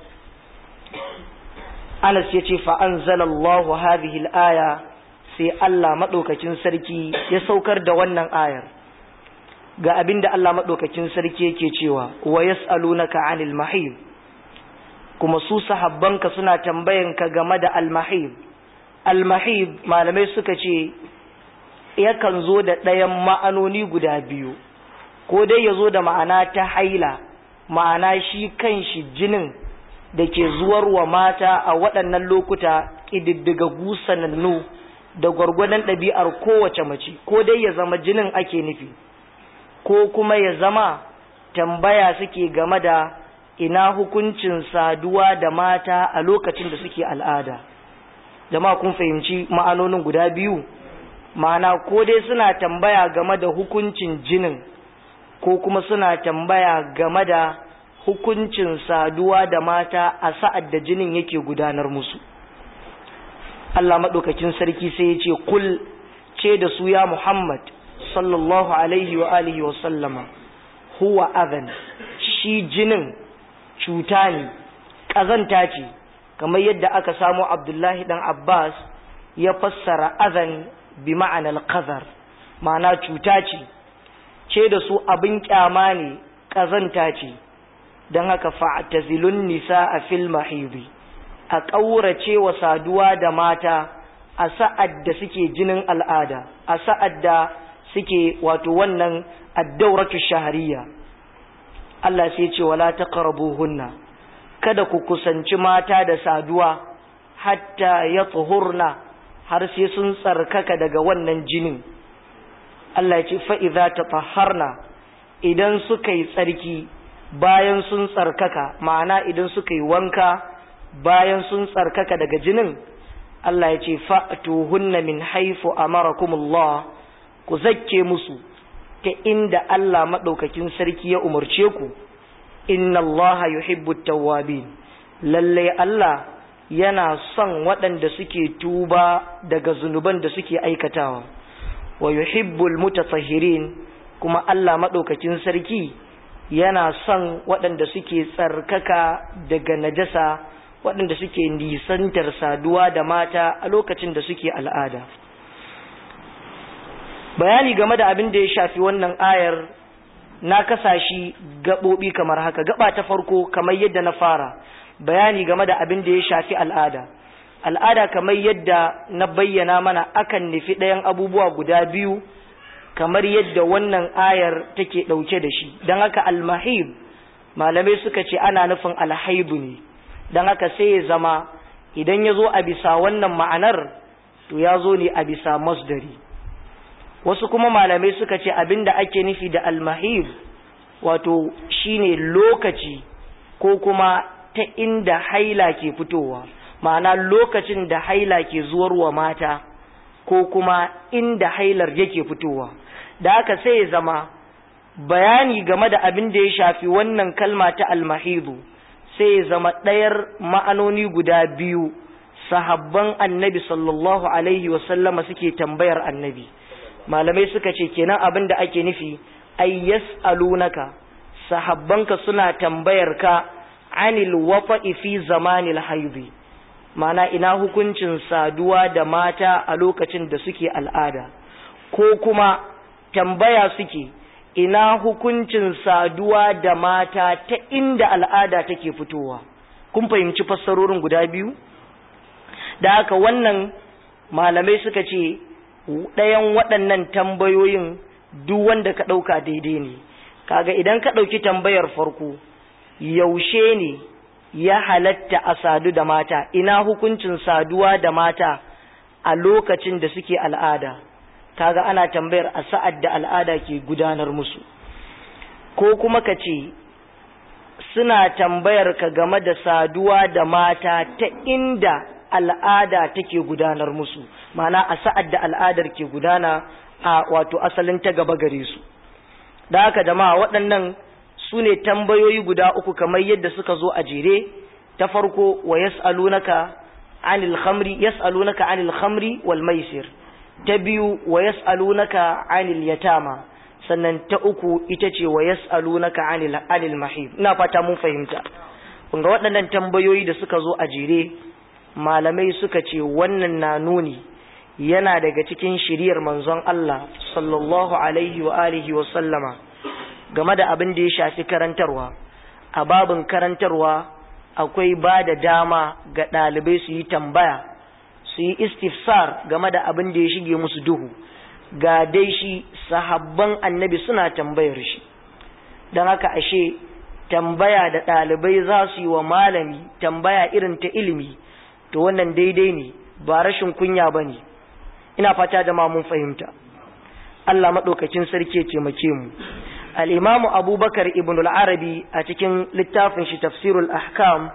anas ya ce fa'anzalallahu hadhihi aya sai Allah maɗaukakin sarki ya saukar da wannan ayar ga abin da Allah maɗaukakin sarki yake cewa wa yas'alunaka 'anil mahid kuma su sahabbanka suna tambayanka game da al-mahid al-mahid malamai suka ce yakan zo da ɗayan ma'anoni guda biyu ko dai ya zo da ma'ana ta haila ma'ana shi kan shi jinin da ke zuwar wa mata a waɗannan lokuta ƙididdiga gusanannu da gwargwadon ɗabi'ar kowace mace ko dai ya zama jinin ake nufi ko kuma ya zama tambaya suke game da ina hukuncin saduwa da mata a lokacin da suke al'ada jama'a kun fahimci ma'anonin guda biyu ma'ana ko dai suna tambaya game da hukuncin jinin ko kuma suna tambaya game da hukuncin saduwa da mata a sa'ad da jinin yake gudanar musu Allah maɗaukakin sarki sai ya ce kul ce da su ya Muhammad sallallahu alaihi wa alihi wa sallama huwa adhan shi jinin cuta ne ƙazanta ce kamar yadda aka samu Abdullahi dan Abbas ya fassara adhan bi ma'anar qazar ma'ana cuta ce ce da su abin kyama ne ƙazanta ce don haka fa'tazilun nisa a fil mahidi a ƙaurace wa saduwa da mata a sa'ad da suke jinin al'ada a sa'ad da suke wato wannan addauratu shahariya Allah sai ce wala hunna kada ku kusanci mata da saduwa hatta ya tsohurna har sai sun tsarkaka daga wannan jinin Allah ya ce fa'iza ta tsaharna idan suka yi tsarki bayan sun tsarkaka ma'ana idan suka yi wanka bayan sun tsarkaka daga jinin Allah ya ce fa'tuhunna min haifu amarakumullah ku zakke musu ta inda Allah maɗaukakin sarki ya umarce ku inna Allah yuhibbu tawwabin lalle Allah yana son waɗanda suke tuba daga zunuban da suke aikatawa wa yuhibbul mutatahhirin kuma Allah maɗaukakin sarki yana son waɗanda suke tsarkaka daga najasa waɗanda suke nisantar saduwa da mata a lokacin da suke al'ada bayani game da abin da ya shafi wannan ayar na kasa shi gaɓoɓi kamar haka gaba ta farko kamar yadda na fara bayani game da abin da ya shafi al'ada al'ada kamar yadda na bayyana mana akan nufi ɗayan abubuwa guda biyu kamar yadda wannan ayar take ɗauke da shi don haka almahib malamai suka ce ana nufin alhaibu ne don haka sai ya zama idan ya zo a bisa wannan ma'anar to ya zo ne a bisa masdari wasu kuma malamai suka ce abinda ake nufi da almahib wato shine lokaci ko kuma ta inda haila ke fitowa ma'ana lokacin da haila ke zuwarwa mata ko kuma inda hailar yake fitowa da haka sai ya zama bayani game da abin da ya shafi wannan kalma ta almahidu sai ya zama ɗayar ma'anoni guda biyu sahabban annabi sallallahu alaihi wasallama suke tambayar annabi malamai suka ce kenan abin da ake nufi ay yas'alunaka sahabbanka suna tambayar ka anil wafa'i fi zamanil haidi mana ina hukuncin saduwa da mata a lokacin da suke al'ada ko kuma tambaya suke ina hukuncin saduwa da mata ta inda al'ada take fitowa kun fahimci fassarorin guda biyu da haka wannan malamai suka ce ɗayan waɗannan tambayoyin duk wanda ka ɗauka daidai ne kaga idan ka ɗauki tambayar farko yaushe ne ya halatta a sadu da mata ina hukuncin saduwa da mata a lokacin da suke al'ada kaga ana tambayar a sa'ad da al'ada ke gudanar musu ko kuma ka ce suna tambayar ka game da saduwa da mata ta inda al'ada take gudanar musu mana a sa'ad da al'adar ke gudana a wato asalin ta gaba gare su da haka jama'a waɗannan su ne tambayoyi guda uku kamar yadda suka zo a jere ta farko wa yas'alunaka anil khamri yas'alunaka anil khamri wal maisir ta biyu wa yas'alunaka anil yatama sannan ta uku ita ce wa yas'alunaka anil anil mahib ina fata mun fahimta kun ga waɗannan tambayoyi da suka zo a jere malamai suka ce wannan na nuni yana daga cikin shiriyar manzon Allah sallallahu alaihi wa alihi wa sallama game da abin da ya shafi karantarwa a babin karantarwa akwai ba da dama ga ɗalibai su yi tambaya su yi istifsar game da abin da ya shige musu duhu ga dai shi sahabban annabi suna tambayar shi don haka ashe tambaya da ɗalibai za su yi wa malami tambaya irin ta ilimi to wannan daidai ne ba rashin kunya ba ne ina fata da ma mun fahimta Allah maɗaukacin sarki ya taimake mu al'imamu abubakar ibn al'arabi a cikin littafin shi tafsirul ahkam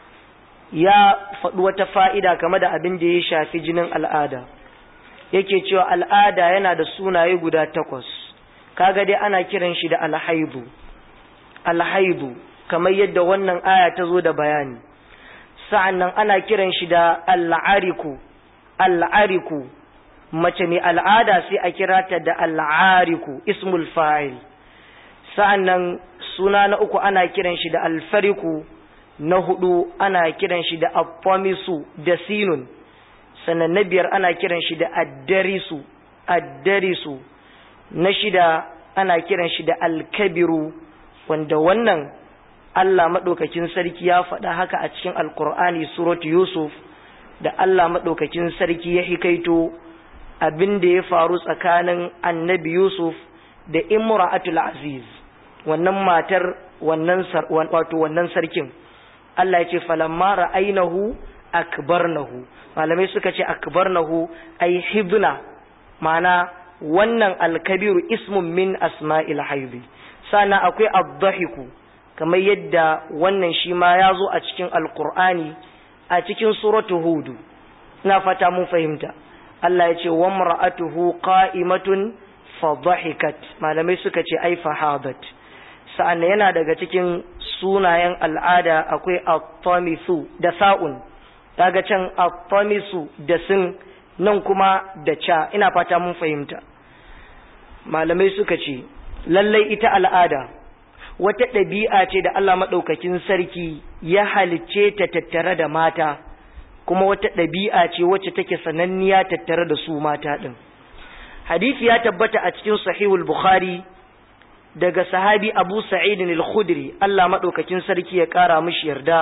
ya faɗi wata fa'ida game da abin da ya shafi jinin al'ada yake cewa al'ada yana da sunaye guda takwas kaga dai ana kiran shi da alhaibu alhaibu kamar yadda wannan aya ta zo da bayani sa'an nan ana kiran shi da al'ariku al'ariku mace mai al'ada sai a kira ta da al'ariku ismul fa'il sa'an nan suna na uku ana kiran shi da alfariku na hudu ana kiran shi da afamisu da sinun sannan na biyar ana kiran shi da addarisu addarisu na shida ana kiran shi da alkabiru wanda wannan Allah maɗaukakin sarki ya faɗa haka a cikin alkur'ani surat yusuf da Allah maɗaukakin sarki ya hikaito abin da ya faru tsakanin annabi yusuf da imra'atul aziz wannan matar wannan wato wannan sarkin Allah ya ce falamma ra'ainahu akbarnahu malamai suka ce akbarnahu ay hibna ma'ana wannan alkabiru ismun min asma'il haibi sana akwai ad-dahiku kamar yadda wannan shi ma ya zo a cikin alkur'ani a cikin suratu hudu ina fata mun fahimta Allah ya ce wa mar'atuhu qa'imatun fa dhahikat malamai suka ce ai fahadat sa'an yana daga cikin sunayen al'ada akwai at-tamisu da sa'un kaga can at-tamisu da sin nan kuma da cha ina fata mun fahimta malamai suka ce lallai ita al'ada wata ɗabi'a ce da Allah maɗaukakin sarki ya halicce ta tattare da mata kuma wata ɗabi'a ce wacce take sananniya tattare da su mata ɗin hadisi ya tabbata a cikin sahihul bukhari daga sahabi abu sa'id al-khudri Allah maɗaukakin sarki ya ƙara mishi yarda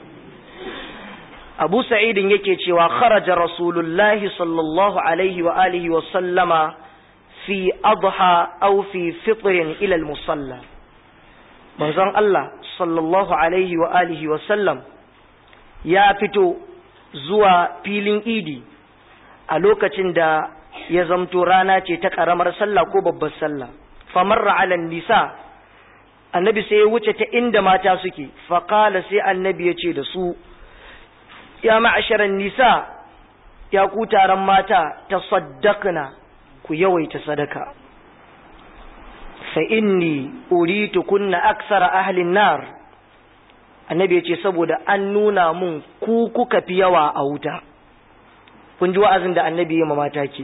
abu sa'idin yake cewa kharaja rasulullahi sallallahu alaihi wa alihi wa sallama fi adha aw fi fitrin ila al-musalla manzon Allah sallallahu alaihi wa alihi wa sallam ya fito zuwa filin idi a lokacin da ya zamto rana ce ta ƙaramar sallah ko babbar sallah famarra ala nisa annabi sai ya wuce ta inda mata suke faƙala sai annabi ya ce da su ya ma'asharan nisa ya ku taron mata ta saddakna ku yawaita sadaka fa inni uritu kunna aksara ahlin nar annabi ya ce saboda an nuna mun ku kuka fi yawa a wuta kun ji wa'azin da annabi ya mata ke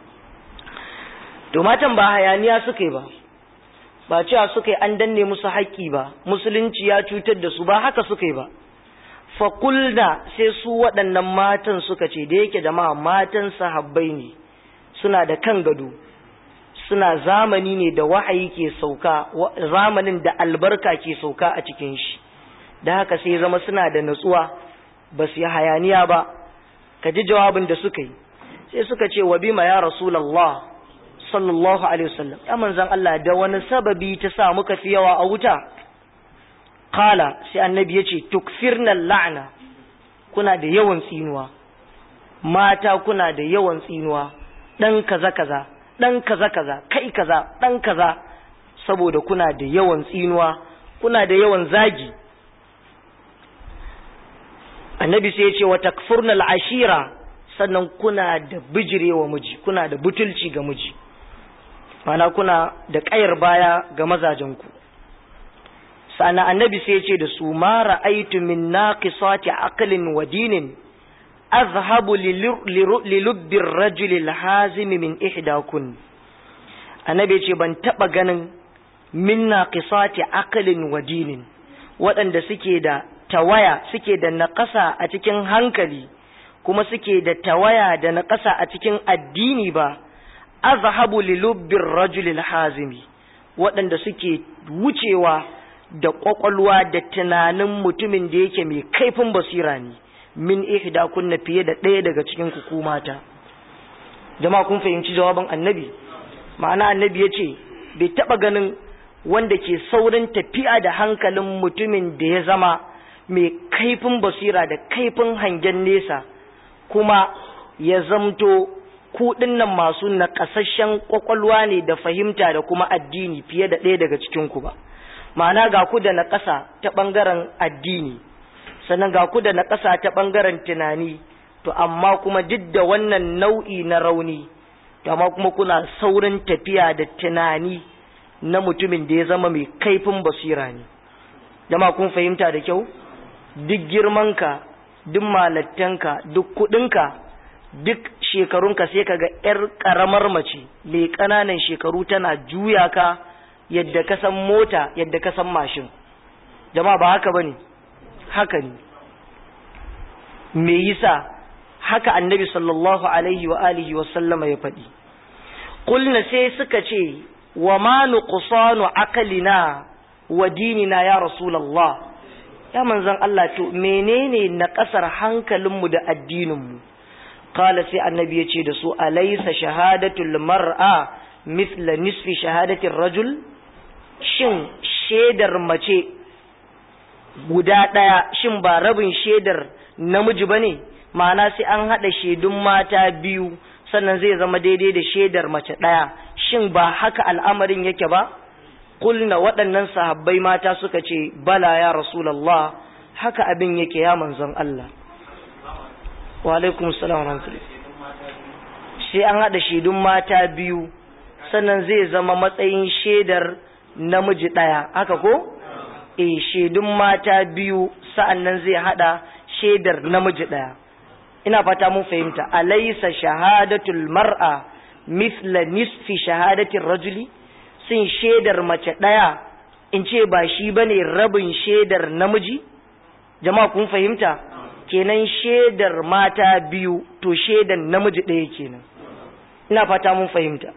to matan ba hayaniya suka yi ba ba cewa suka yi an danne musu haƙƙi ba musulunci ya cutar da su ba haka suka yi ba fakulda sai su waɗannan matan suka ce da yake jama'a matan sahabbai ne suna da kan gado suna zamani ne da wahayi ke sauka zamanin da albarka ke sauka a cikin shi da haka sai zama suna da natsuwa ba su yi hayaniya ba ka ji jawabin da suka yi sai suka ce wa bima ya rasulallah sallallahu alaihi wasallam ya manzan Allah da wani sababi ta sa muka fi yawa a wuta kala sai annabi ya ce tukfirna la'ana kuna da yawan tsinuwa mata kuna da yawan tsinuwa dan kaza kaza dan kaza kaza kai kaza dan kaza saboda kuna da yawan tsinuwa kuna da yawan zagi annabi sai ya ce wa takfurna al'ashira sannan kuna da bijirewa miji kuna da butulci ga miji mana kuna da ƙayar baya ga mazajenku sana annabi sai ya ce da su ma ra'aitu min naqisati aqlin wa dinin azhabu lilubbi rajuli alhazimi min ihdakun annabi ya ce ban taba ganin min naqisati aqlin wa dinin waɗanda suke da tawaya suke da naƙasa a cikin hankali kuma suke da tawaya da naƙasa a cikin addini ba azhabu lilubbir rajulil hazimi waɗanda suke wucewa da ƙwaƙwalwa da tunanin mutumin da yake mai kaifin basira ne min ihda kunna fiye da ɗaya daga cikin ku mata jama'a kun fahimci jawabin annabi ma'ana annabi ya ce bai taɓa ganin wanda ke saurin tafiya da hankalin mutumin da ya zama mai kaifin basira da kaifin hangen nesa kuma ya zamto kuɗin nan masu naƙasasshen ƙwaƙwalwa ne da fahimta da kuma addini fiye da ɗaya daga cikinku ba ma'ana ga ku da naƙasa ta ɓangaren addini sannan ga ku da naƙasa ta ɓangaren tunani to amma kuma duk da wannan nau'i na rauni to amma kuma kuna saurin tafiya da tunani na mutumin da ya zama mai kaifin basira ne jama kun fahimta da kyau duk girmanka duk malattanka duk kudinka duk shekarunka sai kaga yar karamar mace mai ƙananan shekaru tana juya ka yadda ka san mota yadda ka san mashin jama'a ba haka bane haka ne me yasa haka annabi sallallahu alaihi wa alihi wa sallama ya faɗi qulna sai suka ce wa ma nuqsanu aqlina wa dinina ya rasulullah ya manzon Allah to menene na kasar hankalinmu da addininmu qala sai annabi ya ce da su alaysa shahadatul mar'a mithla nisfi shahadatir rajul shin shedar mace guda daya shin ba rabin shedar namiji bane ma'ana sai an hada shedun mata biyu sannan zai zama daidai da shedar mace daya shin ba haka al'amarin yake ba kulna waɗannan sahabbai mata suka ce bala ya rasulallah haka abin yake ya manzon Allah wa alaikum salam sai an haɗa shaidun mata biyu sannan zai zama matsayin shaidar namiji ɗaya haka ko eh shaidun mata biyu sa'annan zai haɗa shaidar namiji ɗaya ina fata mun fahimta alaysa shahadatul mar'a mithla nisfi shahadatin rajuli sun shaidar mace ɗaya in ce ba shi ba ne rabin shaidar namiji jama'a kun fahimta kenan shaidar mata biyu to shaidar namiji ɗaya kenan ina fata mun fahimta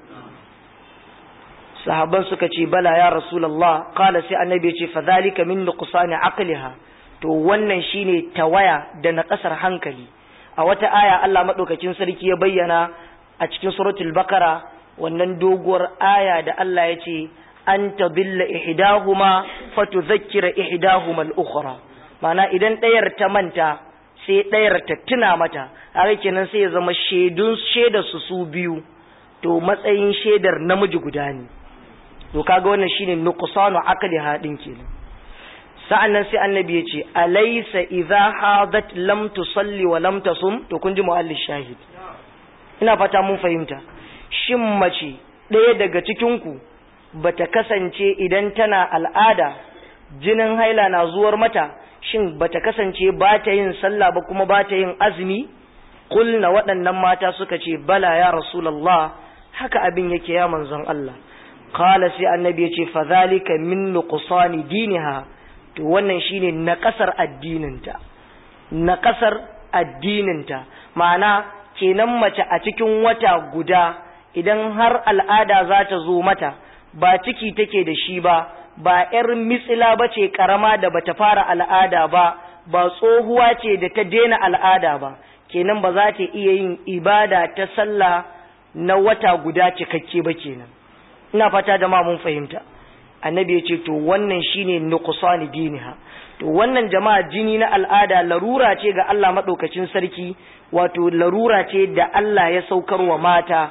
sahabban suka ce bala ya rasulullah qala sai annabi ya ce fa zalika min nuqsani aqliha to wannan shine tawaya da na kasar hankali a wata aya Allah madaukakin sarki ya bayyana a cikin suratul bakara wannan doguwar aya da Allah ya ce an tadilla ihdahuma fatudhakkira ihdahuma al-ukhra mana idan ɗayar ta manta sai ɗayar ta tuna mata haka kenan sai ya zama shaidun shaidar su su biyu to matsayin shaidar namiji guda ne to kaga wannan shine nuqsanu aqli hadin kenan sa'annan sai annabi ya ce alaysa idha hadat lam tusalli wa lam tasum to kun ji mu'allil shahid ina fata mun fahimta shin mace ɗaya daga cikinku ba ta kasance idan tana al'ada jinin haila na zuwar mata shin ba ta kasance ba ta yin sallah ba kuma ba ta yin azumi kulna waɗannan mata suka ce bala ya rasulallah haka abin yake ya manzon Allah qala sai annabi ya ce fadhalika min nuqsani diniha to wannan shine na kasar addininta na kasar addininta ma'ana kenan mace a cikin wata guda idan har al'ada za ta zo mata ba ciki take da shi ba ba ‘yar mitsila ba ce ƙarama da bata fara al'ada ba ba tsohuwa ce da ta daina al'ada ba kenan ba za ta iya yin ibada ta sallah na wata guda cikakke ba kenan ina fata da mun fahimta annabi ya ce to wannan shine nuqsani diniha to wannan jama'a jini na al'ada larura ce ga Allah madaukakin sarki wato larura ce da Allah ya saukar wa mata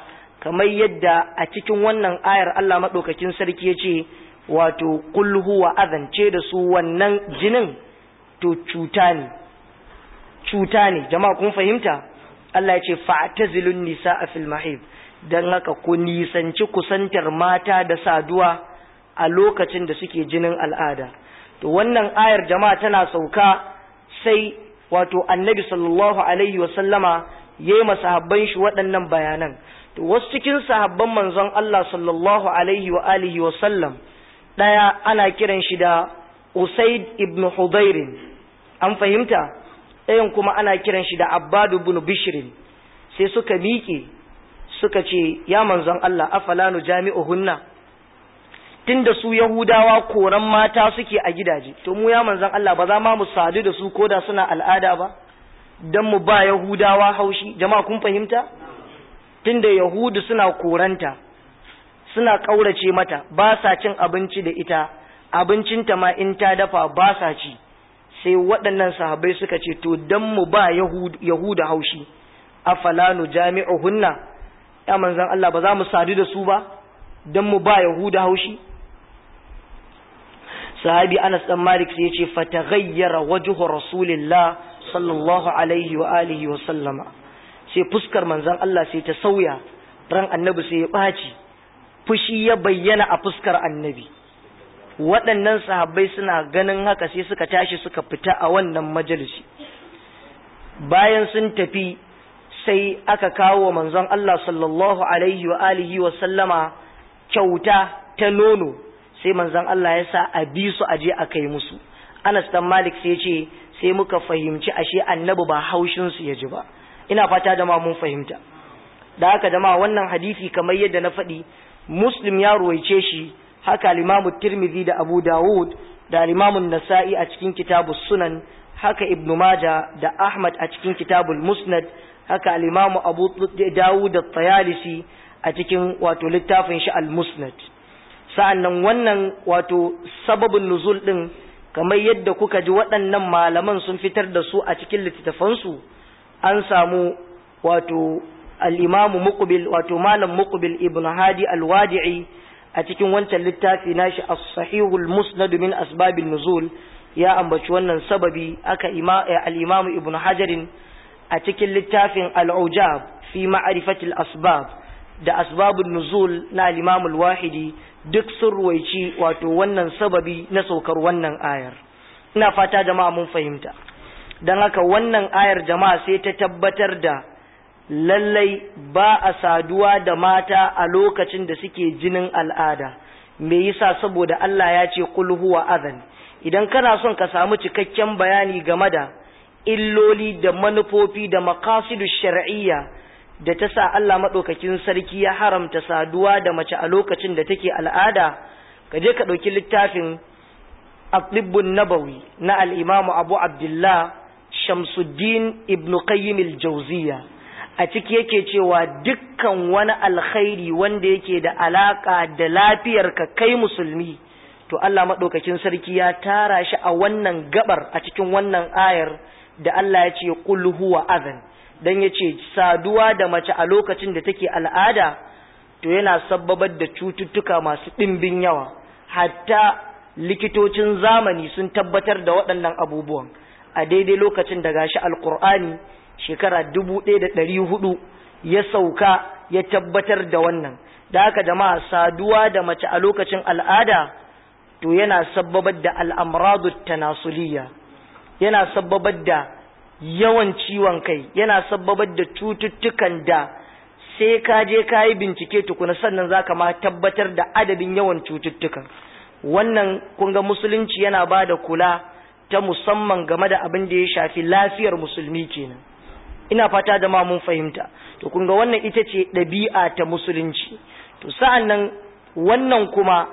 kamar yadda a cikin wannan ayar Allah maɗaukakin sarki ya ce wato kul huwa azance da su wannan jinin to cuta ne cuta ne jama'a kun fahimta Allah ya ce fa'tazilun nisaa fil mahib dan haka ku nisanci kusantar mata da saduwa a lokacin da suke jinin al'ada to wannan ayar jama'a tana sauka sai wato annabi sallallahu alaihi wa sallama yayi masahabban shi waɗannan bayanan to wasu cikin sahabban manzon Allah sallallahu alaihi wa alihi wa sallam daya ana kiran shi da Usaid ibn Hudayr an fahimta ɗayan kuma ana kiran shi da Abbad ibn Bishr sai suka miƙe suka ce ya manzon Allah afala nu jami'uhunna tunda su Yahudawa koran mata suke a gidaje to mu ya manzon Allah ba za ma mu sadu da su koda suna al'ada ba dan mu ba Yahudawa haushi jama'a kun fahimta tunda Yahudu suna koranta suna kaurace mata ba sa cin abinci da ita abincinta ma in ta dafa ba sa ci sai waɗannan sahabbai suka ce to dan mu ba Yahuda haushi afala nu jami'uhunna ya manzon Allah ba za mu sadu da su ba dan mu ba Yahuda haushi sahabi Anas dan Malik sai yace fataghayyara wajhu rasulillah sallallahu alaihi wa alihi wa sallama sai fuskar manzon Allah sai ta sauya ran annabi sai ya baci fushi ya bayyana a fuskar annabi waɗannan sahabbai suna ganin haka sai suka tashi suka fita a wannan majalisi bayan sun tafi sai aka kawo wa manzon Allah sallallahu alaihi wa alihi wa sallama kyauta ta nono sai manzon Allah ya sa a bi su aje a kai musu Anas dan Malik sai ce sai muka fahimci ashe annabi ba haushin su ya ji ba ina fata da ma mun fahimta da haka jama'a wannan hadisi kamar yadda na faɗi Muslim ya ruwaice shi haka al-Imam Tirmidhi da Abu Dawud da al-Imam Nasa'i a cikin kitabus Sunan haka Ibn Majah da Ahmad a cikin kitabul Musnad haka al-Imam Abu Dawud at-Tayalisi a cikin wato littafin shi al-Musnad sa'annan wannan wato sababin nuzul din kamar yadda kuka ji waɗannan malaman sun fitar da su a cikin littattafansu an samu wato al-Imam Muqbil wato Malam Muqbil Ibn Hadi al-Wadi'i a cikin wancan littafi nashi as-Sahihul Musnad min asbabin nuzul ya ambaci wannan sababi aka al-Imam Ibn Hajarin a cikin littafin al'ujab fi ma'arifatil asbab da asbabun nuzul na limamul wahidi duk sun ruwaici wato wannan sababi na saukar wannan ayar ina fata jama'a mun fahimta don haka wannan ayar jama'a sai ta tabbatar da lallai ba a saduwa da mata a lokacin da suke jinin al'ada me yasa saboda Allah ya ce kul huwa adhan idan kana son ka samu cikakken bayani game da illoli da manufofi da makasidu shar'iyya da ta sa Allah maɗaukakin sarki ya haramta saduwa da mace a lokacin da take al'ada ka je ka ɗauki littafin Atibbun Nabawi na al'imamu Abu Abdullah Shamsuddin Ibn Qayyim al-Jawziyya a ciki yake cewa dukkan wani alkhairi wanda yake da alaka da lafiyar ka kai musulmi to Allah maɗaukakin sarki ya tara shi a wannan gabar a cikin wannan ayar da Allah ya ce qul huwa adhan dan yace saduwa da mace a lokacin da take al'ada to yana sabbabar da cututtuka masu ɗimbin yawa hatta likitocin zamani sun tabbatar da waɗannan abubuwan a daidai lokacin da gashi alkur'ani shekara dubu ɗaya da ɗari hudu ya sauka ya tabbatar da wannan da haka jama'a saduwa da mace a lokacin al'ada to yana sabbabar da al'amradu tanasuliya yana sabbabar da yawan ciwon kai yana sabbabar da cututtukan da sai ka je ka yi bincike tukuna sannan za ka ma tabbatar da adadin yawan cututtukan wannan kunga musulunci yana ba da kula ta musamman game da abin da ya shafi lafiyar musulmi kenan ina fata da ma mun fahimta to kunga wannan ita ce ɗabi'a ta musulunci to sa'an nan wannan kuma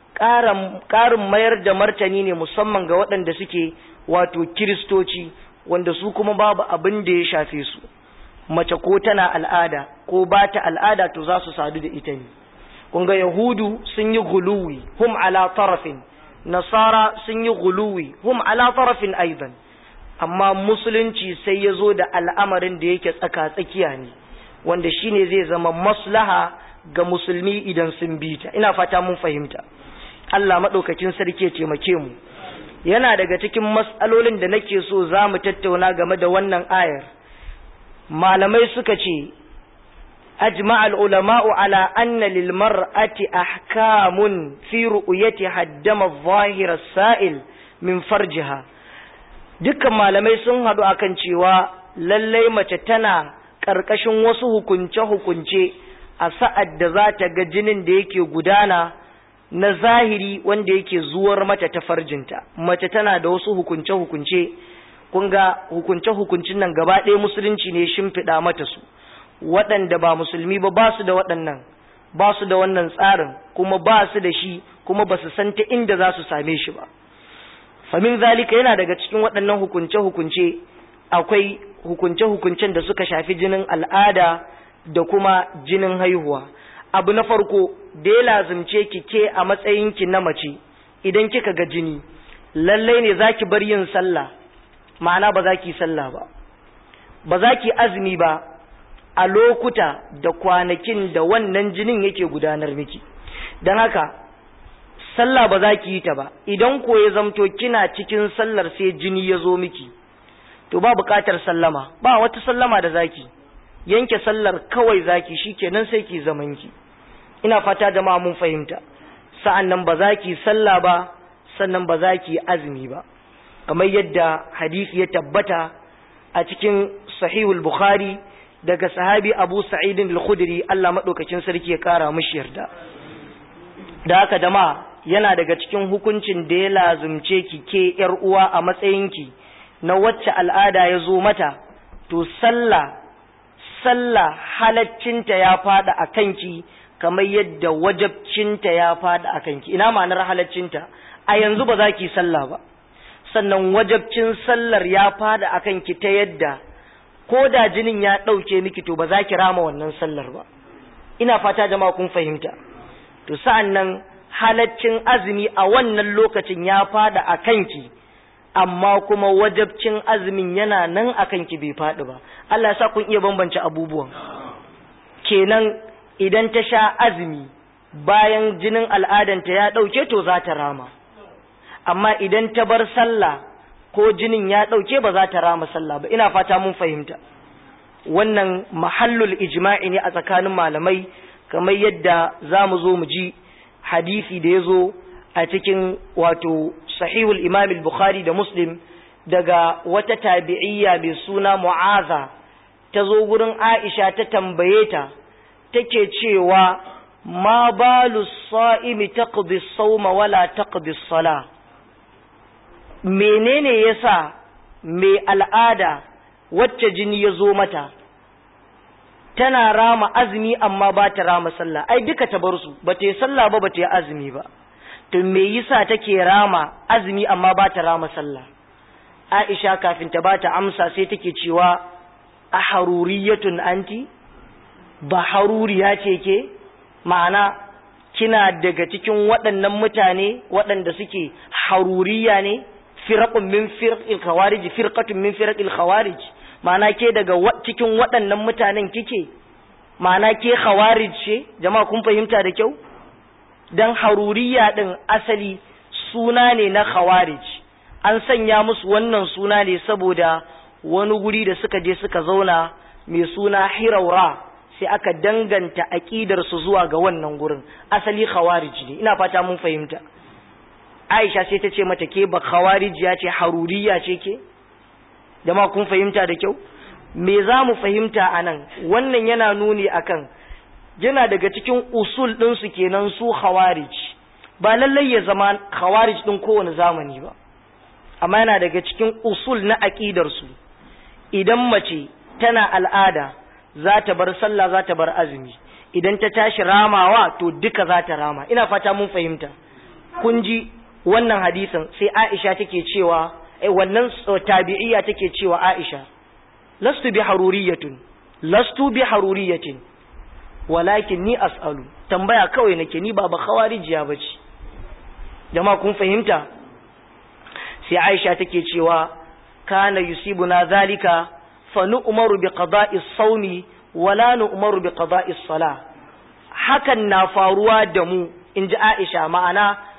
ƙarin mayar da martani ne musamman ga waɗanda suke wato kiristoci wanda su kuma babu abin da ya shafe su mace ko tana al'ada ko ba ta al'ada to za su sadu da ita ne kunga yahudu sun yi guluwi hum ala tarafin nasara sun yi guluwi hum ala tarafin aidan amma musulunci sai ya zo da al'amarin da yake tsaka tsakiya ne wanda shine zai zama maslaha ga musulmi idan sun bi ta ina fata mun fahimta Allah madaukakin sarki ya taimake mu yana daga cikin mas'alolin da nake so za mu tattauna game da wannan ayar malamai suka ce أجمع العلماء على أن للمرأة أحكام في رؤيتها الدم الظاهر السائل من فرجها dukkan malamai sun haɗu akan cewa lallai mace tana ƙarƙashin wasu hukunce-hukunce a sa'ad da za ta ga jinin da yake gudana na zahiri wanda yake zuwar mata ta farjinta mace tana da wasu hukunce-hukunce kun ga hukunce-hukuncin nan gaba ɗaya musulunci ne shimfiɗa mata su waɗanda ba musulmi ba ba su da waɗannan ba su da wannan tsarin kuma ba su da shi kuma ba su san ta inda za su same shi ba famin zalika yana daga cikin waɗannan hukunce-hukunce akwai hukunce-hukuncen da suka shafi jinin al'ada da kuma jinin haihuwa abu na farko da ya lazimce ki ke a matsayinki na mace idan kika ga jini lallai ne za ki bar yin sallah ma'ana ba za ki sallah ba ba za ki azumi ba a lokuta da kwanakin da wannan jinin yake gudanar miki don haka sallah ba za ki yi ta ba idan ko ya zamto kina cikin sallar sai jini ya zo miki to ba buƙatar sallama ba wata sallama da zaki yanke sallar kawai zaki shikenan sai ki zaman ki ina fata jama'a mun fahimta sa'an nan ba za ki sallah ba sannan ba za ki azumi ba kamar yadda hadisi ya tabbata a cikin sahihul bukhari daga sahabi abu sa'idin al-khudri Allah madaukakin sarki ya kara mishi yarda da haka dama yana daga cikin hukuncin da ya lazumce ki ke yar uwa a matsayinki na wacce al'ada ya zo mata to sallah sallah halaccinta ya fada a kanki kamar yadda wajabcinta ya fada a kanki ina ma'anar halaccinta a yanzu ba za ki sallah ba sannan wajabcin sallar ya fada a kanki ta yadda ko da jinin ya ɗauke miki to ba za ki rama wannan sallar ba ina fata jama'a kun fahimta to sa'an nan halaccin azumi a wannan lokacin ya fada a kanki amma kuma wajabcin azumin yana nan a kanki bai faɗi ba Allah sa kun iya bambance abubuwan kenan idan ta sha azumi bayan jinin al'adanta ya ɗauke to za ta rama amma idan ta bar sallah ko jinin ya ɗauke ba za ta rama sallah ba ina fata mun fahimta wannan mahallul ijma'i ne a tsakanin malamai kamar yadda za mu zo mu ji hadisi da ya zo a cikin wato sahihul imam bukhari da muslim daga wata tabi'iyya mai suna mu'aza ta zo gurin aisha ta tambaye ta take cewa ma balu sa'imi taqdi as-sawma wala taqdi as-salah menene yasa mai al'ada wacce jini ya zo mata tana rama azumi amma ba ta rama sallah ai duka ta bar su ba ta yi sallah ba ba ta yi azumi ba to me yasa take rama azumi amma ba ta rama sallah Aisha kafin ta ba ta amsa sai take cewa a haruriyatun anti ba haruriya ce ke ma'ana kina daga cikin waɗannan mutane waɗanda suke haruriya ne firqun min firqil khawarij firqatun min firqil khawarij ma'ana ke daga cikin waɗannan mutanen kike ma'ana ke khawarij ce jama'a kun fahimta da kyau dan haruriya din asali suna ne na khawarij an sanya musu wannan suna ne saboda wani guri da suka je suka zauna mai suna hiraura sai aka danganta aqidar su zuwa ga wannan gurin asali khawarij ne ina fata mun fahimta Aisha sai ta ce mata ke ba khawarijiya ce haruriya ce ke jama'a kun fahimta da kyau me za mu fahimta a nan wannan yana nuni akan yana daga cikin usul ɗinsu kenan su khawarij ba lallai ya zama khawarij ɗin kowane zamani ba amma yana daga cikin usul na aƙidarsu idan mace tana al'ada za ta bar sallah za ta bar azumi idan ta tashi ramawa to duka za ta rama ina fata mun fahimta kun ji wannan hadisin sai aisha take cewa eh wannan tabi'iyya take cewa aisha lastu bi haruriyatun lastu bi haruriyatin walakin ni as'alu tambaya kawai nake ni ba ba khawarijiya bace jama'a kun fahimta sai Aisha take cewa kana yusibuna zalika fa nu'maru bi qada'i as-sawmi wala nu'maru bi qada'is salah hakan na faruwa da mu inji Aisha ma'ana